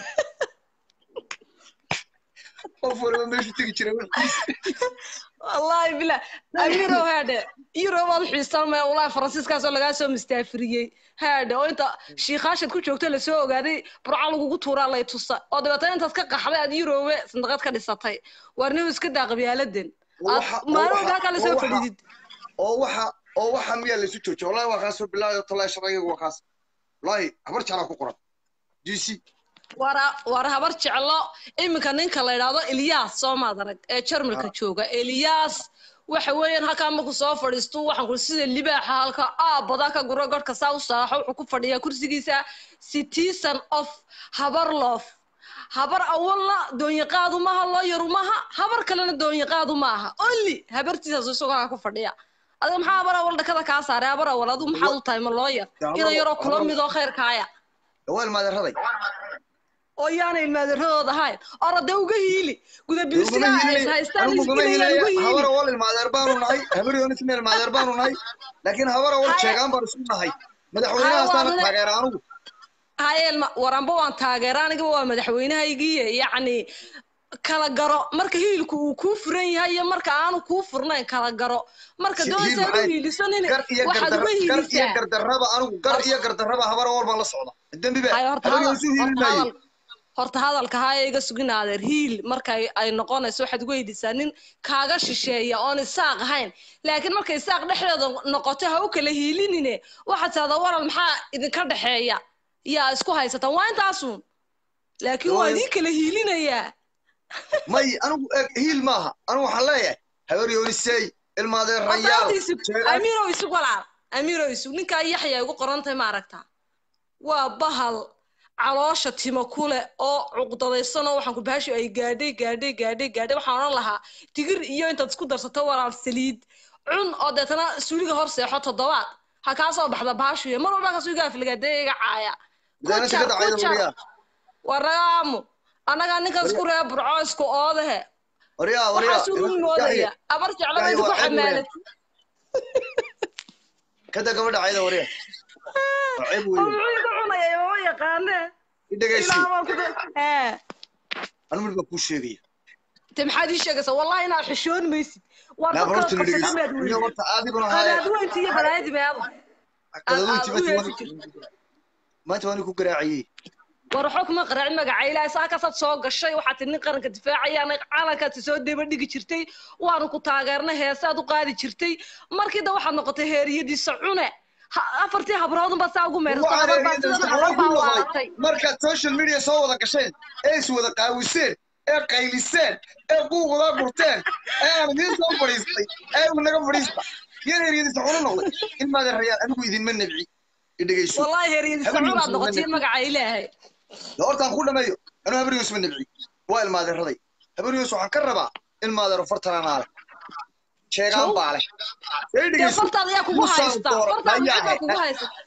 qof waliba meeshu tegi jiray wixiisa wallaahi bila amirow haadhe yurobaad xiisaan maya wallaahi faransiiskaasoo lagaa soo mustaafiriyey haadhe oo inta shiikhaashad ku joogto lasoo ogaaday burca lagugu tuuraa lay tusa oo dabeetana intaad ka qaxday aad yurobe sandaqad ka dhisatay waarniba iska daa qabyaaladan aad waxa- oo maalin waxa- walba halkaa lasoo oo waxa- fadhidid oo waxa oo waxa miyaa laysu joojiya wallahi waa kaasoo bilaayo talaa sharciga waa kaas wallahi habar jeclaa ku qoran g c wara war habar jeclo iminka ninka la yidhaahdo ilyaas soo maad arag ee jarmalka jooga ilyaas waxa weeyaan halkaa markuu soo fadhiisto waxaan ku sida libaaxa halka aabada ka guro godhka saa u saaxo wuxuu ku fadhiyaa kursigiisa citizen of habarlof habar awalna doonyaqaadu maaha looyaru maaha habar kalena doonyaqaadu maaha only habartiisaas isagoo halkaa ku fadhiya adiga maxaa habar awal dhakada kaa saaray habar awal adigu maxaad u tahay ma looyar ina yaroo kula midoo khayrkaaya daweel maadeeraday oo yaana ilmaadeeradooda ahayn orade uga hiili guda bilislaha ay haystaan anuguma isdilayaan uga hilaya habar hiili awal ilmaadeer baanu nahay habar yoonisna ilmaadeer baanu nahay laakiin habar awal Haya. sheegaan baan isu nahay madaxweynahaasaana Haya, waa taageera anugu hayeelma waranba waan taageera aniga waa madaxweynahaygiiye yacni kala garo marka hiilku uu kuu furan yahay iyo marka aanu kuu furnayn kala garo marka Si- doonaysa hiil aad u maxay? hiilisanin gar iyo waxaad uga gardar- gar iyo hiilisaa gardarraba anigu gar iyo gardarraba habar awal baan la socda dembi be Haye, horta habar hadal- yoonisu hiili horta maayo hadal- horta hadalka haya iga sugin adeer hiil marka ay- ay noqonayso waxaad uga hiilisaa nin kaaga shisheeya oon isaaq ahayn laakiin markay isaaq dhexdeeda noqoto ha u kala hiilinine waxaad tahdaa waral maxaa idinka dhexeeya yaa isku haysataan waa intaasun laakiin waa Waayo. idin kala hiilinayaa may anigu eeg hiil maaha anigu waxaan leeyahay habar yoonisey ilmaadeer rayaal horta isug sheegaan amiirow isug walaal amiirow isug ninkaa yaxya igu qorantahay ma aragtaa waa bahal caloosha timo kule oo cuqdadaysan oo waxaan ku bahashu ay gaadhay gaadhay gaadhay gaadhay waxaan odhan lahaa digir iyo intaad isku darsato walaal saliid cun oo deetana suuliga hor seexo toddobaad ha kaa soo baxda bahashu iyo mar walba kaas iga afligadee iga caaya midaana si ka dhacayda wariyaa waraamu annagaa ninkaas ku reeba burco isku oodahe wariyaa wariyaa waxaas uu moodaya abar jeclaba Yaxya inta ku waa ceeb weeyaan. xamaalatay kada gabadha cayda wariyaa waa ceeb oo weeye muxuu iga cunaya mama yaqaane i dhegaysi ilaa baan ku da- ee anu mid baa kuu sheegaya te maxaad ii sheegaysaa wallahi inaad xishoon maysid waa naa dadka horta na qabsatay dhegaysi maad iyo weydi horta adiguna haaya qadaadweynti iyo balaayadi meeda qadadoynti aad u maanta yeesi waan maanta waan ku garaaciyey war waxba kuma qaraacin magaca ilaahay saakaasaad soo gashay waxaad tidhi nin qaranka difaacaya calankaad soo deba dhigi jirtay waanu ku taageernay heesaad u qaadi jirtay markii da waxaad noqotay heeriyadiisa cune Ha- afartii habroodun baa saa ugu meersata habar baa sida habar baa waaratay markaad social media soo wada gasheen ee is wada qaawiseen ee qayliseen ee buuqdaa gurteen ee aan idiin soo fadhiistay ee uu naga fadhiista yar heryadiisa xunu noqday in maadan rayaan anigu idinma nabci i dhegayso wallahi heeriyadiisa Habar cunaad Yuusuf noqotay ma magaca ilaahay de hortaan ku dhameeyo anuu habar yuusuf ma nabci waa ilmaadeeraday habar yuusuf waxaan ka rabaa ilmaadeero fartananaa leh sheegaan Jow. baa leh ee dee dhegayso fartaada yaa kugu Musaan haysta doora fartaada layaa maxaa kugu haysta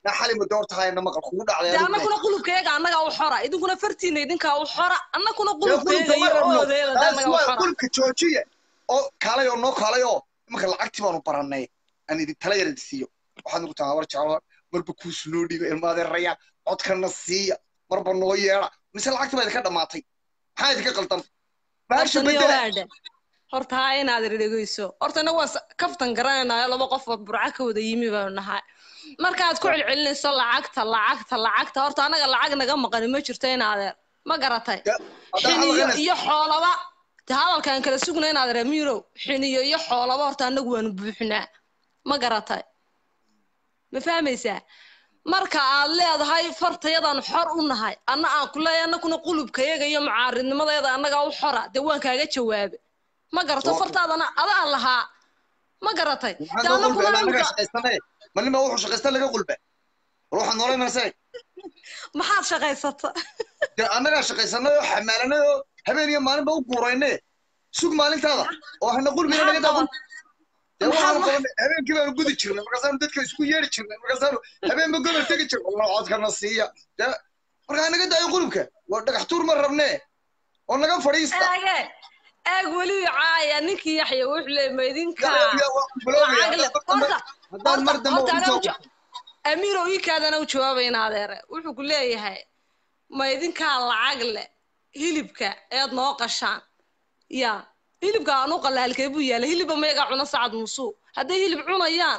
na xali muddo horta hayna maqal kugu dhacday dee adigu annaguna qulubkayaga annagaa u xora idinkuna fartiina idinkaa u xora annaguna dee qulubka qulubkayaga ma iyo rabno oodeeda dee taas annagaa u waa xora qulubka joojiya oo kaalay oo noo kaalay oo imanka lacagtii baanu barannay aan idin tala yar idin siiyo waxaad nugu tahay habar jeclo marba kuusu noo dhiiba ilmaadeeraya codkana siiya marba noo yeedha mise lacagtii baa idinka dhammaatay maxaa idinka qaldan baasha horta niyo bedela waadhe horta haa inaad dhegeyso horta inagu waan s- kaftan garanaynayo laba qof oo burca ka wada yimi baanu nahay markaad ku celcelinayso lacagta lacagta lacagta horta anaga lacag naga maqani ma jirto in adeer ma garatay haddaan xiniyo hadalkana iyo xoolaba de hadalkaan kala sugna in adeer amiirow xiniyo iyo xoolaba horta anagu waanu buuxinaa ma garatay ma fahmaysaa marka aad leedahay fartayadaan xor u nahay anna aan ku leeyahay annaguna qulubkayaga iyo mucaaridnimadeeda annagaa u xora dee waan kaaga jawaabe ma garato Okay. fartaadana adaan lahaa ma garatay dee maxaa noo qulbe annaguna annagaa imika shaqaysanaye malin baa wuxuu shaqaysta laga qulbe war waxaad noola imanaysaa maxaad shaqaysata dee annagaa shaqaysanay oo xamaalanay oo habeen iyo maalin baa u guurayne sug maalintaada oo hana qulbina maxaad naga daa qaban dee maxaad waxaanu wax qabanay habeenkii baanu gudi jirnay markaasaanu dadka isku yeedhi jirnay markaasaanu habeenba gobol tegi jirnay wallah codkana siiya dee markaa naga daayo qulubka waa dhagax tuur ma rabnee oo naga fadhiista eege eeg weli caaya ninkii yaxya wuxuu leeyay ma idinkaa galowya waa bilowya lacag le haddaan horta mar dambe horta haddaan mar dambe horta u anaa soo uja amiirow iikaadana u jawaabayna adeere wuxuu ku leeyahay ma idinkaa lacag le hilibka eed noo qashaan ya hilibka aanu qalaalkee buu yaala hilibba mayaga cuna sacad musuu hadday hilib cunayaan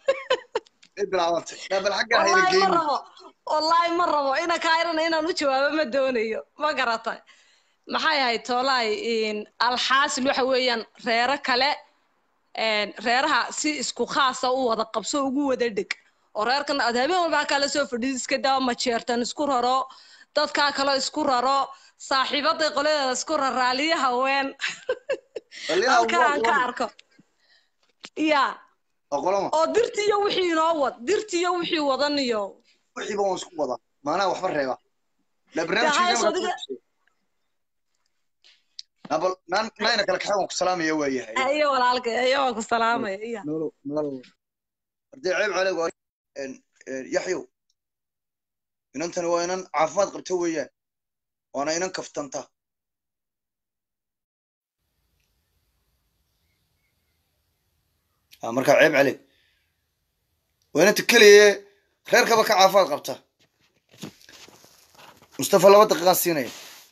ay bilaabantay daa bal xaggaa hayna wallaahi ma geyni rabo wallaahi ma rabo ina kayrana inaan u jawaabo ma doonayo ma garatay maxay ahayd toolaay alxaasil waxa weeyaan reero kale een, reeraha si isku khaasa u wada qabso ugu wada dheg oo reerkan aad habeen walba halkaa lasoo fadhiid iska daa majeertan isku raro dadkaa kaloo isku raro saaxiibaday qoladeeda isku raraaliyo haween baliyaha halkan aan ka arko ya oqolama oo dirtiyo wixii inoo wad dirtiyo wixii wadaniyo wixiiba waan isku wadaa maanaha waxba reeba la Dee barnaamijkiisa hayso markaa adiga nabal naan nayna kala kaxay waan ku salaamaya waayahay ayo walaalkay ayo waan ku salaamaya iya nolow nolow ardey ceeb caleeg waa een, een, yaxyow inantani waa inan caafimaad qabta weeyaan waana inan kaftanta Ah, markaa ceeb caleeg waa inanta keliye reerkaba ka caafimaad qabta mustafa laba daqiiqaan siinaya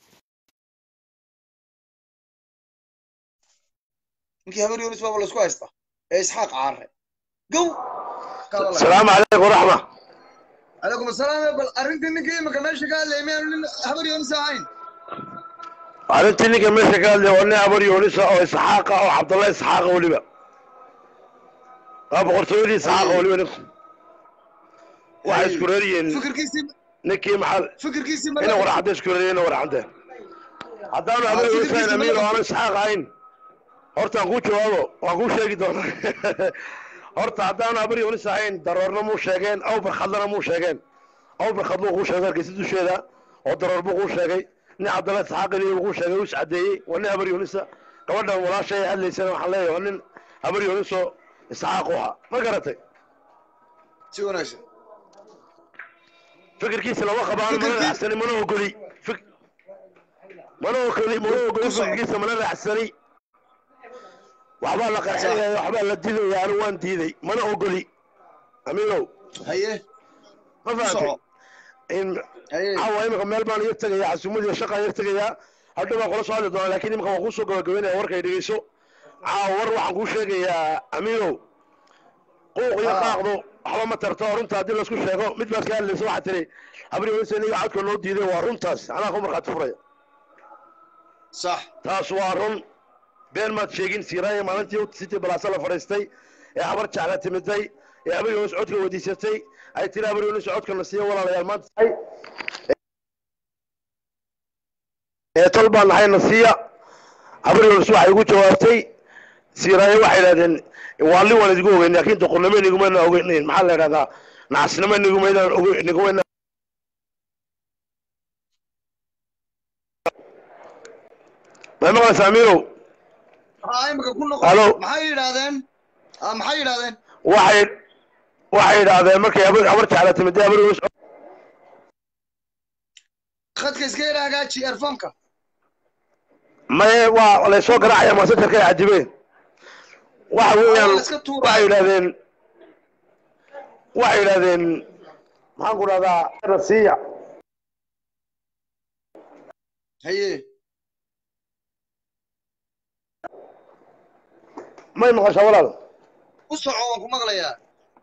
ninkii habar yunis baaba laisku haysta ee isxaaq caare gow asalaamu calaykum waraxma calaykum asalaam bal arrintii ninkii imika meesha ka hadlayay miyaanu nin habar yunis ahayn arrintii ninka meesha ka hadlaya waa nin abar yoonisa oo isxaaqa oo cabdalla isxaaqa weliba waa boqortooyadii isxaaqa weliba ninku waxay isku reeriyiin fikirkiisii ninkii maxaa fikirkiisii ina warcadda isku reeriyiin ina warcadde haddaanu abar yoonisa in amiir oo aanu isxaaq ahayn horta aan kuu jawaabo waan kuu sheegi doonaa horta haddaanu abar yoonis ahayn daroorna muu sheegeen awbar khadlana muu sheegeen awbar khadluu kuu sheegay hargeysa dusheeda oo daroor buu kuu sheegay nin cabdalla isxaaqili buu kuu sheegay uu iscadeeyey waa nin habar yoonisa gabadhan walaasha ay hadlaysana waxaan leeyahay waa nin habar yoonisoo isxaaq u ahaa ma garatay si wanaagsan fikirkiisa lama qabaan mana Fikirkii- raacsani mana ogoli Fik- mana ogoli mana ogoli Ku soco. fikirkiisa mana raacsani waxbaa la qarxinaya waxbaa la dilaya anigu waan diiday mana ogoli amiinow haye ma ku fahamtay soco in haye caawa imika meel baan iga tegayaa casuumad iyo shaqaan iga tegayaa hadhow baan kula soo hadli doonaa laakiin imika waan kuusoo gabagabeynaya warkay dhegeyso caawa war waxaan kuu sheegayaa amiinow quuq iyo Ah. qaaqdu waxba ma tarto runta haddii laisku sheego mid baad ka hadlaysa waxaa tiri habriyoonisa iniga codka noo diiday waa runtaas anaa ku markhaati furaya sax taas waa run been maad sheegin siiraaya maalintii city balaasa la fadhiistay ee habar jecla timiday ee habar yoonis codka weydiisatay ay tiri habar yoonis codka na siiyo walaalayaal maanta ee tol baan nahay na siiya habar yoonis waxay ugu jawaabtay siiraaya waxay idhahdeen waalli waan idigu ogeyn laakiin doqonnimo inigumayna ogeynayn maxaa la idhahdaa nacasnimo inigumayna inigumayna may maqlaysaa amiirow haa imika ku noqo Halo. maxay yidhaahdeen ah maxay yidhaahdeen waxay waxay yidhaahdeen markay habar habar jecla timid dee habar yunus khadka iska yara hagaaji earfonka maye waa laysoo garaacaya masajarka ay cadibeen waxa weeyaan la iska tuuraya. waxay yidhahdeen waxay yidhahdeen maxaan ku dhahdaa rasiya haye may maqashaa walaal u soco waan ku maqlayaa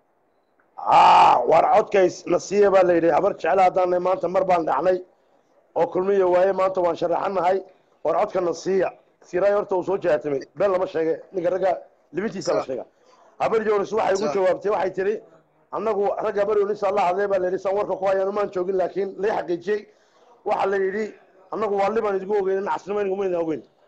aa war codkays nasiya baa la yidhi habar jecla haddaanay maanta mar baan dhacnay oo kulmiya waaye maanta waan sharaxanahay war codka nasiya siray horta uu soo jahaatamay been lama sheege ninka ragga libintiisa la Sax. sheega habar yoonis waxay ugu Sax. jawaabtay waxay tidhi annagu ragga habar yoonis la hadlay baa la yidhi san warka ku hayaan umaan joogin laakiin lay xaqiijiyey waxaa la yidhi annagu waa libaan idigu ogeyn nacasnimo iniguma idin ogeyn ma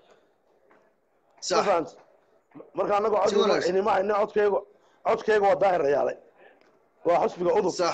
sax fahanta marka annagu Si cod wanaagsan. inima hayna codkayga codkayga waa daahir rayaalay waa xusbiga udub sax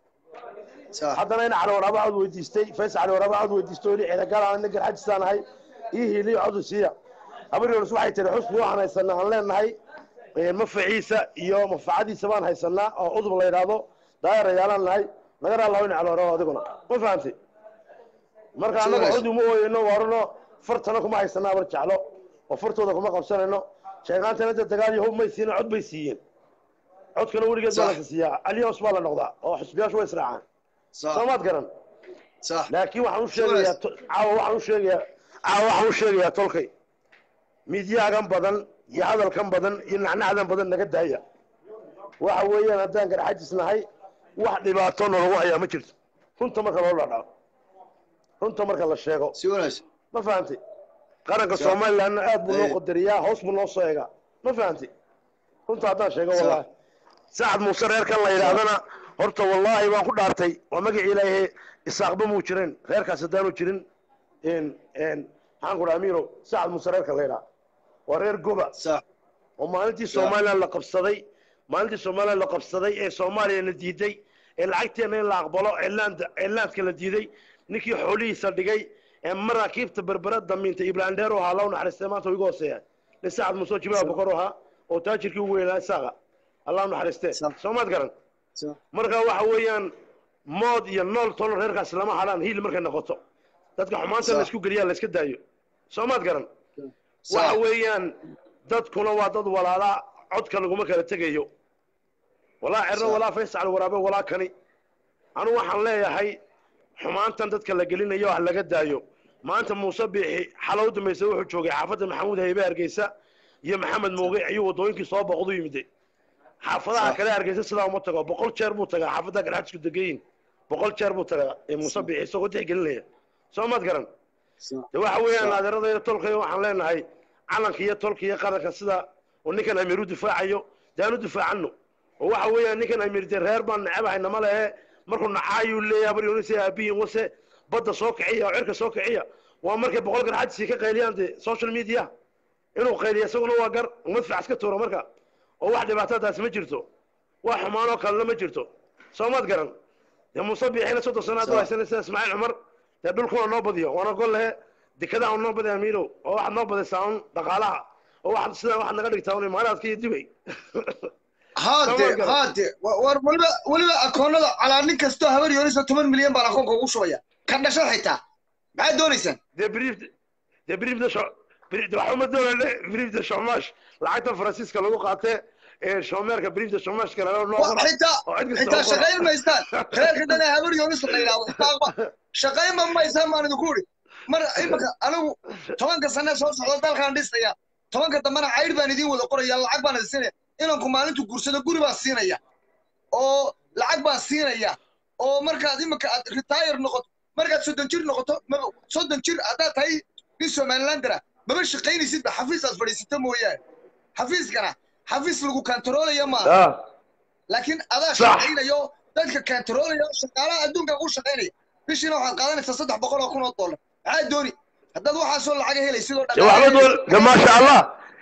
sax haddana in cali waraaba cod weydiistay fays cali waraaba cod weydiistay oo ciidagaal aan ninkan xajisaan ahay ii hiiliyo codu siiya habar yoonis waxay tiri xusbi waxaan haysanaa aan leenahay mafaciisa iyo mafacadiisa baan haysanaa oo udub la yidhaahdo daayar ayaalaan nahay naga raalaho in cali waraaba adiguna ma fahamtay marka Si annaga wanaagsan. cod uma ooyano waarano fartana kuma haysanaa habar jeclo oo fartooda kuma qabsanayno sheegaantana inta dagaal iyo hub may siina cod bay siiyeen codkana weligeed baa Sax. la siiyaa aliyos baa la noqdaa oo xusbiyaashu way israacaan sax soomaad garan sax laakiin waxaan u sheegayaa to- caawa waxaan u sheegayaa caawa waxaan u sheegayaa tolkay midyaagan badan iyo hadalkan badan iyo nacnacdan badan naga daaya waxa weeyaan haddaan garxajis nahay wax dhibaato nalagu hayaa ma jirto runta marka loo dhadhaco runta marka la sheego si wanaagsan ma fahantay qaranka Sa- somalilandna aad buu noo Ee. qadariyaa hoos buu noo soo eegaa ma fahantay runta haddaan sheego Sa- wallaahi sacad muuse reerkan la yidhaahdana horta wallaahi waan ku dhaartay waa magacii ilaahay isaaqba muu jirin reerkaas haddaanu jirin n n maxaan ku dhaha amiiro sacad muuse reerka la yidhaha waa reer goba sax oo maalintii Sa- somaliland la qabsaday maalintii somaliland la qabsaday ee soomaaliya la diiday ee lacagteena in la aqbalo cilaanda cilaandka la diiday ninkii xoolihiisa dhigay ee maraakiibta berbera damiintay iblandheer u ahaa loo naxariistay maanta wuu iga hooseeya nin sacad muuse jibaha Sa- bokor u ahaa oo taajirkii ugu weynaa isaaqa allah u naxariistee Sa- soomaad garan sax marka waxa weeyaan mood iyo nool tolo reerkaas lama hadhaan hiil markay noqoto dadka xumaanta Sa- la isku geliyaa la iska daayo soomaad garan sax waxa weeyaan dadkuna waa dad walaalaa codka laguma kala tegayo walaa cerro Sa- walaa fayscal waraabe walaa kani anu waxaan leeyahay xumaantan dadka la gelinayo ah laga daayo maanta muuse biixi xalow dambaysa wuxuu joogay xaafadda maxamuud haybe hargeysa iyo maxamed muuge ayuu wadooyinkii soo boqdu yimide xaafadaha Sa- kale hargeysa sidaa uma tago boqol jeer buu tagaa xaafadda garxajisku degayin boqol jeer buu tagaa ee muuse biixi isagoo tixgelinaya soo maad garan sax de waxa weeyaan Sa- adeeradayda tolkaya waxaan leenahay calanka iyo tolka iyo qaranka sida oo ninkan amiir u difaacayo dee aan u difaacano oo waxa weeyaan ninkan amiir dee reer baan nacebahay nama lehe markuu nacaayuu leeyahay habar yoonise aabihin wase badda soo kiciya oo cirka soo kiciya waa markay boqol garxadisi ka qayliyaan dee social media inuu qayliya isaguna waa gar madfac iska tuuro marka oo wax dhibaatadaasi ma jirto wax xumaanoo kalena ma jirto soo maad garan dee muuse biixina soddon sanaad u Sa- haysanay sida ismaaciil cumar dee dhulkuna noo badiyo waana gol lehe dekedaa un noo badi amiilow oo waxaad noo badaysaa un dhaqaalaha oo waxaad sidaa waxaad naga dhigtaa un imaaraadka iyo dibay haade Soomaad garan. haade wa- war weliba weliba akoonada calaa nin kastoo habar yoonisa toban milyan baan akoonka ugu shubaya ka dhashad xitaa maxaad doonaysaan dee brief dee briefda sho waxuma doonane briefda shomash lacagta faransiiska lagu qaatee ee shomeerka briefda shomashka noo Wa- qora xitaa oo cid kasta xitaa u qora. shaqayn maystaan reerka dhan ee habar yoonis la yidhaahdo xitaa shaqayn ma maysaan baan idinku idhi mar imika anigu tobanka sane soo socda dalkaan dhisaya tobanka dambena caydh baan idiin wada qoraya lacag baan idin siinaya inanku maalintu gursado guri baan siinaya oo lacag baan siinaya oo markaad imika aad retire noqoto markaad soddon jir noqoto maba soddon jir haddaad tahay nin somalilandera maba shaqaynaysidba xafiis aad fadhiisata mooyaane xafiiskana xafiis lagu kantaroolaya maaha Ah, laakiin adaa Sax. shaqaynayo dadka kantaroolaya shaqaalaha adduunka ku shaqaynaya bishiina waxaad qaadanaysaa saddex boqol oo kun oo dollar maxaa dooni haddaad waxaasoo lacaga helaysid oo dee waxba doon de maasha allah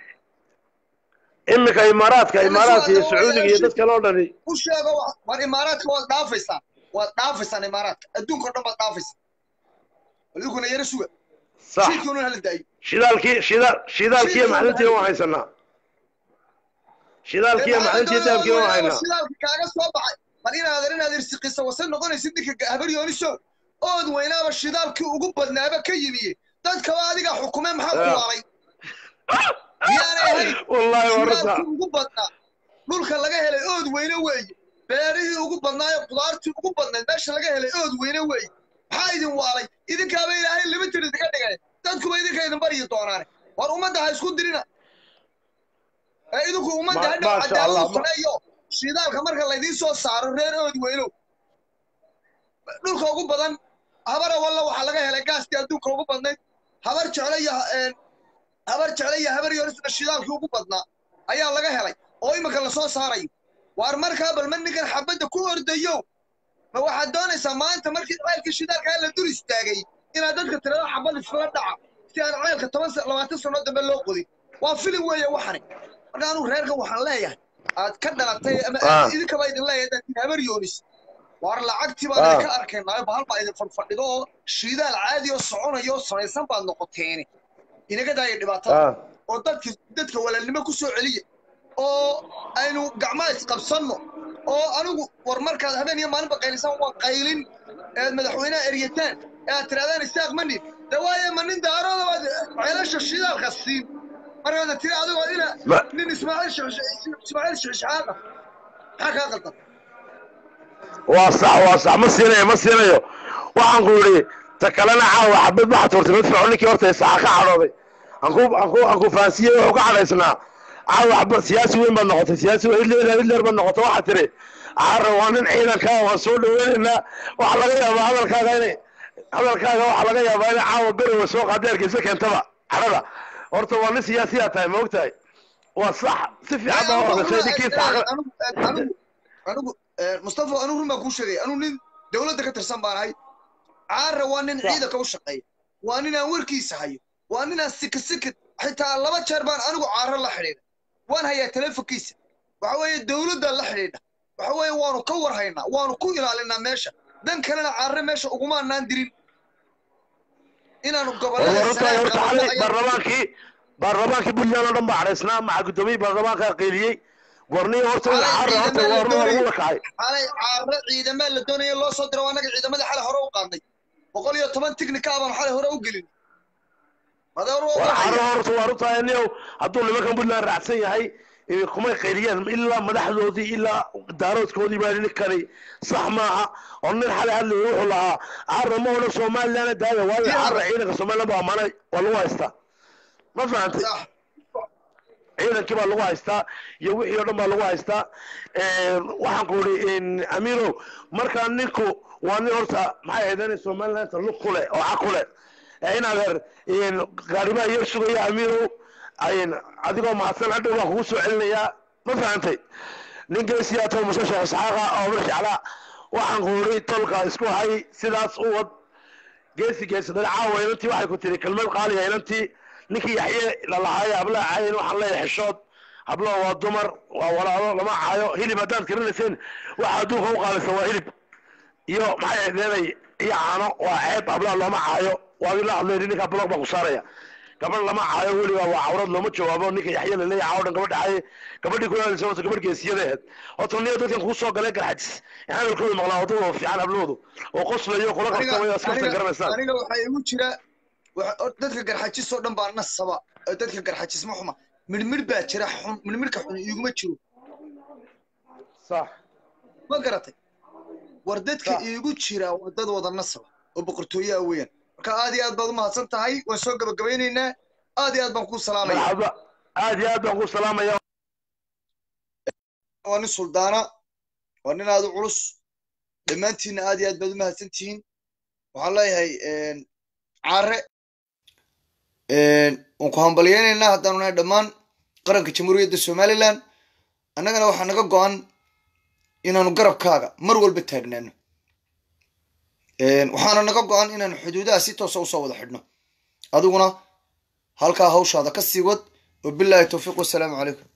iminka imaaraadka Ila imaaraadka iyo soo sacuudiga iyo dad kale oo dhani u sheego wax- war imaaraadka waad dhaafaysaan waad dhaafaysaan imaaraadka adduunka oo dhan baad dhaafaysaan adiguna yara suga sax shiidkuuna hala daayo shidaalkii shida shidaalkiiyo Shidaalka macdintiina waa waan haysanaa shidaalkiiyo macdintii dahabkii waan haynaa shidaalka kaaga soo baxay bal inaad inaad irsiqisa wase noqonaysid ninka habaryooniso ood weynaaba shidaalkii ugu badnaaba ka yimiye dadkaba adiga xukume maxaa ku waalay miyaanay ahayn wallaahi warta shidaalkii ugu badnaa dhulka laga helay ood weyne weeye beerihii ugu badnaayo qudaartii ugu badnayd meesha laga helay ood weyne weeye maxaa idin waalay idinkaaba ilaahay limited idinka dhigay dadkuba idinka idin baryi doonaane war ummadda ha isku dirina ee idinku ummadda Ma- hadhow maasha cadaaladu Allah, ma- sameeyo shidaalka marka laydiin soo saaro reer ood weynow dhulka ugu badan habara walla waxaa laga helay gaaskii adduunka ugu badnayd habar jecle iyo een, habar jecle iyo habar yorisna shidaalkii ugu badnaa ayaa laga helay oo iminka lasoo saarayo waar markaa bal ma ninkan xabadda ku ordayo ma waxaad doonaysaa maanta markii ceelkii shidaalkaa la dur istaagay inaad dadka tirada xabad iskaga dhaca si aan ceelka toban sa- labaatan sano dambe loo qodin waa filim weeye waxani marka anuu reerkan waxaan leeyahay aad ka dhalatay ama Ah. idinkaba idin leeyahay dadkiin habar yoonis waar lacagtii baan Ah. idinka arkaynaayo bahal baa idin fadfadhido oo shidaal caadi oo soconayo oo samaysan baad noqoteeni inaga daaya dhibaatada ah oo dadka dadka walaalnimo ku soo celiya oo aynu gacmaha isqabsanno oo anigu war markaad habeen iyo maalinba qaylisaan waa qaylin eed madaxweynaha eryataan ee aad tirahdaan isaaq ma nin de waaye ma nin daarooda baad ceelasha shidaalka siin markaad tiri adigoo ina Ma- nin ismaaciil Sheekh- ismaaciil shixshaaqa maxaa kaa qaldan waa sax waa sax ma siinayo ma siinayo waxaan ku yidhi ta kalena caawa xabad waxaad turtay mid fircoon ninkii horta isaxa ka cadhooday anku anku anku fahansiiyey wuxuu ka cadhaysnaa caawa xabad siyaasi weyn baad noqotay siyaasi weyn hitler hitler baad noqotay waxaad tiri caara waa nin ciidanka waan soo dhaweynaynaa waxaa laga yaabaa hadalkaaga inay hadalkaaga waxaa laga yaabaa inay caawa berowa soo qaada ergeysa keentaba cadhada horta waa nin siyaasiyaa tahay ma ogtahay waa sax si fiican baa ogashay ninkii saxa anigu anigu mustafa anigu run baan kuu sheegay anigu nin dowladda ka tirsan baan ahay caara waa nin ciidanka u shaqeeya waa nin aan warkiisa hayo waa nin aan sikisikid xitaa laba jeer baan anigu caaro la xidhiidha waan hayaa telefonkiisa waxa weeye dowladda la xidhiidha waxa weeye waanu ka war haynaa waanu ku ilaalinaa meesha dan kalena caare meesha ugumaanaan dirin inaanu gobollada warartaay sanaad horta qabanno xalay ayaan baarlamaankii baarlamaankii puntland oo dhan baa cadhaysnaa maca gudoomiyii baarlamaankaa qeyliyey warniyo horta in Xalay caara horta ciidamada warna waa lagu lakacay xalay caare ciidamaa la doonaya loo soo diro annaga ciidamada xalay hore u qaadnay boqol iyo toban tignika baan xalay hore u gelin madeer waa war waxaya caara horta waa runtaa niyow hadduu nimankan puntland raacsan yahay eh, kumay qeyliyeen ilaa madaxdoodii ilaa daaroodkoodii baa ninkani sax maaha oo nin xalay hadlay wuxuu lahaa caara ma odhan somaliland daaya waayo Yaa. caara ciidanka somaliland baa amaanay waa lagu haystaa ma fahantay sax ciidankii baa lagu haystaa iyo wixii oo dhan baa lagu haystaa waxaan ku idhi amiinow markaa ninku waa nin horta maxay ahayd in somalilandta lug ku leh oo cag ku leh ee in adeer gaarimaha yar sugaya amiinow adigoo mahadsan hadhow waan kugu soo celinayaa ma fahantay nin geesiyaa too muse sheekh isxaaqa oo mar jeclaa waxaan ku idhi tolka isku hay sidaas u wad geesi geesi dhan caawa inantii waxay ku tiri kelmad qaaliya inantii ninkii yaxye lalahaaya hablaha caayin waxaan leeyahay xishood hablaha waa dumar waa walaalo lama caayo hilib haddaad karinayseen waxa adduunka u qaalisa waa hilib iyo maxay leeday iyo caano waa ceeb hablaha looma caayo waa la hadlay ninka blog baan ku saaraya gabadh lama caayo weliba waa cawrad looma jawaabo ninka yaxye laleeyahay caawo dhan gabadha caaye gabadhii ku ilaalisa horta gabadh geesiyada ahayd horta niyo dadkan kuu soo galay garxajis hadalkooda maqlaa wadadooda fiican habloodu oo qoslayo kula qabtamayo askarta garanaysaan aniga waxaa igu jira waxa- or- dadka garxajis oo dhan baa nasaba oo dadka garxajis ma xuma midhmidh baa jira xun midhmidhka xun iguma jiro sax ma garatay war dadka Sax. iigu jira waa dad wada nasaba oo boqortooyaa weeyaan marka aad iyo aad baad u mahadsan tahay waan soo gabagabaynaynaa aad iyo aad baan kuu salaamaya marxaba aad iyo aad baan ku salaamaya waa nin suldaana waa nin aad u culus dhammaantiinna aad iyo aad baad u mahadsan tihiin waxaan leeyahay caare waan ku hambalyaynaynaa haddaanu nahay dhammaan qaranka jamhuuriyadda somaliland annagana waxaa naga go-an inaanu garabkaaga mar walba taagnaano waxaana naga go-an inaanu xuduudaha si toosa usoo wada xidhno adiguna halkaa hawshaada ka sii wad wabilaahi towfiiq wasalaamu calaykum